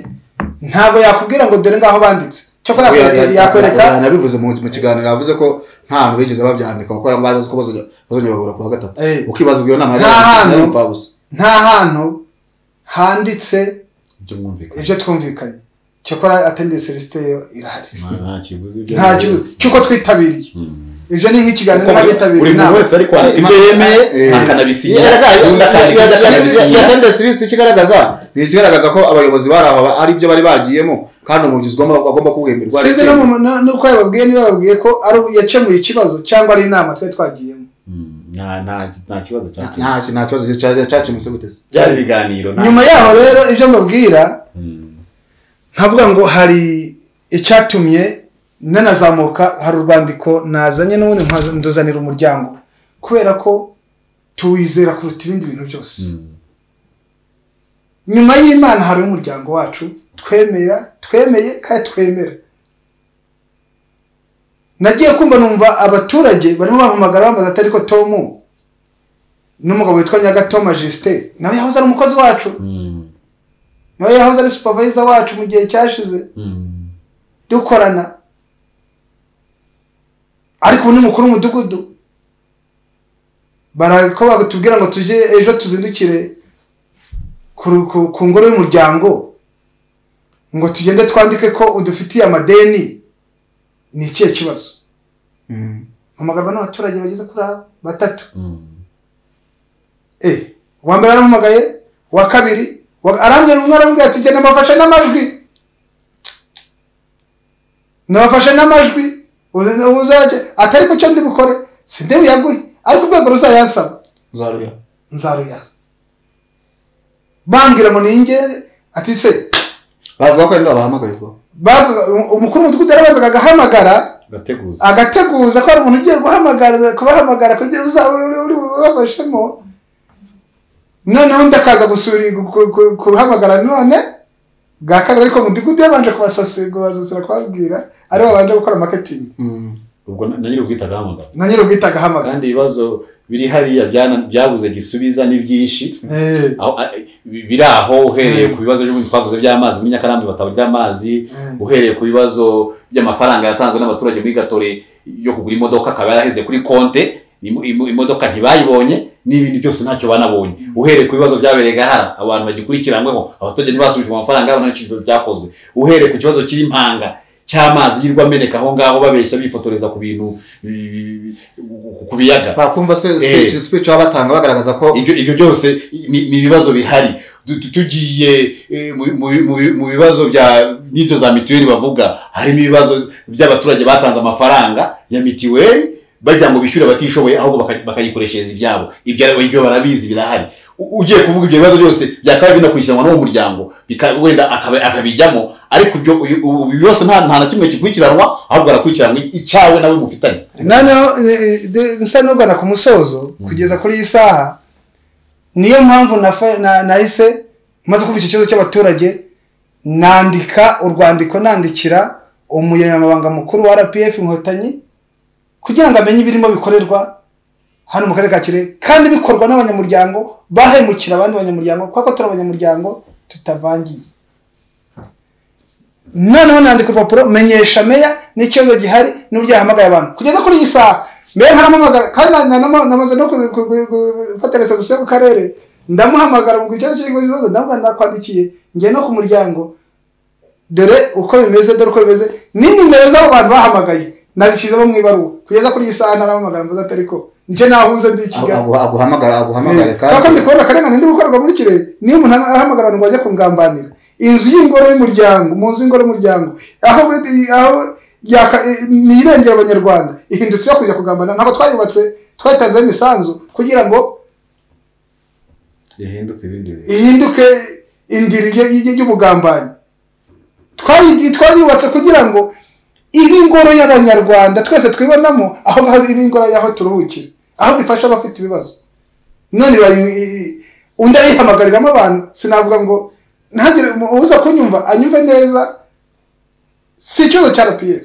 S2: ntabwo yakubwira ngo dore ngaho banditse cyakora yakwe- yakwereka
S4: nabivuze mu mu kiganiro yavuze ko nta hantu bigeze babyandika kuko bari bazi ko bazajya- bazongera bagahura ku wa gatatu
S2: Eh.
S4: ukibaza ubwo iyo nama
S2: Nta hantu.
S4: yari umupfabusa
S2: nta hantu handitse
S3: by'umwumvikane
S2: ibyo twumvikanye cyakora atendeye celesite yo irahari
S3: nta kibuze ibyo
S2: nta kibazo cy'uko twitabiriye ibyo ni nk'ikiganiro
S3: buri
S2: n'abitabiriye
S3: muntu
S2: inama
S3: wese ari kwandika ibyo yemeye akanabisinyira undi akandika ibyo adashaka
S4: silisiti ikigaragaza ni ikigaragaza ko abayobozi bari aba ari byo bari bagiyemo kandi umubyizi ugomba bagomba kuwuhemberwa
S2: sinzi no mu- no- nuko yababwiye niba babwiye ko ari yakemuye ikibazo cyangwa ari inama twari twagiyemo
S3: nta kibazo
S4: nta
S3: cyakemutse
S4: nta kibazo cya- cyakemutse gute se
S3: byari ibiganiro nta-
S2: nyuma yaho rero ibyo mbabwira
S3: Mm.
S2: nkavuga ngo hari icyatumye nanazamuka hari urwandiko nazanye n'ubundi nkaza- nduzanira umuryango kubera ko tuwizera kuruta ibindi bintu byose nyuma y'imana hari umuryango wacu twemera twemeye kandi twemera nagiye kumva numva abaturage barimo bampamagara bambaza atari ko tomu n'umugabo witwa nyagatoma justin nawe yahoze ari umukozi wacu
S3: Mm.
S2: nawe yahoze ari supervisor wacu mu gihe cyashize
S3: Mm.
S2: dukorana ariko ubu ni mukuru w'umudugudu barako batubwira ngo tujye ejo tuzindukire ku ru- ku- ku ngoro y'umuryango ngo tugende twandike ko udufitiye amadeni ni ikihe kibazo mpamagarwa n'abaturage bageze kuri aba- batatu
S3: Mm.
S2: Eh, uwa mbere aramuhamagaye uwa kabiri uwa- arambwira umwe arambwira ati genda mbafashe n'amajwi nabafashe n'amajwi uze- uzajye atari ku cyo ndi bukore si ndi buyaguhe ariko urwego ruzayansaba
S4: uzaruya
S2: nzaruya bambwira ngo ningere ati se
S4: bavuga ko ari bo bahamagaye ubwo
S2: bavuga- um- umukuru w'umudugudu yarabanzaga agahamagara
S3: gateguza
S2: agateguza ko hari umuntu ugiye guhamagara kubahamagara kugira ngo uzaba uri- uri bubafashemo noneho ndakaza gusura ku- ku- kuhamagara none bwa kabiri ariko mudugudu yabanje kubasasira kubasasira kubabwira aribo babanje gukora marketing
S3: ubwo na- na nyiri ukwita gahamagara
S2: na nyiri ubwita agahamagara
S3: kandi ibibazo biri hariya byana- byabuze gisubiza ni byinshi
S2: Eh,
S3: Aho- a- biri aho uhereye
S2: Mm.
S3: ku bibazo by'ubundi twavuze by'amazi muri nyakarambi bataburya amazi
S2: Mm.
S3: uhereye ku bibazo by'amafaranga yatanzwe n'abaturage muri gatore yo kugura imodoka akaba yaraheze kuri konte imo- imo- imodoka ntibayibonye n'ibindi byose ntacyo banabonye uhereye ku bibazo byabereye gahara abantu bagikurikiranyweho abaturage ntibasubijwe amafaranga yabo ntacyo byakozwe uhereye ku kibazo cy'impanga cy'amazi yirwa ameneka aho ngaho babeshya bifotoreza ku bintu eh, ku biyaga
S4: bakumva se speech speech baba batanga bagaragaza ko
S3: ibyo ibyo byose ni ni ibibazo bihari Tu- tu- tugiye eh, mu- mu- mu- mu bibazo bya n'ibyo za mituweli bavuga harimo ibibazo by'abaturage batanze amafaranga ya mituweli bagira ngo bishyure abatishoboye ahubwo baka- bakayikoreshereza ibyabo ibyo ari- ibyo barabizi birahari U- ugiye kuvuga ibyo bibazo byose byakaba binakurikiranwa n'uwo muryango bika- wenda akaba- akabijyamo ariko ibyo uyu- ubu byose nta nta na kimwe gikurikiranwa ahubwo harakurikiranwa icyawe nawe mufitanye
S2: noneho eh, eh, de- nsa n'ugana ku musozo kugeza kuri iyi saha niyo mpamvu nafa- na- nahise maze kumva icyo kibazo cy'abaturage nandika urwandiko nandikira umunyamabanga mukuru wa rpf inkotanyi kugira ngo amenye ibirimo bikorerwa hano mu karere ka kirehe kandi bikorwa n'abanyamuryango bahemukira abandi banyamuryango kuko turi abanyamuryango tutavangiye noneho nandika urupapuro menyesha meya n'ikibazo gihari n'uburyo yahamagaye abantu kugeza kuri iyi saha meya ntaramamagara kandi na- na- na- namaze no ku- ku- ku- ku- gufata resebusiyo yo ku karere ndamuhamagara ngo ikibazo kirimo ibibazo ndavuga ndakwandikiye ngiye no ku muryango dore uko bimeze dore uko bimeze ni nimero z'abo bantu bahamagaye nazishyizemo mu ibaruwa kugeza kuri iyi saha ntaramamagara mvuze atari ko nicyo nahuze ndi i Kigali
S4: agu- aguhamagara aguhamagare
S2: kuko ndi kubona akarengane ndi gukorerwa muri kirehe niyo umuntu ahamagara abantu ngo bajye kungambanira inzu y'ingoro y'umuryango mu nzu y'ingoro y'umuryango aho aho yaka- ni irengera abanyarwanda ihindutse iyo kujya kugambanira ntabwo twayubatse twayitanzeho imisanzu kugira ngo ihinduke indiri ye- ye- y'ubugambanyi Twayi- twayubatse kugira ngo ibe ingoro y'abanyarwanda twese twibonamo aho ngaho ibe ingoro y'aho turuhukira aho bifasha abafite ibibazo none bayi- i- i- undi arayihamagaramo abantu sinavuga ngo ntagire uza kunyumva anyumve neza si ikibazo cya rpf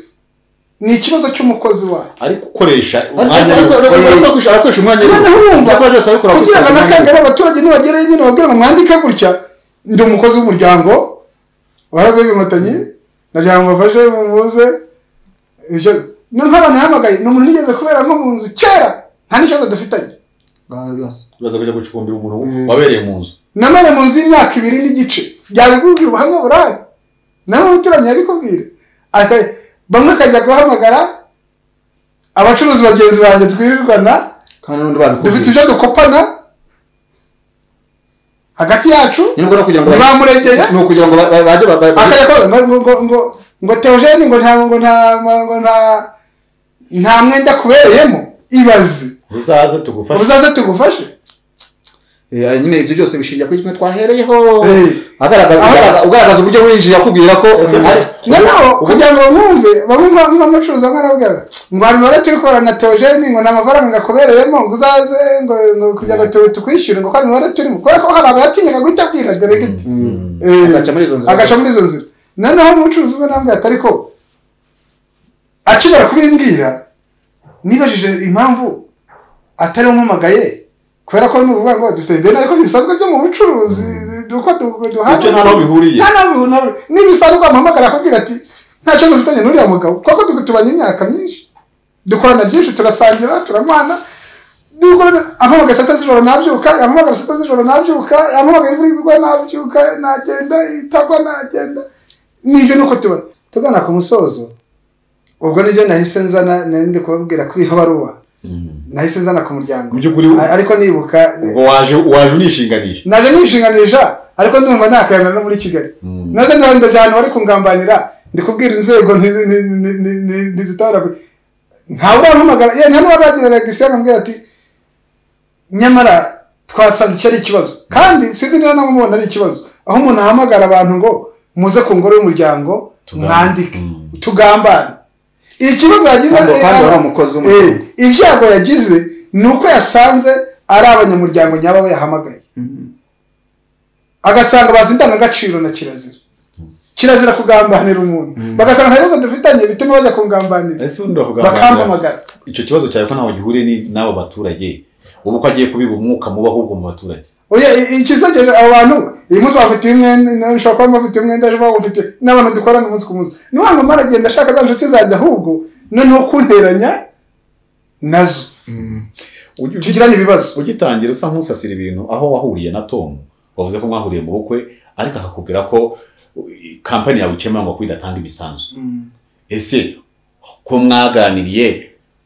S2: ni ikibazo cy'umukozi wayo
S3: ariko ukoresha umwanya w'ubukorere-
S4: arakoresha umwanya
S2: noneho urumva kugira ngo nakangere abaturage nibagereyo nyine babwire ngo mwandike gutya ndi umukozi w'umuryango warabwiye inkotanyi ndagira ngo mbafashe mumuze ibyo- no nk'abantu yahamagaye ni umuntu nigeze kuberamo mu nzu kera nta n'ikibazo dufitanye
S4: bwawe bwose
S3: tubaza kujya gucukumbira umuntu
S4: Mm.
S3: wabereye mu nzu
S2: namare mu nzu y'imyaka ibiri n'igice byabikubwira ubuhamya burahari nawe umuturanyi yabikubwira Aka- bamwe akajya guhamagara abacuruzi bagenzi banjye twirirwana
S4: kandi n'undi
S2: dufite
S4: babikubwira
S2: ibyo dukopana hagati yacu
S4: ni ngombwa kugira ngo
S2: bamuregeye
S4: ni ukugira ngo ba- ba- bajye ba- ba-
S2: akajya koza ngo ngo ngo ngo teogene ngo nta ngo nta ngo nta nta mwenda kubereyemo ibaze
S3: uzaze tugufashe
S2: uzaze tugufashe
S4: Eh, nyine ibyo byose bishingiye kuri kimwe twahereyeho
S2: Eh.
S4: Agaragaza-
S2: Aho-
S4: ugaragaza- ugaragaza uburyo winjiye akubwira ko
S3: Ese-
S4: ari-
S2: na nabo kugira ngo bamwumve bamwe nk'amucuruza nk'arabwira ngo hari imibare turi kubara na teogene ngo nta mafaranga akubereyemo ngo uzaze ngo ngo kugira ngo tu- tukwishyure ngo ko hari imibare turimo kubera ko hari abatinyega guhita abwira deregiti Eh,
S4: Agaca muri izo nzira.
S2: agaca muri izo nzira noneho umucuruzi we nambwira ati ariko akimara kubimbwira nibajije impamvu atari umpamagaye kubera ko ni ukuvuga ngo dufite ideni ariko ntisanzwe ryo mu bucuruzi uko du- duhana
S3: ibyo nta n'aho bihuriye
S2: nta n'aho bihuriye n'igisanzwe wamuhamagara akubwira ati nta kibazo ufitanye n'uriya mugabo kuko tu- tubanye imyaka myinshi dukorana byinshi turasangira turamwana dukorana ampamagara saa sita z'ijoro nabyuka ampamagara saa sita z'ijoro nabyuka ampamagara imvura igwa nabyuka nagenda itagwa nagenda nibyo nuko tuba tugana ku musozo ubwo nibyo nahise nzana nari ndi kubabwira kuri iyo baruwa nahise nzana ku muryango
S3: Mu by'ukuri
S2: A- ariko nibuka
S3: ubwo waje waje unishinganisha
S2: naje nishinganisha ariko ndumva ntakayamera no muri kigali naze nawe ndaje ahantu bari kungambanira ndi kubwira inzego ntizi- ni- ni- ni- ni- ntizitora gu- ntawe urampamagara ye nta n'uwaragira regisiyo akambwira ati nyamara twasanze icyo ari ikibazo kandi sinzi niba nawe umubona ari ikibazo aho umuntu ahamagara abantu ngo muze ku ngoro y'umuryango
S3: Tugambane.
S2: mwandike
S3: Mm.
S2: tugambane ikibazo yagize
S4: Kandi
S2: eh,
S4: kandi wari
S2: ah,
S4: umukozi
S2: eh,
S4: w'umuryango.
S2: ibyago yagize ni uko yasanze ari abanyamuryango nyabo yahamagaye agasanga bazi indangagaciro na kirazira kirazira kugambanira umuntu bagasanga nta bibazo dufitanye bituma bajya kungambanira
S3: ese ubundi bakugambira
S2: bakampamagara
S3: icyo kibazo cyawe ko ntaho gihuriye ni- n'abo baturage ubu ko agiye kubiba umwuka muba ahubwo mu baturage
S2: oya i- ikisekeje abo bantu uyu munsi bafitiye umwenda nawe ushobora kuba bafitiye umwenda ejo bawufite n'abantu dukorana umunsi ku munsi niyo mpamvu mara agenda ashaka za nshuti zanjye ahubwo noneho kunteranya nazo
S3: Ugi- ugi-
S2: tugirane ibibazo
S3: ugitangira usa nk'usasira ibintu aho wahuriye na tomu wavuze ko mwahuriye mu bukwe ariko akakubwira ko uh, kampani yawe ikemura ngo kuko idatanga imisanzu ese ko mwaganiriye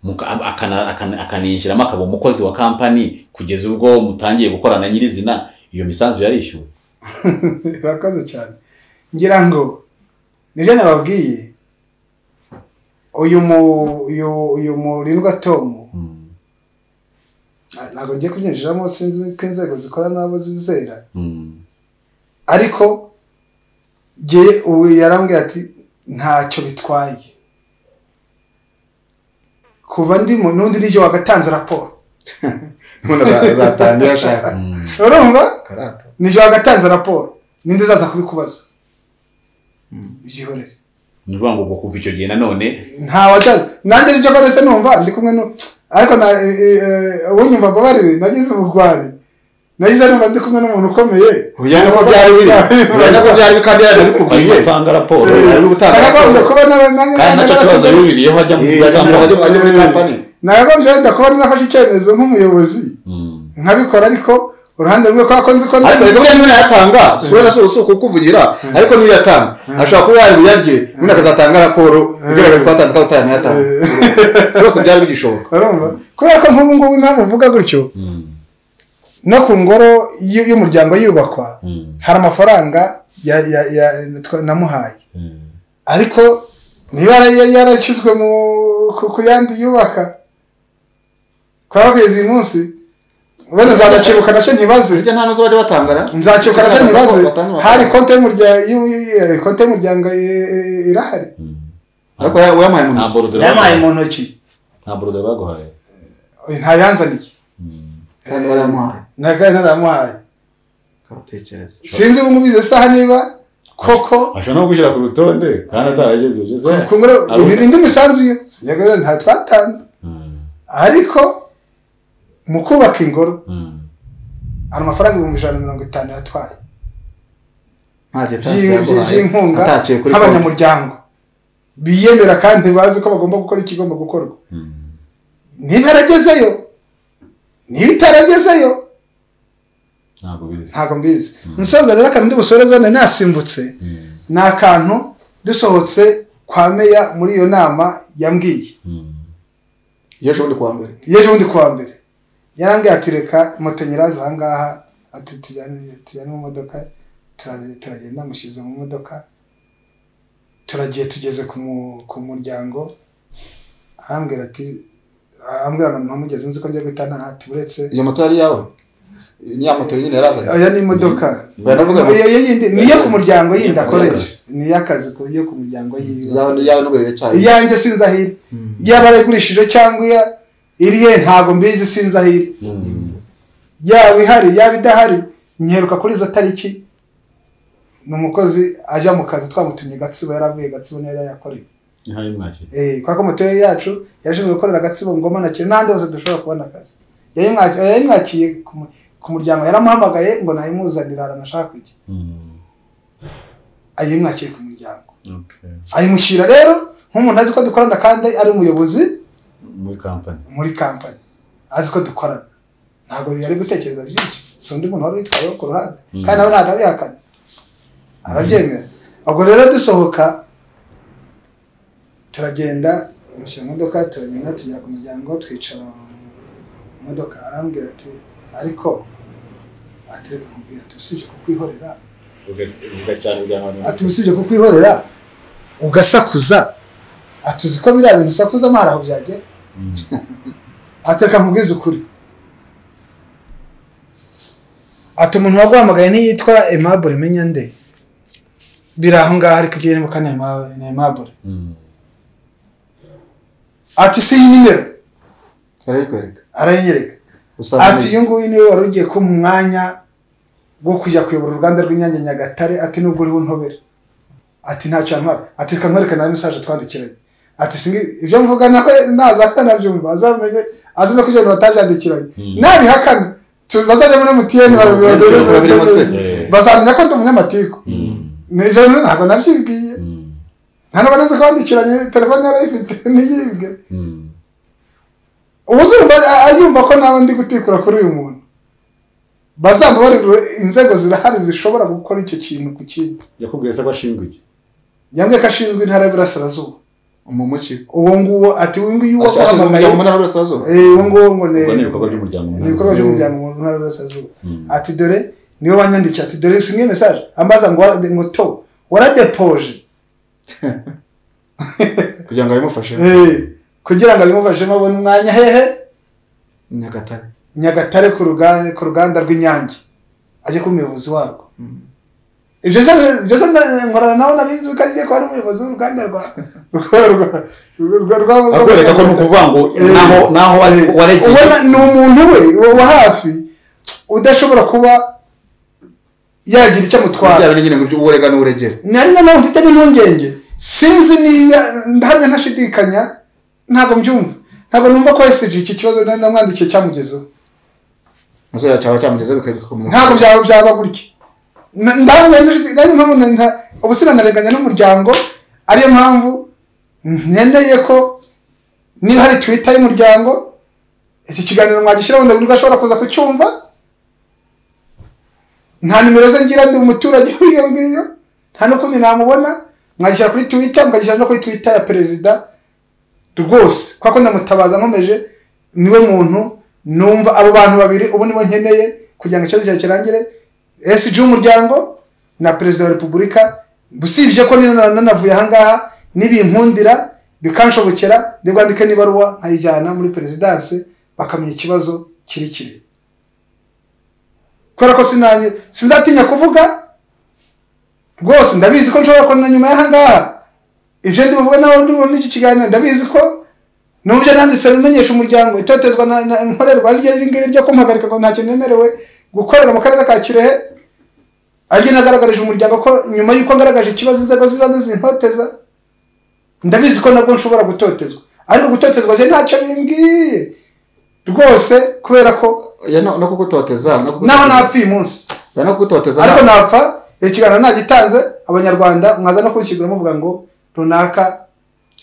S3: muka- akana- akana- akaninjiramo akaba umukozi wa kampani kugeza ubwo mutangiye gukorana nyirizina iyo misanzu yarishyuwe
S2: birakoze cyane ngira ngo nibyo nababwiye uyu mu uyu uyu murindwa tomu
S3: Mm,
S2: ntabwo ngiye kubyinjiramo sinzi ko inzego zikora n'abo zizera
S3: mm.
S2: ariko jye ubu yarambwira ati ntacyo bitwaye kuva ndimo n'undi n'icyo wagatanze raporo
S4: umuntu aza- azatangira ashaka
S2: urumva
S4: karata
S2: n'icyo wagatanze raporo ninde uzaza kubikubaza byihorere
S3: ni ukuvuga ngo ubwo kuva icyo gihe nanone
S2: nta wajyana nanjye nicyo ko ndetse numva ndi kumwe nu ariko na e, e, e, uwo nyumva mbabariwe nagize ubugwari nagize numva ndi kumwe n'umuntu ukomeye
S4: ujyane ko byari biri ujyane ko byari biri kandi yarabikubwiye
S3: batanga raporo
S4: Eh, ari gutanga
S2: nagagombye
S4: raporo.
S2: kuba na-
S3: kandi
S2: na-
S3: nacyo kibazo
S2: narakize-
S3: yuririyeho ajya mu
S4: Eh, ajya muri- ajya muri- ajya muri kampani
S2: nagagombye wenda kuba narafashe icyemezo nk'umuyobozi
S3: Mm.
S2: nkabikora ariko uruhande rumwe kwa ko nzi ko
S4: ariko reka buriya niba yatanga si wowe na si si ukukuvugira ariko niyo yatanga ashobora kuba yari buyarye ubundi akazatanga raporo igaragaza ko yatanze kandi utarayatanze byose byari bigishoboka
S2: urumva kubera ko nk'ubu ngubu ntabwo uvuga gutyo
S3: Mm.
S2: no ku ngoro y- y'umuryango yubakwa
S3: Mm.
S2: hari amafaranga ya- ya- ya- twa- namuhaye
S3: Mm.
S2: ariko niba yari- yarashyizwe mu ku- ku yandi yubaka twaba kugeza uyu munsi wenda nzanakibuka nacyo ntibaze
S4: burya nta n'uzo bajya batangana
S2: nzakibuka nacyo ntibaze
S4: Batanze amafaranga.
S2: hari konti y'umurya- y'u- konti y'umuryango i- i- irahari
S4: ariko uya- uyamuhaye mu
S3: nta
S4: ntoki
S3: borudire
S2: yampaye mu
S3: baguhaye
S2: ntoki
S3: nta borudire baguhaye
S2: ntayanzaniye
S4: kandi barayamuhaye
S2: ntayo naramuhaye
S4: ukabatekereza
S2: sinzi ubu ngubu izo saha niba koko
S3: ashobora no kugushyira ku rutonde kandi ataragejeje ese
S2: ku ngoro
S3: Abo-
S2: indi misanzu yo sinjya kubona nta twatanze
S3: Mm.
S2: ariko mu kubaka ingoro
S3: Mm.
S2: hari amafaranga ibihumbi ijana na mirongo itanu yatwaye
S4: nta gitasi
S2: by'i- by'i-
S4: yaguhaye
S2: by'inkunga
S4: ataciye kuri konti
S2: nk'abanyamuryango biyemera kandi bazi ko bagomba gukora ikigomba gukorwa niba yaragezeyo niba itaragezeyo
S3: ntabwo bizi
S2: ntabwo mbizi nsoza rero akantu ndi busoreze nari nasimbutse
S3: Mm,
S2: ni akantu dusohotse kwa meya muri iyo nama yambwiye
S3: mm.
S4: yeje ubundi kuwa mbere
S2: yeje ubundi kuwa mbere yarambwiye ati reka moto nyirazo aha ngaha ati tujyane tujyane mu modoka turazi- turagenda amushyize mu modoka turagiye tugeze ku mu- ku muryango arambwira ati arambwira na mpamugeze nzi ko njya guhita ntaha ati uretse
S4: iyo moto yari iyawe ni ya moto yenyine yarazanye
S2: aya ni imodoka
S4: baravuga ngo-
S2: Iyo- iyo yindi- ni iyo ku muryango yindi akoresha ni iy'akazi ku yo ku muryango yiwe
S4: iyawe iyawe n'uburere cyayo
S2: iyanjye sinzi aho iri yaba arayigurishije cyangwa iya- iri ye ntabwo mbizi sinzi aho iri yaba ihari yaba idahari nkeruka kuri izo tariki ni umukozi ajya mu kazi twamutumye gatsibo yaravuye gatsibo niyo yayakoreye
S3: Niho yari mwakiriye.
S2: eh kwa ko moto ye yacu yarashinzwe gukorera gatsibo ngoma na kire n'ahandi hose dushobora kubona akazi yayimwakiye yayimwakiye ku mu- ku muryango yaramuhamagaye ngo nayimuzanira ahantu ashaka kujya
S3: Mm,
S2: ayimwakiye ku muryango
S3: okay.
S2: ayimushyira rero nk'umuntu azi ko dukorana kandi ari umuyobozi
S3: muri kampani
S2: muri kampani azi ko dukorana ntabwo yari gutekereza byinshi si undi muntu wari witwayeho ku ruhande kandi nawe ntabwo abihakana arabyemera ubwo rero dusohoka turagenda mushyira mu modoka turagenda tugera ku muryango twicara mu modoka arambwira ati ariko ati reka nkubwira ati usibye kukwihorera
S3: uvuga cyane ujya ahantu
S2: ati usibye kukwihorera ugasakuza ati uzi ko biriya bintu usakuzamo hari aho byagera
S3: Mm.
S2: ateka nkubwize ukuri ati umuntu waguhamagaye ntiyitwa emabure menya nde biri aho ngaho ariko igihe nibuka ni Aima- ni emabure
S3: Mm.
S2: ati si iyi nimero
S4: yarayikwereka
S2: arayinyereka
S4: usanga
S2: ati
S4: ni-
S2: uyu nguyu niwe wari ugiye kumpa umwanya wo kujya kuyobora uruganda rw'inyange nyagatare ati nubwo uriho untobere ati ntacyo yamara ati reka nkwereke na mesaje twandikiranye ati singi ibyo mvuga nawe naza akanabyumva azamenye azumve ko ibyo bintu batabyandikiranye
S3: Mm.
S2: nabihakana tu- bazajya muri emutiyeni
S4: Bazajya muri
S2: babibageze
S3: MTN.
S2: bazamenya ko ndi umunyamatiku
S3: Mm.
S2: Ni ibyo bintu ntabwo nabyibwiye
S3: Mm.
S2: nta n'ubu nzi ko wandikiranye telefone yarayifite ntiyibwe
S3: Mm.
S2: ubu uzumva ayumva ko nawe ndi gutikura kuri uyu muntu bazamubarire inzego zirahari zishobora gukora icyo kintu ku kindi
S3: yakubwiye se ko ashinzwe iki
S2: yambwiye ko ashinzwe intara y'uburasirazuba
S4: umumuki
S2: uwo nguwo ati uyu nguyu
S4: ashinzwe
S2: wamuhamagaye
S4: umuryango mu ntara y'uburasirazuba
S2: Eh, uwo nguwo ngo ni
S3: Ubwo ni ibikorwa by'umuryango mu
S2: ni ibikorwa
S4: ntara
S2: by'umuryango mu ntara y'uburasirazuba
S3: Mm.
S2: ati dore niwe wanyandikiye ati dore singe mesaje ambaza ngo ngo to waradepoje
S4: kugira ngo abimufashe
S2: Eh, kugira ngo abimufashemo abone umwanya hehe
S4: nyagatare
S2: nyagatare ku ruganda ku ruganda rw'inyange ajye kuba umuyobozi warwo
S4: Mm.
S2: ibyo byose nkorana nawe nabizi ko agiye kuba ari umuyobozi w'uruganda rwa rwa- rwa- rwa- rwa-
S3: akwereka ko ni ukuvuga ngo naho naho wa- waregeye
S2: ubona ni umuntu we wa- wa hafi udashobora kuba yagira icyo amutwara
S4: byaba ari nyine ngo iby'uburega n'uburegere
S2: nari na mpamvu mfite n'impungenge sinzi niba ndahamya ntashidikanya ntabwo mbyumva ntabwo numva ko esiji iki kibazo nari namwandikiye cyamugezeho
S4: nazo yacaba cyamugeza bikabikomeza
S2: ntabwo byaba byaba gutya Na- ndahamya n'inshuti- nari mpamvu na- nta- ubusina narenganya n'umuryango ariyo mpamvu nkeneye ko niba hari twita y'umuryango iki kiganiro mwagishyira wenda buri wese ashobora kuza kucyumva nta nimero ze ngira ndi umuturage w'iyo ngiyo nta n'ukundi namubona mwagishyira kuri twita mwagishyira no kuri twita ya perezida rwose kuko ndamutabaza nkomeje niwe muntu numva abo bantu babiri ubu nibo nkeneye kugira ngo ikibazo cyawe kirangire esiji w'umuryango na perezida wa repubulika usibye ko nino na- nanavuye ahangaha nibinkundira bikanshobokera ndibwandike n'ibaruwa nkayijyana muri perezidanse bakamenya ikibazo kiri kiri kubera ko sinanyi sinzatinya kuvuga rwose ndabizi ko nshobora kubona nyuma y'ahangaha ibyo ndi buvuge nawe ndi bubone iki kiganiro ndabizi ko nubyo nanditse bimenyesha umuryango itotezwa na na- nkorerwa rye iri ngiri ryo kumuhagarika ngo ntacyo nemerewe gukorera mu karere ka kirehe aryo nagaragarije umuryango ko nyuma y'uko ngaragaje ikibazo inzego z'ibanze zintoteza ndabizi ko nabwo nshobora gutotezwa ariko gutotezwa je ntacyo bimbwiye rwose kubera ko
S4: Ya no no kugutoteza no
S2: naho napfa uyu munsi
S4: Ya no kugutoteza
S2: ariko
S4: nta-
S2: napfa ikiganiro nagitanze abanyarwanda mwaza no kugishyigura muvuga ngo runaka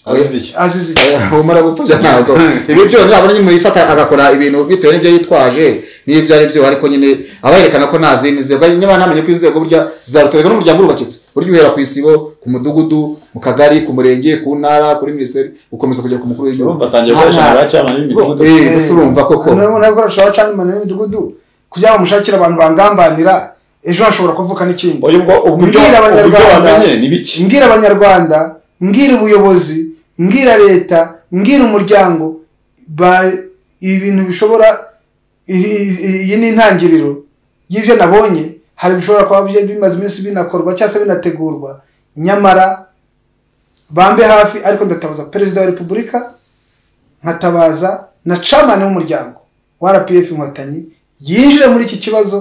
S3: azize iki
S2: azize iki
S4: ubumara gupfubya ntabwo ibi byo ntabwo nyine yifata agakora ibintu bitewe n'ibyo yitwaje n'ibyo ari byo ariko nyine aba yerekana ko nta zindi nzego niba namenye ko inzego burya zarutorerwa n'umuryango urubakitse burya uhera ku isibo ku mudugudu mu kagari ku murenge ku ntara kuri minisiteri ukomeza kugera ku mukuru w'igihugu
S3: urumva atangiye gukoresha
S4: Aha.
S3: abacamana n'imidugudu
S4: Eh, mbese urumva koko
S2: noneho nabwo arashobora gucana imidugudu kugira ngo mushakire abantu bangambanira ejo hashobora kuvuka n'ikindi
S3: oya ubwo ubwo ibyo
S2: mbwira
S3: ubwo ibyo
S2: abanyarwanda
S3: wamenye ni biki
S2: mbwira abanyarwanda mbwira ubuyobozi mbwira leta mbwira umuryango ba- ibi bintu bishobora iyi iyi- iyi ni intangiriro y'ibyo nabonye hari bishobora kuba bye- bimaze iminsi binakorwa cyangwa se binategurwa nyamara bambe hafi ariko ndatabaza perezida wa repubulika nkatabaza na camani w'umuryango wa rpf inkotanyi yinjire muri iki kibazo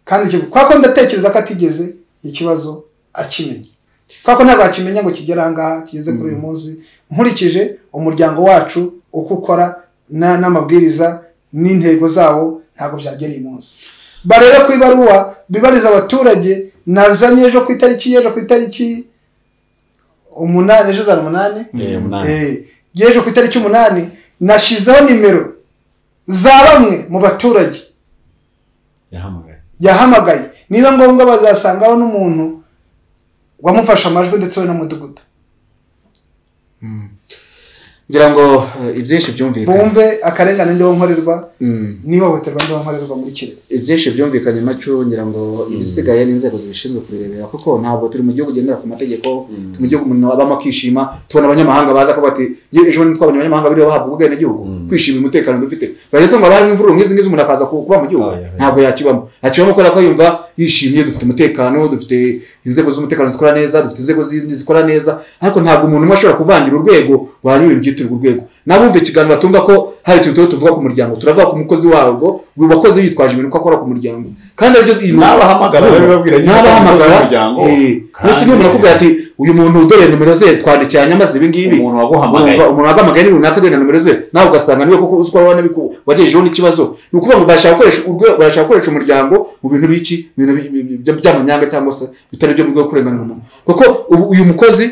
S2: kandi kivu- kwa ko ndatekereza ko atigeze ikibazo akimenya kwa ko ntabwo akimenya ngo kigere ahangaha kigeze kuri uyu munsi nkurikije umuryango wacu uko ukora na- n'amabwiriza n'intego zawo ntabwo byagera uyu munsi barebe ku ibaruwa bibariza abaturage nazanye ejo ku itariki y'ejo ku itariki umunani ejo zari umunani
S3: Eh, umunani.
S2: Eh, yeje ku itariki umunani nashyizeho nimero za bamwe mu baturage
S3: yahamagaye
S2: yahamagaye niba ngombwa bazasangaho n'umuntu wamufashe amajwi ndetse we n'umudugudu
S4: ngira ngo eh, ibyinshi byumvikanye
S2: bumve akarengane ndiho nkorerwa
S4: Mm.
S2: n'ihohoterwa ndiho nkorerwa muri kirehe
S4: ibyinshi byumvikanye macu ngira ngo ibisigaye ni inzego zibishinzwe kubirebera kuko ntabwo turi mu gihugu gendera ku mategeko turi mu gihugu umuntu abamo akishima tubona abanyamahanga baza kuba bati "Nge- ejo bundi twabonye abanyamahanga biriwe bahabwa ubwenegihugu kwishimira umutekano dufite bageze ngo harimo imvururu nk'izi ngizi umuntu akaza ku- kuba mu gihugu
S3: Ah, yeah, yeah.
S4: ntabwo yakibamo yakibamo kubera ko yumva yishimye dufite umutekano dufite inzego z'umutekano zikora neza dufite inzego zindi zikora neza ariko ntabwo umuntu umwe ashobora kuvangira urwego wanyura ibyitirirwa urwego n'abumva ikiganiro batumva ko hari ikintu tuba tuvuga ku muryango turavuga ku mukozi warwo uyu wakoze yitwaje ibintu ko akora ku muryango kandi aribyo
S3: N'abahamagara babibabwira nyine ko ari umukozi
S4: n'abahamagara
S3: w'umuryango.
S4: eh, mbese
S3: Kandi-
S4: n'umuntu akubwira ati uyu muntu dore nimero ze twandikiranye amaze ibi ngibi
S3: Umuntu waguhamagaye.
S4: Urumva, umuntu waguhamagaye ni runaka dore na nimero ze nawe ugasanga niwe koko uzi ko wabona wagejejeho n'ikibazo ni ukuvuga ngo barashaka gukoresha urwe- barashaka gukoresha umuryango mu bintu biki mu bintu bi- bi- bi- by'amanyanga cyangwa se bitari byo mu rwego rwo kurenganura umuntu kuko ubu uyu mukozi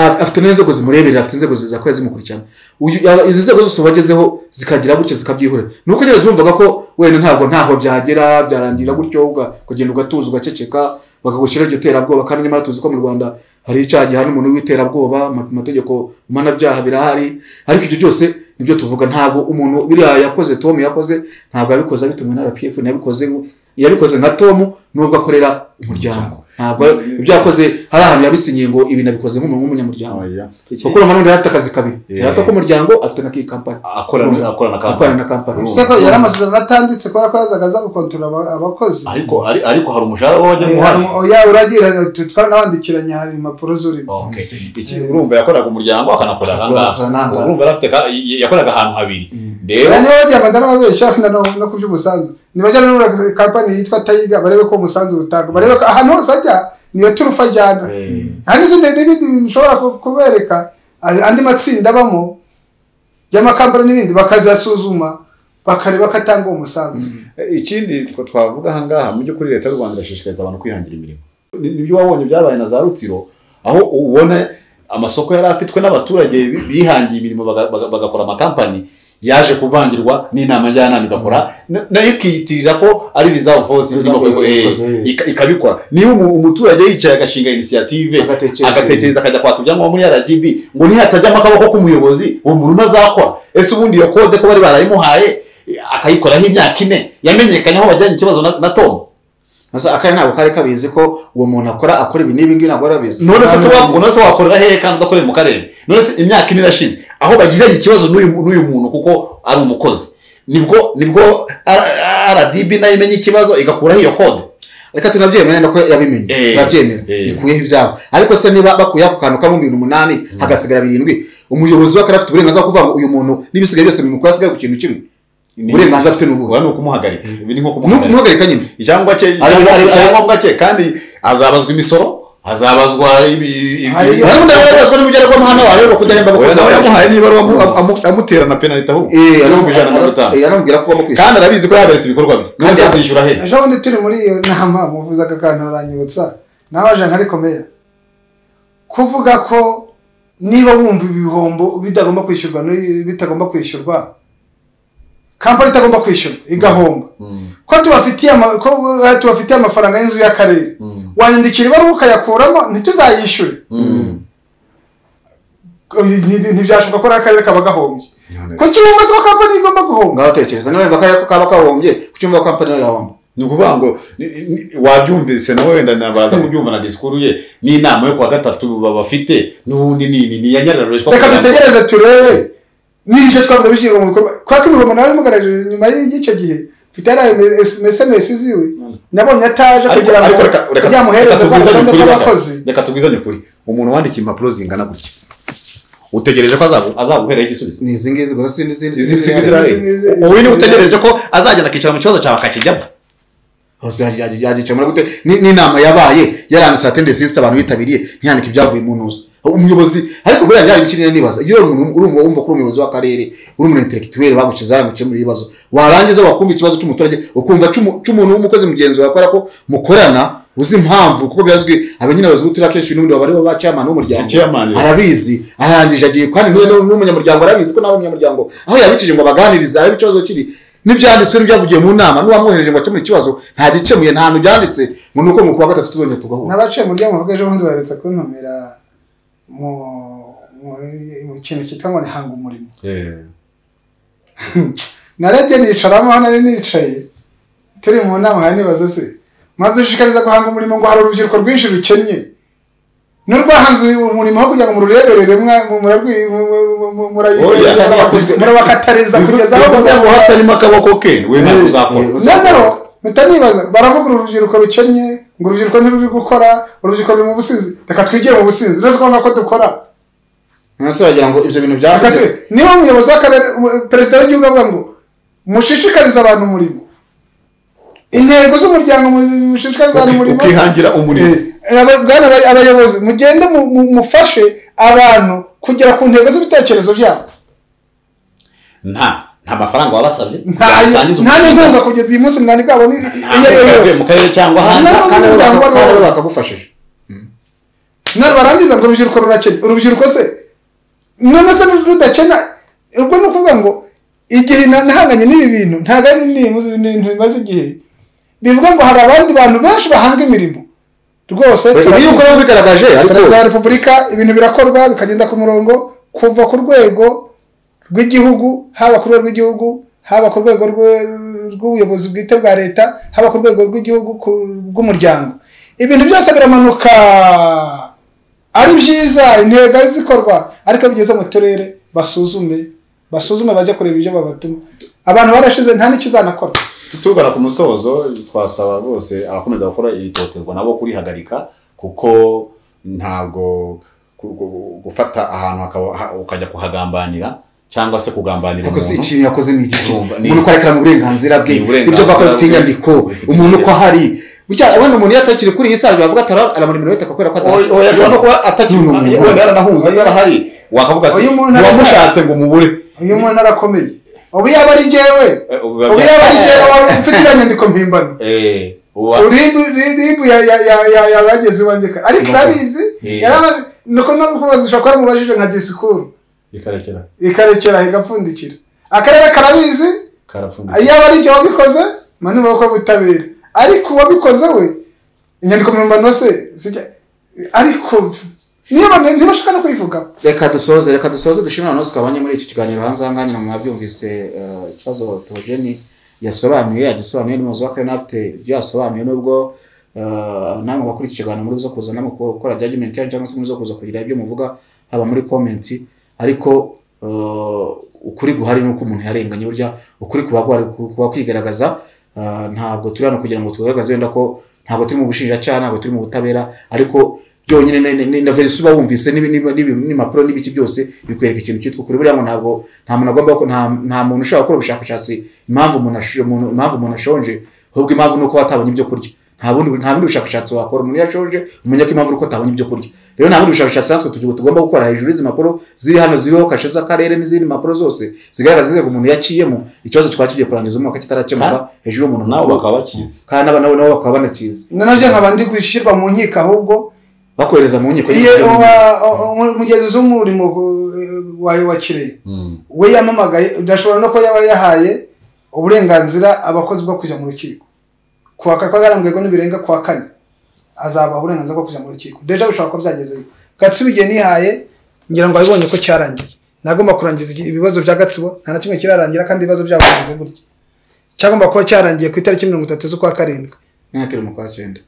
S4: af- afite n'inzego zimureberera afite inzego zakora zimukurikirana Uyu- aba- izi nzego zose wagezeho zikagira gutyo zikabyihorera ni uko nyine zumvaga ko wenda ntabwo ntaho byagera byarangira gutyo uga- ukagenda ugatuza ugaceceka bakagushyiraho iryo terabwoba kandi nyamara tuzi ko mu rwanda hari icyaha gihana umuntu w'iterabwoba ama- amategeko mpanabyaha birahari ariko ibyo byose nibyo tuvuga ntabwo umuntu biriya yakoze tom yakoze ntabwo yabikoze abitumiwe na rpf ntiyabikoze yabikoze nka tom nubwo akorera umuryango ntabwo ibyo yakoze hari ahantu yabisinyiye ngo ibi nabikoze nk'umuntu w'umunyamuryango
S3: Oya.
S4: kuko uyu muntu yari afite akazi kabiri
S3: Yeah.
S4: yari afite ak'umuryango afite n'ak'iyi kampani
S3: akorana akorana
S4: akorana na kampani
S3: Urumva.
S2: se ko yari amasezerano atanditse kubera ko yazaga aza gukontorora aba- abakozi
S3: ariko ari- ariko hari umushahara waba wagiye
S2: Eh,
S3: umuhari
S2: oya uragira twaranabandikiranya hari impapuro zurimo
S3: Okay. Iki- urumva yakoraga umuryango akanakora
S4: Akora ahangaha.
S3: ahangaha urumva yari afite ka- y- yakoraga ahantu habiri rero
S2: Aya niyo bagira amagana babeshya na no no kubyo umusanzu. Nibajyana n'ura kampani yitwa Tayiga barebe ko umusanzu utanga. Barebe ko ahantu hose ajya niyo turufa ajyana.
S3: Eh,
S2: Nta n'izindi n'ibindi bintu ushobora ku- kubereka ay- andi matsinda abamo y'amakambara n'ibindi bakazasuzuma bakareba ko atanga uwo musanzu.
S3: ikindi two twavuga ahangaha mu by'ukuri leta y'u rwanda irashishikariza abantu kwihangira imirimo Ni- nibyo wabonye byabaye na za rutsiro aho ubona amasoko yari afitwe n'abaturage bi- bihangiye imirimo baga- baga- bagakora amakampani yaje kuvangirwa n'inama njyanama igakora na- nayo ikiyitirira ko ari reserve force
S4: Reserve
S3: iba- eh,
S4: ikoze, eh.
S3: ika- ikabikora niba umu- umuturage yicaye agashinga inisiyative
S4: Agatekereza.
S3: agatekereza akajya kwaka ibyangombwa muri rgb ngo nihatajyamo akaboko k'umuyobozi uwo muntu azakora ese ubundi iyo kode ko bari barayimuhaye akayikoraho imyaka ine yamenyekanye aho bajyanye ikibazo na, na tom
S4: Asa akari ntabwo kari kabizi ko uwo muntu akora akora ibi n'ibi ngibi ntabwo arabizi
S3: none se wa- none se wakorera hehe kandi udakorera mu karere none se imyaka ine irashize aho bagiranye ikibazo n'uyu n'uyu muntu kuko ari umukozi nibwo nibwo R- rdb nayo imenya ikibazo igakuraho iyo kode
S4: reka tunabyemera no ko yabimenye
S3: Eh.
S4: turabyemera
S3: Eh.
S4: ikuyeho ibyabo ariko se niba bakuyeho ako kantu karimo ibintu umunani hagasigara birindwi umuyobozi we akaba afite uburenganzira bwo kuvuga ngo uyu muntu n'ibisigaye byose bimukora asigaye ku kintu kimwe uburenganzira afite ni ubuhe
S3: Wa ni ukumuhagarika ibi ni nko
S4: Nu-
S3: kumuhagarika
S4: ntuhagarika nyine
S3: icyangombwa cye
S4: Ari- ari- ari-
S3: icyangombwa cye kandi azabazwa imisoro azabazwa ibi
S2: Hari-
S3: ibi-
S4: ariko ndababazwa n'umujyi ariko amahano wawe wo kudahemba
S3: Oya,
S4: abakozi
S3: nawe
S4: bawe.
S3: yamuhaye n'ibaruwa amu- amu- amutera na penaliti ahubwo
S4: Eh,
S3: ibihumbi ijana na mirongo itanu
S4: eh, anamubwira ko bamukwishyura
S3: kandi arabizi ko yahagaritse ibikorwa bye
S4: Kandi-
S3: kandi azishyura he
S2: Ejo bundi turi muri iyo nama muvuze aka kantu aranyibutsa nabaje nkariko meya kuvuga ko niba wumva ibihombo bitagomba kwishyurwa n'i- bitagomba kwishyurwa kampani itagomba kwishyura igahomba ko tubafitiye ama- ko, eh, tubafitiye amafaranga y'inzu y'akarere wanyandikira ibaruwa ukayakuramo ntituzayishyure Nti- ntibyashoboka ko n'akarere kaba gahombye kuki bumva ko kampani igomba guhomba
S4: ngaho tekereza niba wumva ko kaba kahombye kucyumva ko kampani yahomba
S3: ni ukuvuga ngo ni- ni- wabyumvise nawe wenda nabaza kubyumva na disikuru ye n'inama yo kuwa gatatu bafite n'ubundi ni ni- ni iya nyarareshwa
S2: reka dutegereze turebe niba ibyo twavuze bishyirwa mu bikorwa kubera ko ibihombo nawe bimugaraje nyuma y'icyo gihe mfite yari esemesi ziwe nabonye ataje kugira ngo ryamuhereze rwa rutonde rw'abakozi
S3: reka tubwizanye ukuri umuntu wandikiye impapuro zingana gutya utegereje ko azagu- azaguheraho igisubizo
S4: ni izi ngizi gusa n'izindi zindi
S3: izi
S4: zindi
S3: nsiga
S4: zindi
S3: zirahari ubu niba utegereje ko azagenda akicara mu kibazo cyawe akakijyamo
S4: hose yagicaye muri gute ni- n'inama yabaye yaranditse atendesi yisite abantu bitabiriye ntiyandike ibyavuye mu ntuza umuyobozi ariko buriya byari ibiki nibaza iyo uri umuntu uri umuntu wumva ko uri umuyobozi w'akarere uri umuntu interekituweri baguciye zaramuciye muri ibibazo warangiza wakumva ikibazo cy'umuturage ukumva cy'umu- cy'umuntu w'umukozi mugenzi wawe kubera ko mukorana uzi impamvu kuko birazwi abenyine abayobozi b'uturere akenshi n'ubundi baba ari bo ba chairman w'umuryango
S3: Chairman, yeah.
S4: arabizi arangije agiye kandi niwe nu- n'umunyamuryango arabizi ko nawe umunyamuryango aho yabikije ngo abaganirize arebe ikibazo kiri n'ibyanditswe n'ibyavugiye mu nama n'uwamwohereje ngo akemure ikibazo nta gikemuye nta hantu byanditse ngo ni uko mu kuwa gatatu tuzongera tugahura
S2: n'abaciye mu ryango bw'ejo bundi baherutse kuntumira mu mu- mu kintu cyitwa ngo nihanga umurimo narebye nicaramo hano nari nicaye turi mu nama nkaba nibaza se maze ushishikariza guhanga umurimo ngo hari urubyiruko rwinshi rukennye n'urwahanze uyu umurimo aho kugira ngo murureberere mwa- mu- murarwi- mu- mu- mu- mu-
S3: Oya,
S2: murayigaya-
S4: yakozwe.
S2: murabakatariza kugeza aho
S3: bivuze ngo hatarimo akaboko ke wenda
S4: Eh,
S3: uzakora
S4: eh,
S2: noneho mpita nibaza baravuga uru rubyiruko rukennye ngo urubyiruko ntiruri gukora urubyiruko ruri mu businzi reka twigire mu businzi rero ko ko dukora
S4: mwese uragira ngo ibyo bintu
S2: Reka
S4: byaje
S2: tu- niba umuyobozi w'akarere umu- perezida w'igihugu avuga ngo mushishikarize abantu umurimo intego z'umuryango mu- mushishikarize abantu
S3: Uki-
S2: umurimo
S3: ukihangira umurimo
S2: Eh, aba- bwana abay- abayobozi mugende mu- mu- mufashe abantu kugera ku ntego z'ibitekerezo byabo
S3: nta nta mafaranga wabasabye
S2: ntayo
S3: Watangiza
S2: nta
S3: umushinga.
S2: n'inkunga kugeza iyi munsi mwana bwabo ni
S3: Nta
S2: iyo ari yo
S3: mafaranga yavuye
S2: yose
S3: mu karere cyangwa hanze
S2: Nta-
S4: kandi rero
S2: n'umuryango
S4: baka-
S2: wari
S4: kandi rero
S2: wabuze.
S4: bakagufashije
S2: none barangiza ngo urubyiruko rurakena urubyiruko se none se rudakena ubwo ni ukuvuga ngo igihe na- nahanganye n'ibi bintu ntabwo ari ni- ni ibintu bimaze igihe bivuga ngo hari abandi bantu benshi bahanga imirimo rwose
S4: iyo ukora bigaragaje ariko
S2: perezida wa repubulika ibintu birakorwa bikagenda ku murongo kuva ku rwego rw'igihugu haba ku rwego rw'igihugu haba ku rwego rwe- rw'ubuyobozi bwite bwa leta haba ku rwego rw'igihugu ku- rw'umuryango ibintu byose biramanuka ari byiza intego ari zikorwa ariko bigeze mu turere basuzume basuzume bajye kureba ibyo babatuma abantu barashize nta n'ikizanakora
S3: tugana ku musozo twasaba rwose abakomeza gukora ibitoterwa nabo kurihagarika kuko ntabwo ku- ku- gufata ahantu hakaba- ha- ukajya kuhagambanira cyangwa se kugambanira
S4: ariko si
S3: umuntu
S4: ikintu yakoze ni iki
S3: Urumva, ni-
S4: umuntu ukarekera mu burenganzira bwe
S3: Ni uburenganzira
S4: ibyo avuga ko bifite
S3: bwe.
S4: inyandiko
S3: Bifite
S4: umuntu uko
S3: inyandiko.
S4: hari bitya abona umuntu iyo atakiri kuri iyi sare bavuga atara aramurimo wita kubera ko
S3: Oya, oya, ashobora no kuba atakiri
S4: Ni umuntu.
S3: wenda yaranahunze yarahari wakavuga ati
S2: Uyu muntu
S3: wamushatse ngo umubure
S2: uyu muntu arakomeye ubu yaba ari jyewe
S3: Eh, ubu
S2: ubu
S3: biba-
S2: yaba ari jyewe wari ufite iriya nyandiko mpimbano
S3: Eh, uwa-
S2: uribu uribu ya ya ya ya yabageze iwanjye kare ariko urabizi
S3: Yeah.
S2: yarabari nuko no kubazisha ko yaramubajije nka disikuru
S3: ikarekera
S2: ikarekera igapfundikira akarere karabizi
S3: karapfundikira
S2: yaba ari igihe wabikoze mani mu bukwe butabera ariko uwabikoze we inyandiko mpimbano se sijya ariko niyo bane ntibashaka no kuyivuga
S4: reka dusoze reka dusoze dushimira abantu bose twabonye muri iki kiganiro hanze aha ngaha nyina mwabyumvise eh, ikibazo tewogeni yasobanuye yagisobanuye n'umuyobozi w'akarere nawe afite ibyo yasobanuye nubwo eh, namwe bakora iki kiganiro muri zo kuza namwe gukora judgment yanyu cyangwa se muri zo kuza kugira ibyo muvuga haba muri comment ariko eh, ukuri guhari ni uko umuntu yarenganye burya ukuri kuba guhari kuba kwigaragaza eh, ntabwo turi hano kugira ngo tugaragaze wenda ko ntabwo turi mu bushinjacyaha ntabwo turi mu butabera ariko byonyine na- na- na verisi uba wumvise n'ibi- n'ibi- n'ibi- n'impapuro n'ibiki byose bikwereka ikintu cyitwa ukuri buriya ngo ntabwo nta muntu agomba ko- nta nta muntu ushobora gukora ubushakashatsi impamvu umuntu ash- umuntu- impamvu umuntu ashonje ahubwo impamvu ni uko batabonye ibyo kurya nta bundi nta bundi bushakashatsi wakora umuntu iyo ashoje umenya ko impamvu ari uko atabonye ibyo kurya rero nta bundi bushakashatsi natwe tugiye tugomba gukora hejuru y'izi mpapuro ziri hano ziriho kashe z'akarere n'izindi mpapuro zose zigaragaza inzego umuntu yaciyemo ikibazo twari tugiye kurangiza umwaka kitarakemuka hejuru y'umuntu
S3: nabo bakaba bakizi
S4: kandi aba nabo nabo bakaba banakizi
S2: nanone nkaba ndi gushyirwa mu nkiko ahubwo
S4: bakohereza mu nkiko
S2: iyo uwa- uwa- umugenzuzi w'umurimo eh, wawe wa kireyi we yamamagaye udashobora no kuba yaba yahaye uburenganzira abakozi bwo kujya mu rukiko kuwa kane ko yarambwirwa n'ibirenga kuwa kane azabaha uburenganzira bwo kujya mu rukiko deja bishobora kuba byagezeyo gatsibo igihe nihaye ngira ngo wabibonye ko cyarangiye nagomba kurangiza igi- ibibazo bya gatsibo nta na kimwe kirarangira kandi ibibazo byabo bimeze gutya cyagomba kuba cyarangiye ku itariki mirongo itatu z'ukwa karindwi
S4: mwatiri mu kwa cyenda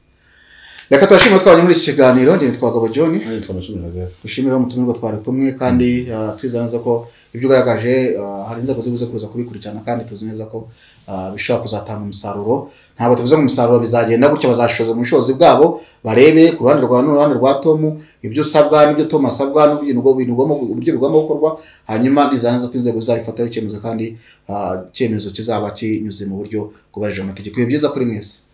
S4: reka tubashimire twabonye muri iki kiganiro njye nitwa gabo john
S3: nitwa amacumi na zeru
S4: dushimira umutumirwa twari kumwe kandi ah, tuzi neza ko ibyo ugaragaje ah, hari inzego zibuze kuza kubikurikirana kandi tuzi neza ko ah, bishobora kuzatanga umusaruro ntabwo tuvuze ngo umusaruro bizagenda gutya bazashoza mu bushobozi bwabo barebe ku ruhande rwa n'uruhande rwa tom ibyo usabwa n'ibyo tom asabwa n'ibintu ubwo bintu ugomba uburyo bigomba gukorwa hanyuma ndizera neza ko inzego zizabifataho icyemezo kandi ah, icyemezo kizaba kinyuze mu buryo bwubahirijwe amategeko ibihe byiza kuri mwese